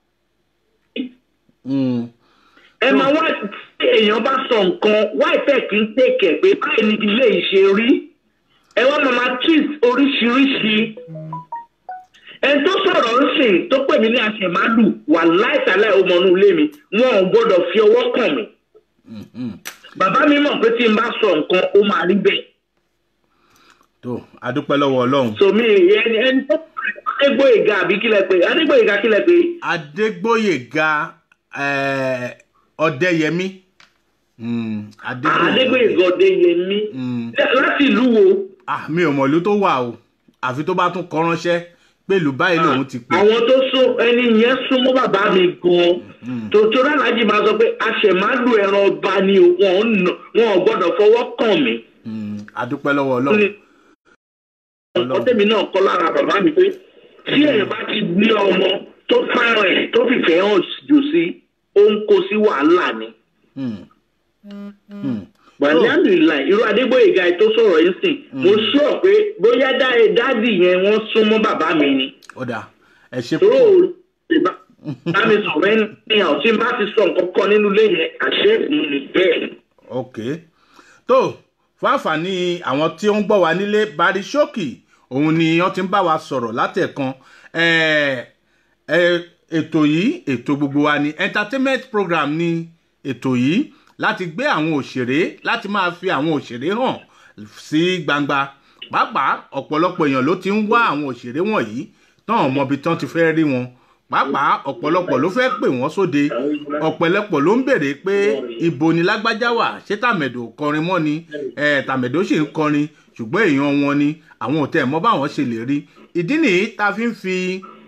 hmm. ẹ máa wá tí èèyàn bá sọ nǹkan wá ìfẹ́ kì í tèkẹ̀ pé báyìí ni ilé ìṣe rí ẹ wá máa máa twist oríṣiríṣi ẹni tó sọ̀rọ̀ ń sìn tó pè mí ní àṣẹmálù wà láìsàlẹ̀ ọmọnú ilé mi wọn ò gbọ́dọ̀ fi ọwọ́ kàn mí bàbá mi mọ̀ pé tí n bá sọ nǹkan ó máa rí bẹ́ẹ̀ tó adúpẹ́ lọ́wọ́ ọlọ́run so mi ẹni ẹni tó adégbòyèga àbí kílẹ̀ pé adégbòyèga kílẹ̀ pé adégbòyèga eh, ọdẹyẹmí Hmm, adégbòyèga ọdẹyẹmí Hmm. láti ìlú wo ah mi ò mọ̀ ìlú tó wà o àfi tó bá tún kọ ránṣẹ́ pé ìlú báyìí lòun ti pè àwọn tó sún ẹni yẹn súnmọ́ bàbá mi gan tòótọ́ aláàjì máa sọ pé aṣẹ̀málù ẹran ọba ni o, wọn ò nà- wọn ò gbọ́dọ̀ fọwọ́ kàn mí. Hmm, adúpẹ́ lọ́wọ́ ọlọ́run ọkọ tèmi náà kọ́ lára bàbá mi pé tí èèyàn bá ti ní ọmọ tó fẹ́ràn ẹ̀ tó fìfẹ́ hàn jù sí ó ń kó sí wàhálà ni. Hmm. Hmm. Bàálẹ̀ àdìlà irú Adégbòyèga ẹ̀ tó sọ̀rọ̀ yìí sìn mo sọ pé bóyá dá- dádì yẹn wọ́n súnmọ́ bàbá mi ni. ó dà ẹ ṣe Tó púpọ̀ o lè bá bá mi sọ̀rọ̀ ènìyàn tí n bá ti sọ nǹkan kan nínú ilé yẹn àṣẹ mi ni bẹ́ẹ̀. ok tó fún àǹfààní àwọn tí ó ń gbọ́ wa nílé barisókì òun ni wọ́n ti ń bá wa sọ̀rọ̀ látẹ̀kan Eh, eh, ètò yìí ètò gbogbo wa ni entertainment program ni ètò yìí láti gbé àwọn òṣèré láti máa fi àwọn òṣèré hàn sí gbangba pàápàá ọ̀pọ̀lọpọ̀ èèyàn ló ti ń wá àwọn òṣèré wọ̀nyí tán ò mọbi tán ti fẹ́ rí wọn pàápàá ọ̀pọ̀lọpọ̀ ló fẹ́ pè wọ́n sóde ọ̀pọ̀lọpọ̀ ló ń béèrè pé ibo ni lágbájá wà ṣé tàmẹ̀dò kọrin mọ́ ni eh, tàmẹ̀dò sì ń kọrin ṣùgbọ́n èèyàn wọn ni àwọn ò tẹ̀ mọ́ báwọn ṣe lè rí ìdí nìyí tá a fi ń fi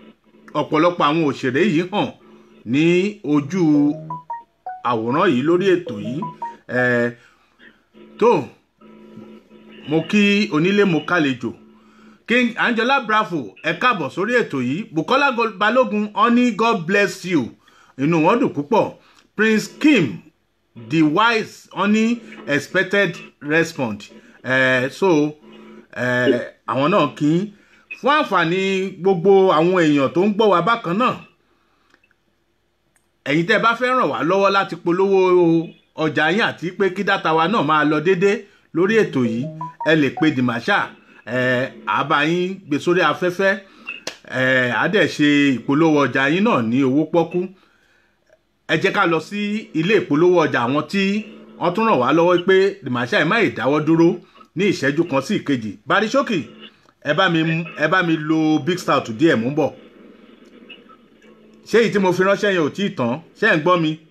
ọ̀pọ̀lọpọ̀ àwọn òṣèré yìí hàn ní ojú àwòrán yìí lórí ètò yìí Eh, tó mo kí onílé mo kálejò king angela bravo ẹ káàbọ̀ sórí ètò yìí bukola Go- balógun honey god bless you inú wọn dùn púpọ̀ prince kim the wise honey expected response eh, so eh, àwọn náà kí í fún àǹfààní gbogbo àwọn èèyàn tó ń gbọ́ wa bákan náà ẹ̀yin tẹ́ ẹ bá fẹ́ ràn wá lọ́wọ́ láti polówó ọjà yín àti pé kí dátà wa náà máa lọ déédé lórí ètò yìí ẹ lè pe dìmáṣà ẹ àbá yín gbé sórí afẹ́fẹ́ ẹ á dẹ̀ ṣe ìpolówó ọjà yín náà ní owó pọ́kú ẹ jẹ́ ká lọ sí ilé ìpolówó ọjà àwọn tí wọ́n tún ràn wá lọ́wọ́ pé dìmáṣà ẹ má ì dáwọ́ dúró ní ìṣẹ́jú kan sí ìkejì barisókì ẹ bá mi ẹ bá mi lo big stout díẹ̀ mú bọ̀ ṣé èyí tí mo fi ránṣẹ́ yẹn ò tí ì tán ṣé ẹ̀ ń gbọ́ mi.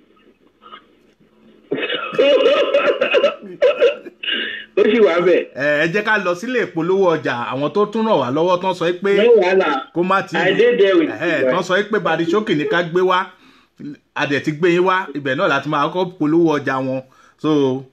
ó sì wà bẹ́ẹ̀. ẹ ẹ jẹ́ ká lọ sílé ìpolówó ọjà àwọn tó tún ràn wá lọ́wọ́ tán sọ pé no wàhálà kó má ti I dey there with ẹ you, tán sọ pé barisókì ní ká gbé wá adẹ̀ ti gbé yín wá ibẹ̀ náà láti máa kọ́ polówó ọjà wọn so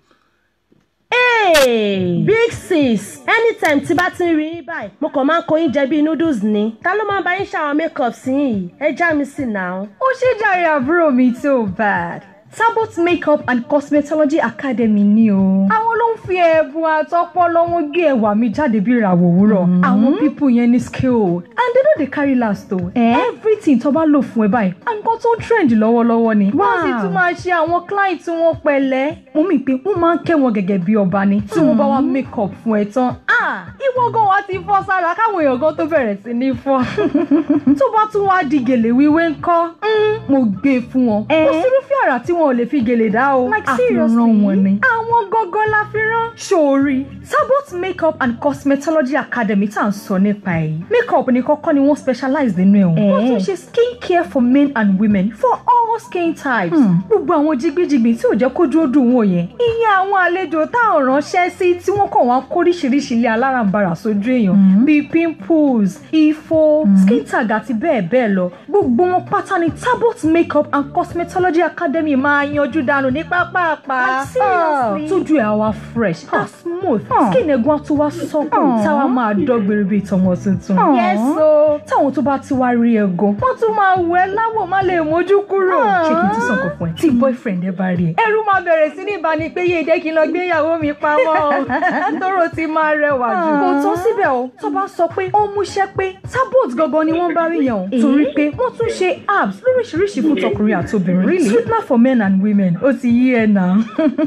Hey, big sis anytime tí bá ti ń rí yín báyìí mo kàn máa ń kó yín jẹ bíi noodles ni ta ló máa ń bá yín ṣàwọn makeup sí yìí ẹ já mi sí náà. ó ṣe jàre àbúrò mi tó bad Sabot Makeup and Cosmetology Academy ni o. àwọn ló ń fi ẹ̀bùn àtọpọlọ wọn gé ẹwà mi jáde bí ìràwọ̀ òwúrọ̀. àwọn pípù yẹn ní skill and they no dey carry last o. everything tó bá lò fún ẹ báyìí nǹkan tó trend lọ́wọ́lọ́wọ́ ni. wọ́n sì tún máa ṣe àwọn client wọn pẹ̀lẹ́. mo mì pé wọ́n máa ń kẹ́ wọn gẹ́gẹ́ bí ọba ni tí wọ́n bá wá makeup fún ẹ tán. ah ìwọ gan wa ti fọ́ sára káwọn èèyàn gan tó bẹ̀rẹ̀ sí ní fọ́. tó bá tún wá di gèlè wíwé ńkọ́ mm, mo gbé e fún wọn. kò sírúfẹ́ àrà tí wọn ò lè fi gèlè dá o. Like àfihàn seriously? wọn ni. àwọn gangan la fi rán. sórí Sabot Makeup and Cosmetology Academy tá à ń sọ nípa ẹ̀. makeup ní kọ́kọ́ ni wọ́n specialize nínú ẹ̀ o. wọ́n tún ṣe skin care for men and women for all skin types. gbogbo àwọn jigbijigbi tí ò jẹ́ kó dúró dùn wò yẹn. ìyẹn àwọn àlejò tá à ń ránṣẹ́ sí tí wọ́n kàn wá kóríṣiríṣi ilé alárànbarà sójú èèyàn bíi pimples ifo skin tag àti bẹ́ẹ̀ bẹ́ẹ̀ lọ gbogbo wọn pátá ni Tabot Makeup and Cosmetology Academy máa yanjú dànù ní pápápá Like seriously? tójú ẹ̀ á wá fresh á smooth skin ẹ̀gbọ́n á tún wá sọ́kùn táwa máa dọ́gbèrè bíi tọmọ tuntun. yes o táwọn tó bá ti wá rí ẹ gan wọ́n tún máa wẹ̀ ẹ́ láwọ̀ má lè mójú kúrò. ṣé kí n tún sọ̀kọ̀ fún ẹ tí boyfriend ẹ bá rí ẹ. ẹrú máa bẹ̀rẹ̀ sí ní ìbáni pé yé jẹ́ kí n lọ gbé ìyàwó mi pamọ́ o tóró ti máa rẹwà jù. kò tán síbẹ̀ o tó bá sọ pé ó múṣẹ́ pé Tabot gangan ni wọ́n bá rí yẹn o torí pé wọ́n tún ṣe apps lóríṣiríṣi fún tọkùnrin àtobìnrin. really sweetener for men and women ó ti yí ẹ náà.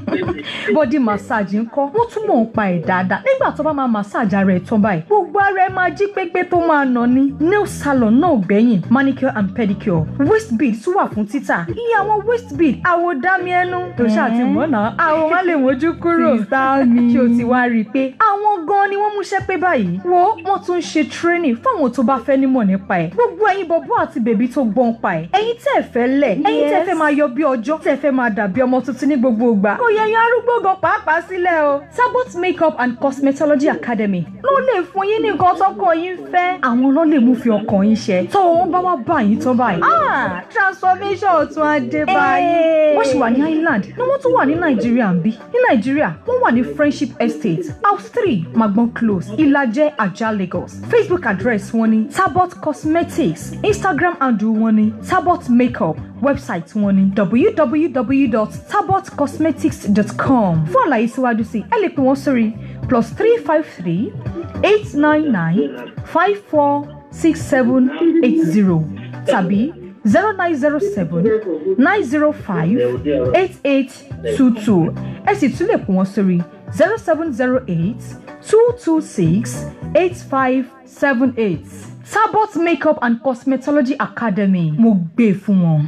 body massage ńkọ́ wọ́n tún mọ̀ ń pa ẹ̀ dáadáa nígbà tó bá máa massage ara ẹ̀ tán báyìí gbogbo ara ẹ̀ máa jí pépé tó máa nà ní. nail salon náà gbẹ̀yìn manicure and pedicure waist bead tún wà fún títà iye àwọn waist bead àwọ̀ dámi ẹnu tó ṣáà ti mọ̀ náà àwọn má lè mójú kúrò. sísá mi ṣé o ti wá rí i pé àwọn gan ni wọ́n múṣẹ́ pé báyìí wo wọ́n tún ń ṣe training fáwọn tó bá fẹ́ nímọ̀ nípa ẹ̀ gbogbo ẹ̀yin bọ̀bọ̀ àti bèbí tó gbọ́n pa ẹ̀ ẹ̀yin tẹ́ ẹ fẹ́ lẹ̀ ẹ̀yin tẹ́ ẹ fẹ́ máa yọ bí ọjọ́ tẹ́ ẹ fẹ́ máa dàbí ọmọ tuntun ní gbogbo ìgbà kò yẹ yan arúgbó gan pàápàá sílẹ̀ o Tabot Makeup and Cosmetology Academy ló lè fún yín ní nǹkan tọkọ yín fẹ́ àwọn ló lè mú fi ọkàn yín ṣe tó wọn bá wá bá yín tán báyìí ah transformation ọ̀tún adé báyìí wọ́n sì wà ní Ireland ni wọ́n tún wà ní Nàìjíríà ń bí ní Nàìjíríà wọ́n wà ní Friendship Estate house three Magbon Close Ìlàjẹ Ajah Lagos Facebook address wọn ni Tabot Cosmetics Instagram handle wọn ni Tabot Makeup website wọn ni www.tabotcosmetics.com fún àlàyé síwájú sí ẹ lè pè wọ́n sórí plus three five three eight nine nine five four six seven eight zero tàbí zero nine zero seven nine zero five eight eight two two ẹ sì tún lè pè wọ́n sórí zero seven zero eight two two six eight five seven eight Tabot Makeup and Cosmetology Academy mo gbé fún wọn.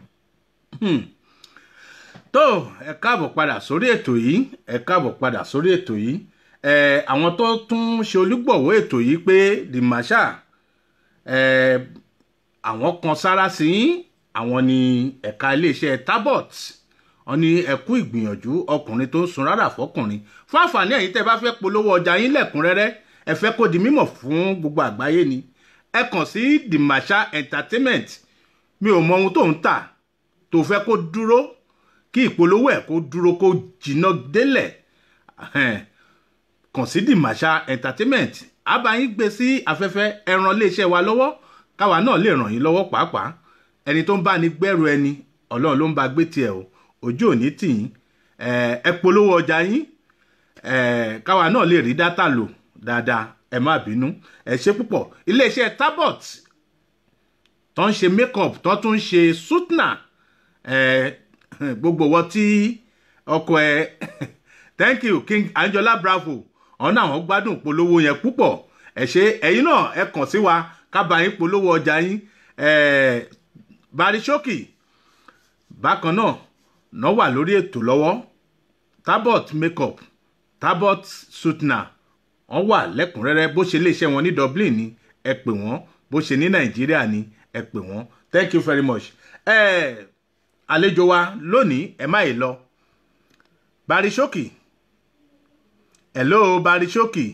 tó ẹ káàbọ̀ padà sórí ètò yìí ẹ káàbọ̀ padà sórí ètò yìí ẹ àwọn tó tún ṣe olùgbọ̀wọ́ ètò yìí pé the marshal ẹ àwọn kan sára sí yín àwọn ní ẹ̀ka iléeṣẹ́ Tabot wọn ní ẹ̀kú ìgbìyànjú ọkùnrin tó ń sun rárá fọkùnrin fún àǹfààní ẹ̀yin tẹ́ bá fẹ́ polówó ọjà yín lẹ́kùnrẹ́rẹ́ ẹ fẹ́ kó di mímọ̀ fún gbogbo àgbáyé ni ẹ kàn sí the masha entertainment mi ò mọ ohun tó ń tà tó fẹ́ kó dúró kí ìpolówó ẹ̀ kó dúró kó jìnnà délẹ̀ Ẹhẹ́n. kàn sí the masha entertainment a bá yín gbé sí afẹ́fẹ́ ẹran iléeṣẹ́ wa lọ́wọ́ káwa náà lè ràn yín lọ́wọ́ pàápàá ẹni tó ń bá ní gbẹ́rù ẹni ọlọ́run ló ń bá gbé tiẹ̀ o ojú òní tì yín ẹ ẹ polówó ọjà yín ẹ káwa náà lè rí dátà lò dáadáa ẹ má bínú ẹ ṣe púpọ̀ iléeṣẹ́ tabot tó ń ṣe makeup tó tún ń ṣe sutna ẹ gbogbo wọn tí ọkọ ẹ thank you king anjola bravo ọ̀nà àwọn gbádùn polówó yẹn púpọ̀ ẹ ṣe ẹ̀yin náà ẹ kàn sí wa ká bá yín polówó ọjà yín ẹ barishoki bákan náà náà wà lórí ètò lọ́wọ́ tabot makeup tabot sutna wọ́n wà lẹ́kùnrẹ́rẹ́ bó ṣe iléeṣẹ́ wọn ní dublin ni ẹ pè wọ́n bó ṣe ní nàìjíríà ni ẹ pè wọ́n thank you very much ẹ àlejò wa lónìí ẹ má yìí lọ barishoki hello barishoki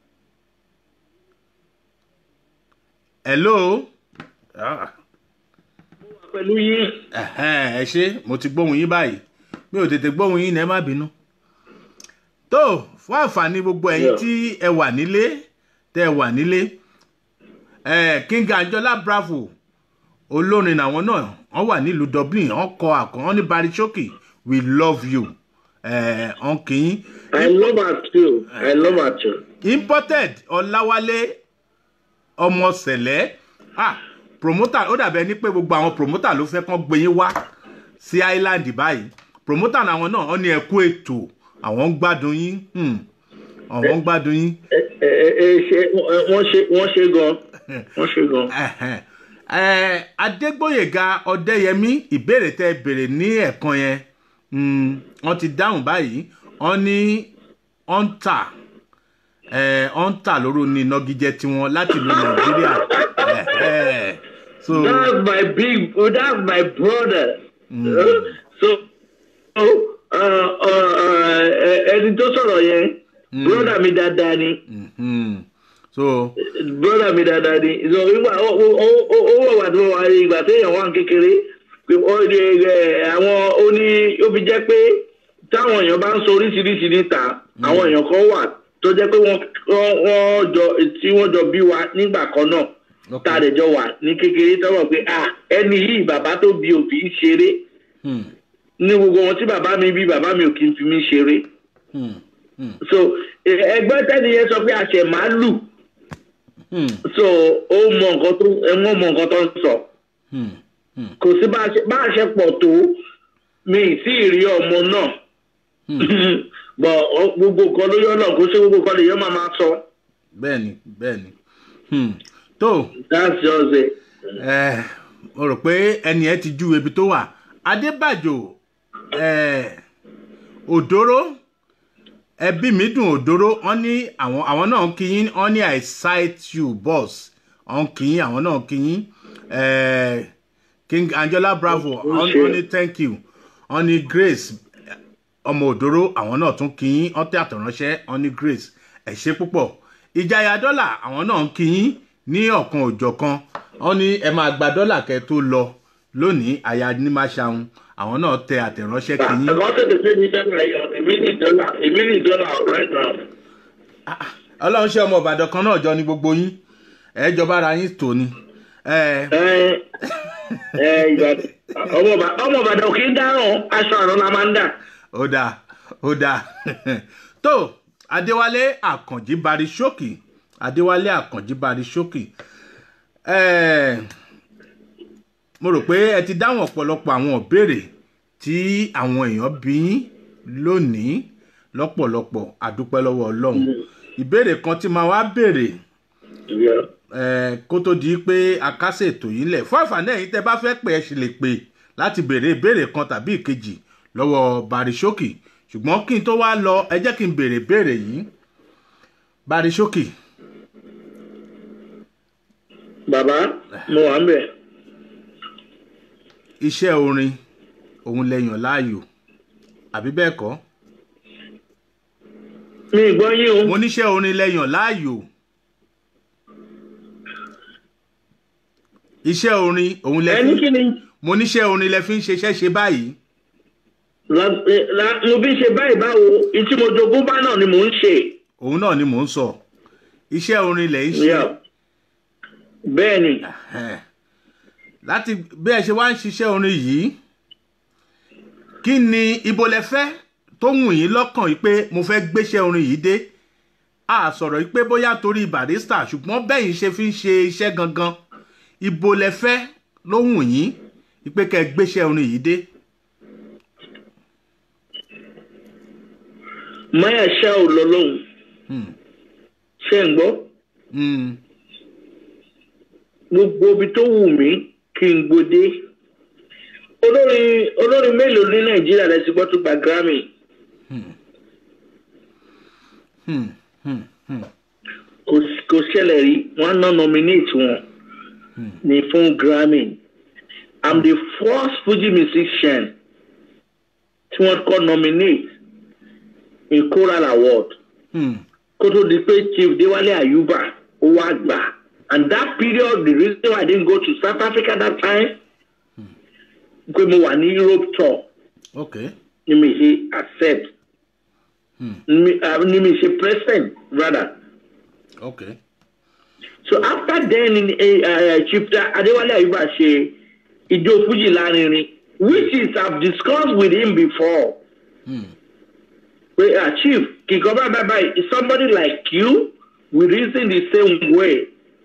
hello. Ah pẹ̀lú yín. Ẹ̀hẹ́n, ẹ ṣe mo ti gbóhùn yín báyìí mi ò tètè gbóhùn yín ní ẹ má bínú. tó fún àǹfààní gbogbo ẹ̀yin Yeah. tí ẹ wà nílé tẹ́ ẹ wà nílé ẹ̀ king anjola bravo olórin àwọn náà wọ́n wà nílùú dublin wọ́n kọ àkọ́ wọ́n ní barishoki we love you ẹ̀ wọ́n kì í I love her too. I love her too. imported ọláwálé ọmọ sẹlẹ ah promoter ó dàbẹ ní pé gbogbo àwọn promoter ló fẹ́ kán gbé yín wá sí island báyìí promoter làwọn náà wọ́n ní ẹkú ètò àwọn ń gbádùn yín hmm, àwọn ń gbádùn yín Ẹ ẹ ẹ ṣe wọ́n ṣe wọ́n ṣe gan. Wọ́n ṣe gan. Ẹhẹ́n. Ẹ, adégbòyèga ọdẹyẹmí ìbéèrè tẹ béèrè ní ẹ̀kan yẹn mm, wọ́n ti dáhùn báyìí wọ́n ní ọ̀ǹtà ọ̀ǹtà lóru ní nọgíjẹ tiwọn láti ìlú nàìjíríà Ẹhẹ́n. so That's my big. oh, That's my brother. So, so uh, uh, uh, ẹni tó sọ̀rọ̀ yẹn, brother mi dáadáa ni. mhm. so brother mi dáadáa ni so nígbà ó ó ó ó wà wà tó wà ìgbà téèyàn wà ní kékeré pé ó di ẹ àwọn ó ní ó fi jẹ́ pé táwọn èèyàn bá ń sọ oríṣiríṣi níta àwọn èèyàn kan wà tó jẹ́ pé wọ́n wọ́n wọ́n jọ tí wọ́n jọ bí wa nígbà kan náà Ok. tá a lè jọ wà ní kékeré tọ́wọ́ pé ah ẹni yìí bàbá tó bí òfin ṣeré hmm, ní gbogbo wọn tí bàbá mi bí bàbá mi ò kí n fi mí ṣeré hmm, hmm, so ẹ- ẹgbẹ́ tẹ́ni yẹn sọ pé àṣẹ máa lù hmm, so ó mọ nǹkan tó ẹ wọ́n mọ nǹkan tó ń sọ hmm, hmm, kò sí bá a ṣe bá a ṣe pọ̀ tó mi ì sí ìrí ọmọ náà bọ̀ ọ- gbogbo nǹkan ló yọ náà kó ṣe gbogbo nǹkan lè yọ máa máa sọ bẹ́ẹ̀ni bẹ́ẹ̀ni hmm. tó that's just it. ẹ mo rò pé ẹni ẹ ti ju ibi tó wà adébàjò ẹ òdòró ẹbí mi dùn òdòró wọn ní àwọn àwọn náà ń kíyín wọn ní i cite you boss wọn ń kíyín àwọn náà ń kíyín ẹ king angela bravo wọn wọn ní thank you wọn ní grace ọmọ òdòró àwọn náà tún kíyín wọn tẹ àtọ̀ránṣẹ́ wọn ní grace ẹ ṣe púpọ̀ ìjayà dọ́là àwọn náà ń kíyín ní ọ̀kan òjọ̀kan wọn ní ẹ máa gba dọ́là kẹ tó lọ lónìí àyà ní máa ṣàwọn àwọn náà tẹ àtẹ̀ránṣẹ́ kíyín. ẹ̀kọ́ tètè pé ní dọ́là yọ èmi ní dọ́là èmi ní dọ́là right now. ọlọ́run ṣe ọmọ ìbàdàn kan náà jọ ní gbogbo yín ẹ jọba ara yín tò ní. ẹ ẹ ẹ ìgbà ọmọ Ìbà- ọmọ ìbàdàn kì í dáràn aṣọ àrùn la máa ń dà. ó dáa ó dáa tó adéwálé àkànjí bari ṣókì adéwálé àkànjí bari ṣókì ẹ mo rò pé ẹ ti dáhùn ọ̀pọ̀lọpọ̀ àwọn ìbéèrè tí àwọn èèyàn bí yín lónìí lọ́pọ̀lọpọ̀ àdúpẹ́ lọ́wọ́ ọlọ́run ìbéèrè kan tí màá wá béèrè Yeah. eh, kó tó di pé a kásẹ̀ ètò yìí lẹ̀ fún àǹfààní ẹ̀yin tẹ́ bá fẹ́ pè ẹ́ sì lè pè láti béèrè ìbéèrè kan tàbí ìkejì lọ́wọ́ barisókì ṣùgbọ́n kí n tó wá lọ ẹ jẹ́ kí n béèrè ìbéèrè yìí barisókì bàbá mo wà ń bẹ̀. iṣẹ́ orin òun lẹ́yìn láàyò àbí bẹ́ẹ̀ kọ́ mi ì gbọ́ yín o. mo níṣẹ́ orin lẹ́yìn láàyò iṣẹ́ orin òun lẹ ẹni fi kí ni mo níṣẹ́ orin lẹ fi ń ṣiṣẹ́ ṣe báyìí la- eh, la- mo fi ṣe báyìí báwo ìtí mo jogún bá náà ni mò ń ṣe. òun náà ni mò ń sọ iṣẹ́ orin lẹ̀ ń ṣe Yeah. bẹ́ẹ̀ ni Ẹ̀hẹ́n. láti bí ẹ ṣe wá ń ṣiṣẹ́ orin yìí kí ni ibo lẹ fẹ́ tó wù yín lọ́kàn yìí pé mo fẹ́ gbéṣẹ́ orin yìí dé a sọ̀rọ̀ yìí pé bóyá torí barista ṣùgbọ́n bẹ́yìn ṣe fi ń ṣe iṣẹ́ gangan ibo lẹ fẹ́ ló wù yín yìí pé kẹ́ ẹ gbéṣẹ́ orin yìí dé. máyà ṣá ò lọ lóhùn ṣe ń gbọ́ Hmm. gbogbo ibi tó wù mí kí n gbòde olórin olórin mélòó ní nàìjíríà lẹ ti gbọ́ tó gba grammy Hmm. Hmm. Hmm. kò s- kò ṣẹlẹ̀ rí wọ́n ná nominate wọn ní fún grammy i'm the first fuji musician tí wọ́n kọ́ nominate in choral award Hmm. kó tó di pé chief déwálé ayuba ó wá gbà and that period the reason why i didn't go to south africa that time pé mo wà ní europe tour okay. ni mi ṣe accept ni mi- ah, ni mi ṣe present rather okay. so after then in, uh, chief Da- adéwálé ayuba ṣe ijó fuji lárinrin which is i have discussed with him before. Well, uh, Chief, Kikoba Baba is somebody like you. We reason the same way.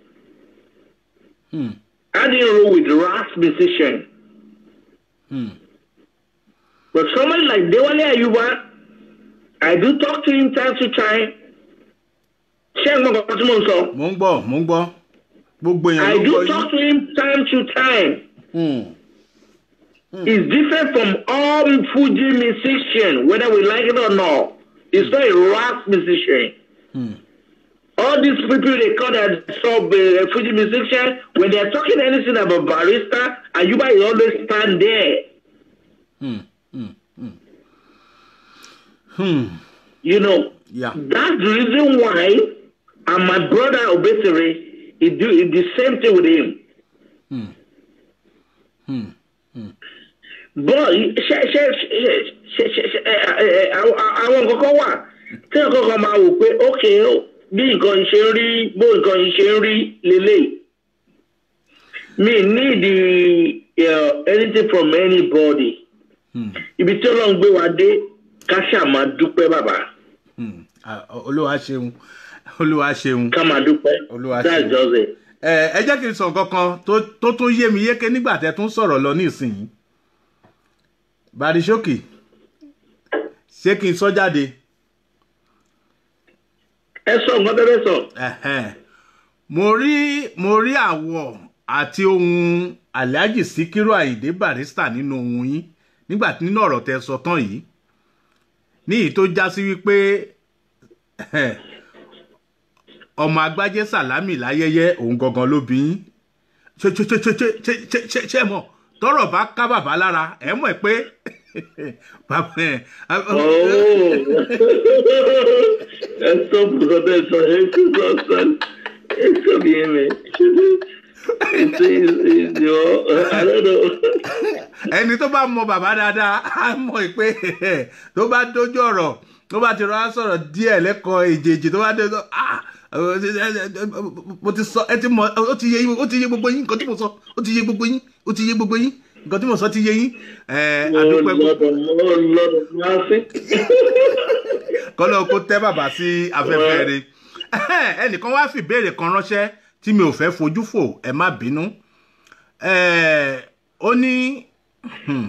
Hmm. I didn't roll with ras musician. Hmm. But somebody like Dewale Ayuba, I do talk to him time to time. Ṣé ẹ gbọ́ nǹkan tí mò ń sọ? mo ń gbọ́ mo ń gbọ́ gbogbo èèyàn I ló gbọ́ do yín. talk to him time to time. Hmm. It's different from all Fuji musician, whether we like it or not. It's not a rap musician. All these people they call that sub uh, Fuji musician, when they're talking anything about barista, Ayuba is always stand there. Hmm. You know, Yeah. that's the reason why, and my brother Obesere, he do he the same thing with him. But ṣe ṣe ṣe ṣe ṣe ṣe ẹ ẹ ẹ àwọn àwọn nǹkan kan wà tí nǹkan kan máa wò pé ókè ó bí nǹkan ṣe ń rí bó nǹkan ṣe ń rí lélẹ̀. Mi need uh, anything from anybody. Ibi tí Ọlọ́run gbé wa dé ká ṣáà máa dúpẹ́ bàbá. Hmm. Ah, olúwa ṣeun olúwa ṣeun. Ká máa dúpẹ́. Olúwa That's ṣeun. just it. ẹ ẹ jẹ́ kí n sọ nǹkan kan tó tó tún yé mi yéké nígbà tẹ́ tún sọ̀rọ̀ lọ nísìnyí barisókì ṣé kí n sọ jáde Ẹ sọ nǹkan tẹ́lẹ̀ sọ. Ẹ̀hẹ́n. mo rí mo rí àwọ̀ àti ohun alhaji sikiru ayinde barista nínú ohun yín nígbà tí nínú ọ̀rọ̀ tẹ́ sọ tán yìí ní èyí tó já sí wípé ọmọ agbájé sàlámì láyẹyẹ òun gangan ló bí yín ṣe ṣe ṣe ṣe ṣe ṣe ṣe ṣe mọ tọrọ bá ká bàbá lára ẹ mọ ẹ pé bàbá ẹ Oh. Ẹ sọ nǹkan tẹ́ sọ ẹ kí sọ sọ ẹ sọ bí ẹ mẹ. Ṣé ìjọ I don't know. ẹni tó bá mọ bàbá dáadáa á mọ ẹ pé tó bá dójú ọ̀rọ̀ tó bá ti rọra sọ̀rọ̀ díẹ̀ lẹ́kọ̀ọ́ èjèèjì tó bá dé tó ah mo ti sọ ẹ ti mọ ó ti yé yín ó ti yé gbogbo yín nǹkan tí mo sọ ó ti yé gbogbo yín ó ti yé gbogbo yín nǹkan tí mo sọ ti yé yín ẹ adúpẹ́ gbogbo Lọ́dọ̀ lọ́dọ̀ láti. kọ́lọ́ kó tẹ́ bàbá sí afẹ́fẹ́ rẹ̀ ẹnìkan wá fi ìbéèrè kan ránṣẹ́ tí mi ò fẹ́ fojú fò ẹ má bínú Eh, ó ní hmm.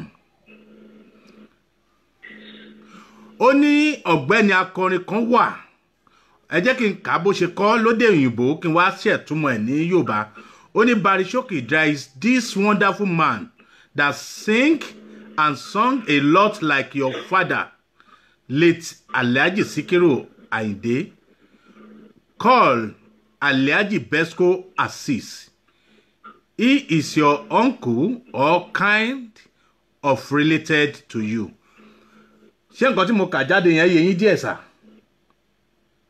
ó ní ọ̀gbẹ́ni akọrin kan wà ẹ jẹ́ kí n kà á bó ṣe kọ́ lóde òyìnbó kí n wá ṣètúmọ̀ ẹ̀ ní yorùbá ó ní barishoki there is this wonderful man that sing and sung a lot like your father late alhaji sikiru ayinde called alhaji besco assis he is your uncle or kind of related to you ṣé nǹkan tí mo kà jáde yẹn yé yín díẹ̀ sá.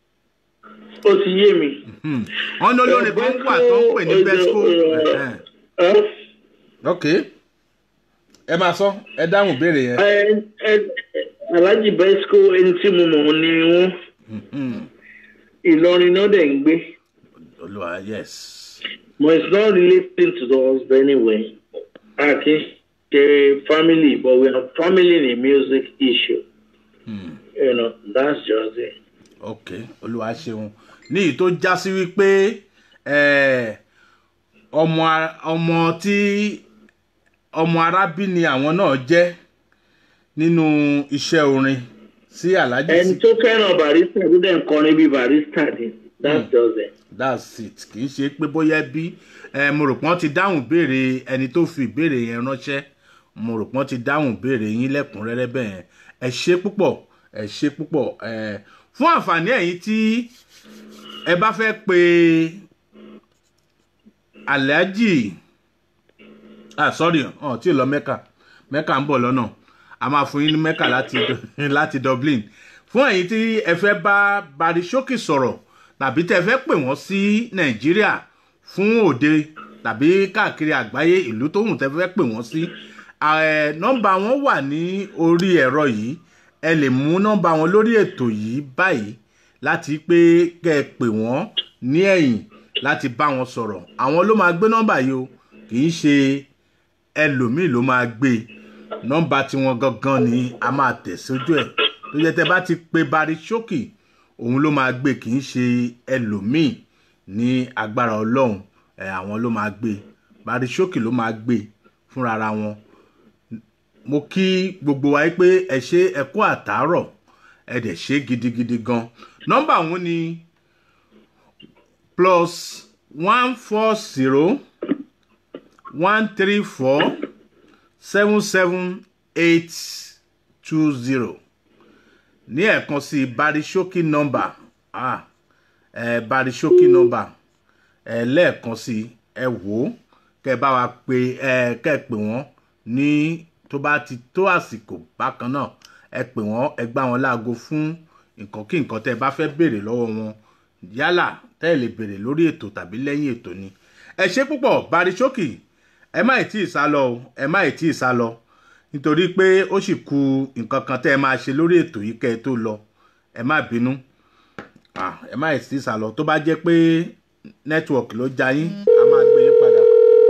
Ó ti yé mi. wọn ní olórin kan wà tó ń pè ní besco ẹ̀hẹ́n. ok ẹ máa sọ ẹ dáhùn ìbéèrè yẹn. ẹ ẹ alhaji besco ẹni tí mo mọ̀ ni wọ́n ìlọrin náà dẹ̀ ń gbé olúwa yes. but it's not relating to us anyway a kì í ṣe family but we are family in a music issue you know that's just it. ok olúwa ṣeun ní èyí tó já sí wípé eh, ọmọ a- ọmọ tí ọmọ arábí ni àwọn náà jẹ́ nínú iṣẹ́ orin sí alhaji ẹni tó fẹ́ràn barista tó dẹ̀ ń kọrin bíi barista ni that's just it. that's it kì í ṣe pé bóyá bí ẹ mo rò pọ́n ti dáhùn béèrè ẹni tó fi ìbéèrè yẹn ránṣẹ́ mo rò pọ́n ti dáhùn béèrè yín lẹ́kùnrẹ́rẹ́ bẹ́ẹ̀ yẹn ẹ ṣe púpọ̀ ẹ ṣe púpọ̀ ẹ fún àǹfààní ẹ̀yin tí ẹ bá fẹ́ pe alhaji ah sorry ọ̀ tí ì lọ mẹ́ka mẹ́ka ń bọ̀ lọ́nà a máa fún yín ní mẹ́ka láti láti dublin fún ẹ̀yin tí ẹ fẹ́ bá barisókè sọ̀rọ̀ tàbí tẹ́ fẹ́ pè wọ́n sí nàìjíríà fún òde tàbí káàkiri àgbáyé ìlú tó hùn tẹ́ fẹ́ pè wọ́n sí ẹ, nọ́mbà wọn wà ní orí ẹ̀rọ yìí ẹ lè mú nọ́mbà wọn lórí ètò yìí báyìí láti pé kẹ́ ẹ pè wọ́n ní ẹ̀yìn láti bá wọn sọ̀rọ̀ àwọn ló máa gbé nọ́mbà yìí o kì í ṣe ẹlòmíì ló máa gbé nọ́mbà tiwọn gangan ni a máa tẹ̀ sójú ẹ̀ tó yẹ tẹ́ bá ti pe barisókè òun ló máa gbé kì í ṣe ẹlòmíì ní agbára ọlọ́run ẹ̀ àwọn ló máa gbé barisókè ló máa gbé fúnra wọn mo kí gbogbo wa pé ẹ ṣe ẹ kú àtàárọ̀ ẹ dẹ̀ ṣe gidigidi gan nọ́mbà òun ni plus one four zero one three four seven seven eight two zero ní ẹ̀ẹ̀kan sí barisókè nọ́mbà ah ẹ barisókè nọ́mbà ẹ lẹ́ẹ̀kan sí ẹ wò ó kẹ bá wa pe ẹ kẹ pè wọ́n ní tó bá ti tó àsìkò bákan náà ẹ pè wọ́n ẹ gbá wọn láago fún nǹkan kí nǹkan tẹ bá fẹ́ béèrè lọ́wọ́ wọn yálà tẹ́ ẹ lè béèrè lórí ètò tàbí lẹ́yìn ètò ni ẹ ṣe púpọ̀ barisókè ẹ má ì tí ì sá lọ o ẹ má ì tí ì sá lọ nítorí pé ó sì ku nǹkan kan tẹ́ ẹ máa ṣe lórí ètò yìí kẹ́ ẹ tó lọ ẹ má bínú Ah, ẹ má ì tí ì sá lọ tó bá jẹ́ pé nẹ́tíwọ̀kì ló já yín a máa gbé yín padà.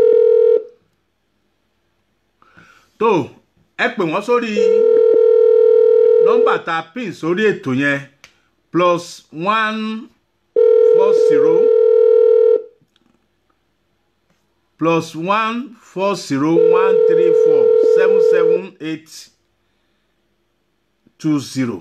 tó ẹ pè wọ́n sórí nọ́mbà tá a pín sórí ètò yẹn plus one four zero plus one four zero one three four seven seven eight two zero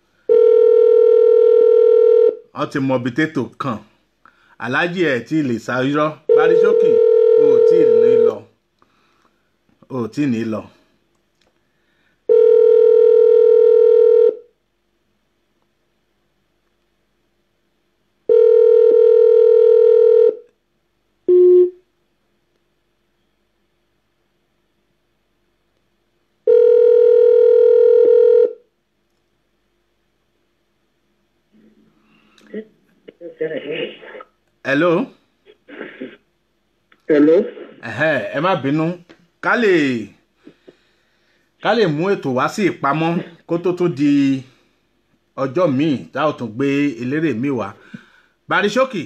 wọ́n ti mọ ibi tètò kàn aláàjì ẹ̀ tí lè ṣàyọ́ barisókè o ò tí ì ní lọ o ò tí ì ní lọ. hello. hello. ẹ̀hẹ́, ẹ má bínú ká lè ká lè mú ètò wá sí ìpamọ́ kó tó tún di ọjọ́ míì tá ò tún gbé eléré míì wá barisókè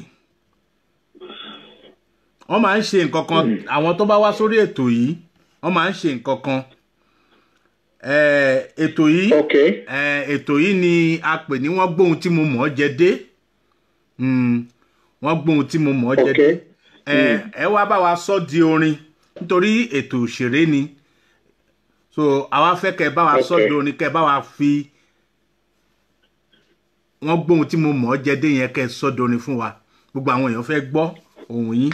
wọ́n máa ń ṣe nǹkan kan àwọn tó bá wá sórí ètò yìí wọ́n máa ń ṣe nǹkan kan Eh, ètò yìí eh, ètò yìí ni a pè ní wọ́n gbóhun tí mo mọ̀ ọ́ jẹ dé Mm, wọ́n gbóhun tí mo mọ̀ ọ́ jẹ dé ẹ ẹ wá bá wa sọ di orin nítorí ètò òṣèré ni so àwa fẹ́ kẹ́ ẹ bá wa sọ Okay. di orin kẹ́ ẹ bá wa fi wọ́n gbóhun tí mo mọ̀ ọ́ jẹ dé yẹn kẹ́ ẹ sọ di orin fún wa gbogbo àwọn èèyàn fẹ́ gbọ́ ohùn yín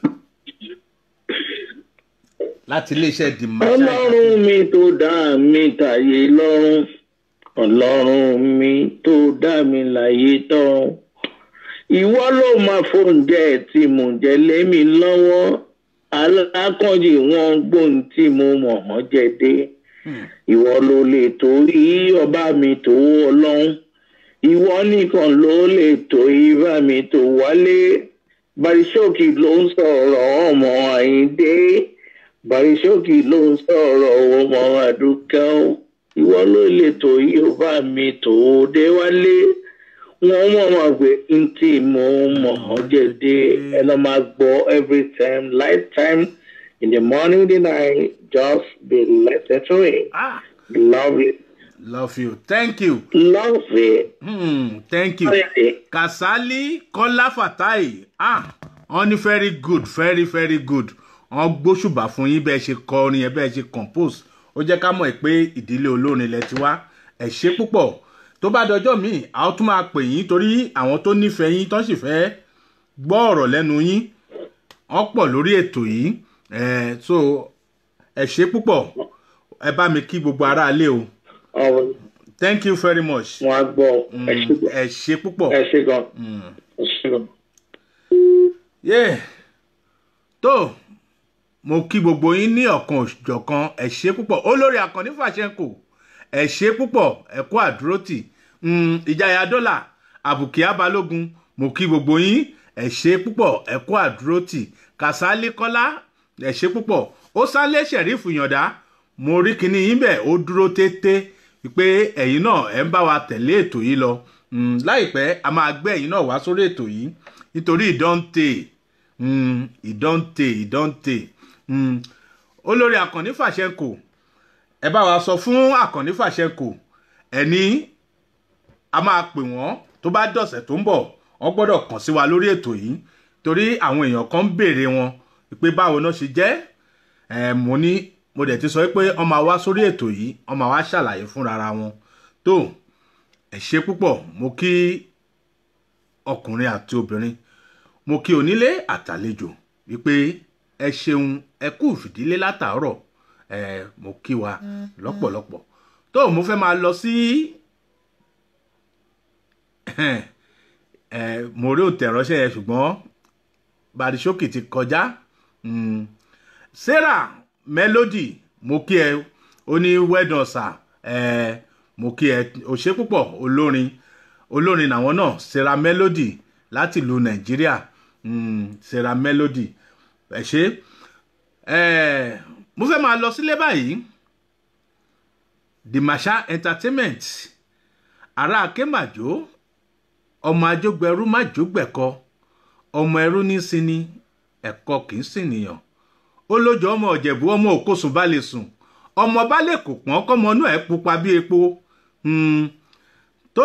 láti iléeṣẹ́ the marshal ọlọ́run mi tó dá mi tàyè lọ́rùn ọlọ́run mi tó dá mi láyé tọ́run ìwọ ló máa fóúnjẹ tí mò ń jẹ lé mi lọ́wọ́ alákànjì wọn gbóhùn tí mo mọ̀ ọ́n jẹ dé ìwọ ló lè torí ọba mi tó ọlọ́run ìwọ nìkan ló lè tó ibà mi tó wálé Barisókì ló ń sọ̀rọ̀ ọmọ Àyíndé Barisókì ló ń sọ̀rọ̀ ọmọ Àdúkẹ́ o. ìwọ ló lè tó yóò bá mi tó dé wálé wọn mọ̀ máa gbé ntí mo mọ̀ ọ́ jẹ̀dẹ̀ ẹ lọ́ máa gbọ́ every time lifetime in the morning the night just be listening to it ah love it love you thank you love it. hmm, thank you kasali kọ́lá fatai ah wọ́n ní very good very very good wọ́n gbóṣùbà fún yín bẹ́ẹ̀ ṣe kọ orin yẹn bẹ́ẹ̀ ṣe compose ó jẹ́ ká mọ̀ ẹ́ pé ìdílé olórin ilẹ̀ ti wá ẹ̀ ṣe púpọ̀ tó bá dọjọ́ míì a ó tún máa pè yín torí àwọn tó nífẹ̀ẹ́ yín tó sì fẹ́ gbọ́ ọ̀rọ̀ lẹ́nu yín wọ́n pọ̀ lórí ètò yìí ẹ̀ so ẹ̀ ṣe púpọ̀ ẹ bá mi kí gbogbo aráalé o ọ̀rọ̀ thank you very much wọn á gbọ́ ẹ ṣe gan ẹ ṣe púpọ̀. ẹ ṣe gan ẹ ṣe gan. yeah. tó mo kí gbogbo yín ní ọ̀kan òjọ̀kan ẹ ṣe púpọ̀ olórí àkànní fàṣẹkù ẹ ṣe púpọ̀ ẹ kú àdúrótì Mm, ìjayà dọ́là àbùkí abalógun mo kí gbogbo yín ẹ ṣe púpọ̀ ẹ kú àdúrótì kàsálí kọ́lá ẹ ṣe púpọ̀ ó sálé ṣẹ̀rífù yàndá mo rí kinní yín bẹ́ẹ̀ ó dúró tété pé ẹ̀yin náà ẹ̀ ń bá wa tẹ̀lé ètò yìí lọ Mm, láìpẹ́ a máa gbé ẹ̀yin náà wá sórí ètò yìí nítorí ìdánte mm, ìdánte ìdánte mm. olórí àkànní fàṣẹkù ẹ bá wa sọ fún àkànní fàṣẹkù ẹni a máa pè wọ́n tó bá dọ̀sẹ̀ tó ń bọ̀ wọ́n gbọ́dọ̀ kàn sí wa lórí ètò yìí torí àwọn èèyàn kan ń béèrè wọn pé báwo náà ṣe jẹ́ ẹ̀ mo ní mo dẹ̀ ti sọ pé wọ́n máa wá sórí ètò yìí wọ́n máa wá ṣàlàyé fúnra wọn tó ẹ ṣe púpọ̀ mo kí ọkùnrin àti obìnrin mo kí onílé àtàlejò wípé ẹ ṣeun ẹ kú ìfìdílé látàárọ̀ ẹ mo kí wa lọ́pọ̀lọpọ̀ tó mo fẹ́ máa lọ sí ẹ mo rí òtẹ̀ránṣẹ́ yẹn ṣùgbọ́n barisókè ti kọjá Mm. sarah melody mo kí ẹ ó ní wẹ́dọ̀n sà ẹ mo kí ẹ ò ṣe púpọ̀ olórin olórin làwọn náà sarah melody láti ìlú nàìjíríà Mm, sarah melody ẹ ṣe ẹ mo fẹ́ máa lọ sílé báyìí dimasha entertainment ará akémàjò ọmọ ajógbẹrú májógbẹkọ ọmọ ẹrú ní sinmi ẹ̀kọ́ kì í sìn nìyàn ó lójó ọmọ ọ̀jẹ̀bú ọmọ òkosùn bá lè sùn ọmọ bá lè kò pọ́n kọ́mọ náà ẹ̀ pupa bí epo Hmm, tó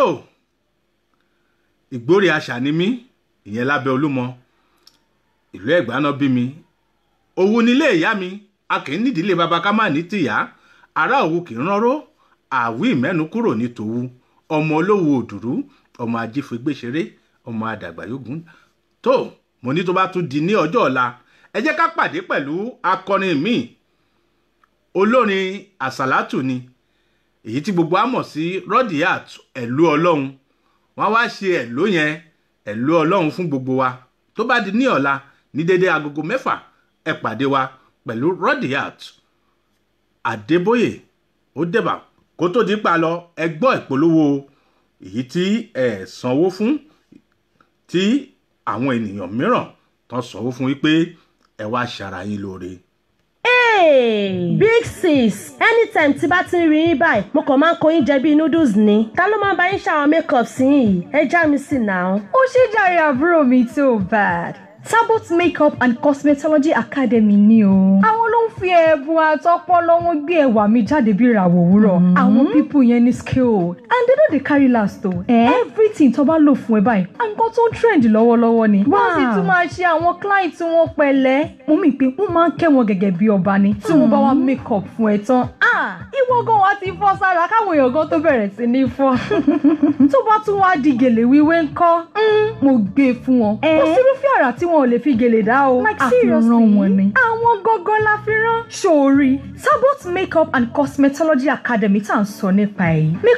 ìgbórí àṣà ni mí ìyẹn lábẹ́ olúmọ ìlú ẹ̀gbá náà bí mi òwú nílé ìyá mi a kì í nídìílé baba ká má ní tìyá ará òwú kì í ránró àwí ìmẹ́nu kúrò ní tòwú ọmọ olówó òdùrú ọmọ ajífẹ́gbẹ́sẹ̀rẹ́ ọmọ àdàgbàyógún tó mo ní tó bá tún di ní ọjọ́ ọ̀la ẹ jẹ́ ká pàdé pẹ̀lú akọrin míì olórin àsàlátù ni èyí tí gbogbo á mọ̀ sí rọ́dìyàt ẹ̀lú ọlọ́run wọ́n wá ṣe ẹ̀ló yẹn ẹ̀lú ọlọ́run fún gbogbo wa tó bá di ní ọ̀la ní dédé agogo mẹ́fà ẹ pàdé wa pẹ̀lú rọ́dìyàt àdébóyè ó dẹ̀bà kó tó di pa lọ ẹ gbọ́ ìpolówó èyí tí ẹ sanwó fún tí àwọn ènìyàn mìíràn tán sanwó fún wípé ẹ wá ṣara yín lóore. Hey, big sis anytime tí bá ti ń rí yín báyìí mo kàn máa ń kó yín jẹ bíi noodles ni ta ló máa ń bá yín ṣàwọn makeup sí yìí ẹ já mi sí náà. ó ṣe jàre àbúrò mi tó bad. Sabot Makeup and Cosmetology Academy ni o. Àwọn ló ń fi ẹ̀bùn àtọpọlọ wọn gbé ẹwà mi jáde bí ìràwọ̀ òwúrọ̀. Àwọn pípù yẹn ní skill and they no dey carry last o. Everything tó bá lò fún ẹ báyìí, nǹkan tó ń trend lọ́wọ́lọ́wọ́ ni. Wọ́n sì tún máa ṣe àwọn client tí wọ́n pẹ̀lẹ́. Mo mì pé wọ́n máa ń kẹ́ wọn gẹ́gẹ́ bí ọba ni. Tí wọ́n bá wá makeup fún ẹ tán. Ah! Ìwọ gan wa ti fọ́ sára káwọn èèyàn gan tó bẹ̀rẹ̀ sí ní fọ́. Tó bá tún wá di gèlè wíwé ńkọ́. Mo gbé fún wọn. Kò sírúfẹ́ àrà tí wọn ò lè fi gèlè dá o. Like Àfihàn seriously? wọn ni. Àwọn gógó la fi rán. Ṣòrí Sabot Makeup and Cosmetology Academy tá à ń sọ nípa èyí. Makeup nìkan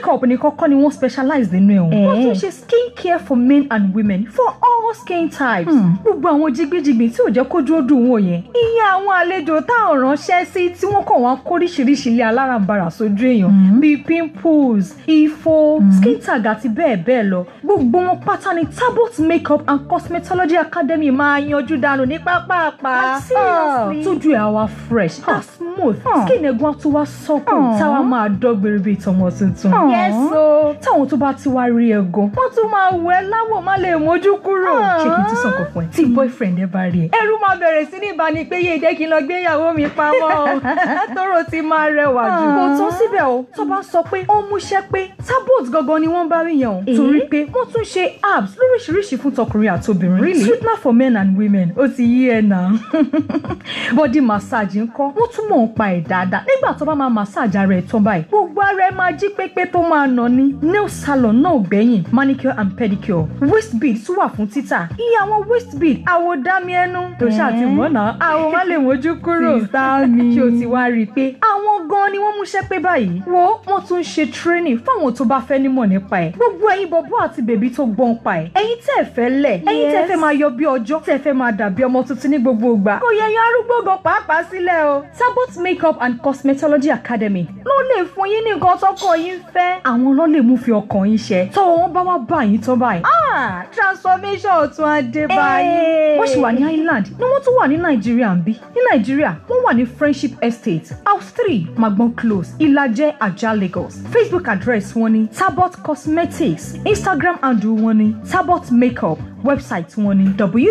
nìkan kọ́ ni wọ́n specialize nínú ẹ̀ o. Eh. wọ́n tún ṣe skin care for men and women for all skin types. gbogbo àwọn jigbíjigbì tí ò jẹ́ kójú ó dùn wò yẹn. iye àwọn àlejò táwọn ránṣẹ́ sí tí wọ́n kàn wá kóríṣiríṣi ilé alárànbarà sójú èèyàn bíi pimples ifo skin tag àti bẹ́ẹ̀ bẹ́ẹ̀ lọ gbogbo wọn pátá ni tabot makeup and cosmetology academy máa yanjú dànù ní pápápá. Like, seriously? tójú ẹ̀ á wá fresh á smooth skin ẹ̀gbọ́n á tún wá sọ́kùn táwa máa dọ́gbèrè bíi tọmọ tuntun. Yes, o táwọn tó bá ti wá rí ẹ gan wọ́n tún máa wọ ẹ láwọ̀ má lè mójú kúrò. ṣé kí n tún sọ̀kọ̀ fún ẹ tí boyfriend ẹ bá rí ẹ. ẹrú máa bẹ̀rẹ̀ sí ní ìbáni pé yé jẹ́ kí n lọ gbé ìyàwó mi pamọ́ o tóró ti máa rẹwà jù. kò tán síbẹ̀ o tó bá sọ pé ó múṣẹ́ pé tabot gangan ni wọ́n bá rí yẹn o. torí pé wọ́n tún ṣe apps lóríṣiríṣi fún tọkùnrin àtobìnrin. really sweetener for men and women ó ti yí ẹ nà. body massage ńkọ́ wọ́n tún mọ̀ ń pa ẹ̀ dáadáa nígbà tó bá máa massage ara ẹ̀ tán báyìí gbogbo ara ẹ̀ máa jí pépé tó máa nà ní. nail salon náà ò gbẹ̀yìn manicure and pedicure waist bead tún wà fún títà iye àwọn waist bead àwọ̀ dámi ẹnu tó ṣáà ti mọ̀ náà àwọn má lè mójú kúrò Sísá mi. ṣé o ti wá rí i pé àwọn gan ni wọ́n múṣẹ́ pé báyìí wo wọ́n tún ṣe training fáwọn tó bá fẹ́ nímọ̀ nípa ẹ̀ gbogbo ẹ̀yin bọ̀bọ̀ àti bèbí tó gbọ́n pa ẹ̀ ẹ̀yin tẹ́ ẹ fẹ́ lẹ̀ ẹ̀yin tẹ́ ẹ fẹ́ máa yọ bí ọjọ́ tẹ́ ẹ fẹ́ máa dàbí ọmọ tuntun ní gbogbo ìgbà kò yẹ yan arúgbó gan pàápàá sílẹ̀ o Tabot makeup and cosmetology academy ló lè fún yín ní nǹkan tọkọ yín fẹ́ àwọn ló lè mú fi ọkàn yín ṣẹ tọwọ́ wọn bá wá bá yín tán báyìí ah transformation ọ̀tún adé báyìí wọ́n sì wà ní Ireland ni wọ́n tún wà ní Nàìjíríà ń bí ní Nàìjíríà wọ́n wà ní Friendship Estate house three Magbon close Ìlàjẹ Ajah Lagos Facebook address wọn ni Tabot Cosmetics Instagram handle wọn ni Tabot Makeup website wọn ni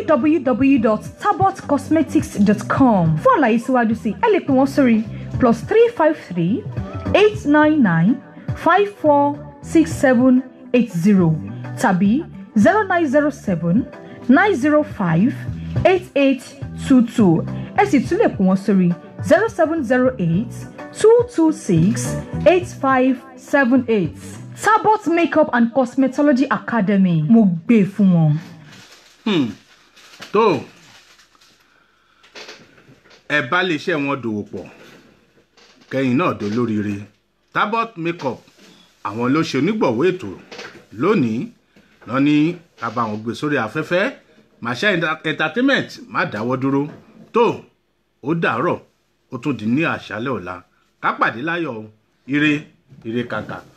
www.tabotcosmetics.com fún àlàyé síwájú sí ẹ lè pè wọ́n sórí plus three five three eight nine nine five four six seven eight zero tàbí zero nine zero seven nine zero five eight eight two two ẹ sì tún lè pè wọ́n sórí zero seven zero eight two two six eight five seven eight Tabot Makeup and Cosmetology Academy mo gbé fún wọn. Hmm. tó ẹ bá lè ṣe wọn dòwò pọ̀ kẹ́yìn náà dolóríire Tabot makeup àwọn ló ṣe onígbọ̀wọ́ ètò lónìí lọ ní kábà àwọn gbé sórí afẹ́fẹ́ Masha entertainment má dáwọ́ dúró tó ó dàárọ̀ ó tún di ní àṣálẹ́ ọ̀la ká pàdé láyọ̀ o. ire ire kàkà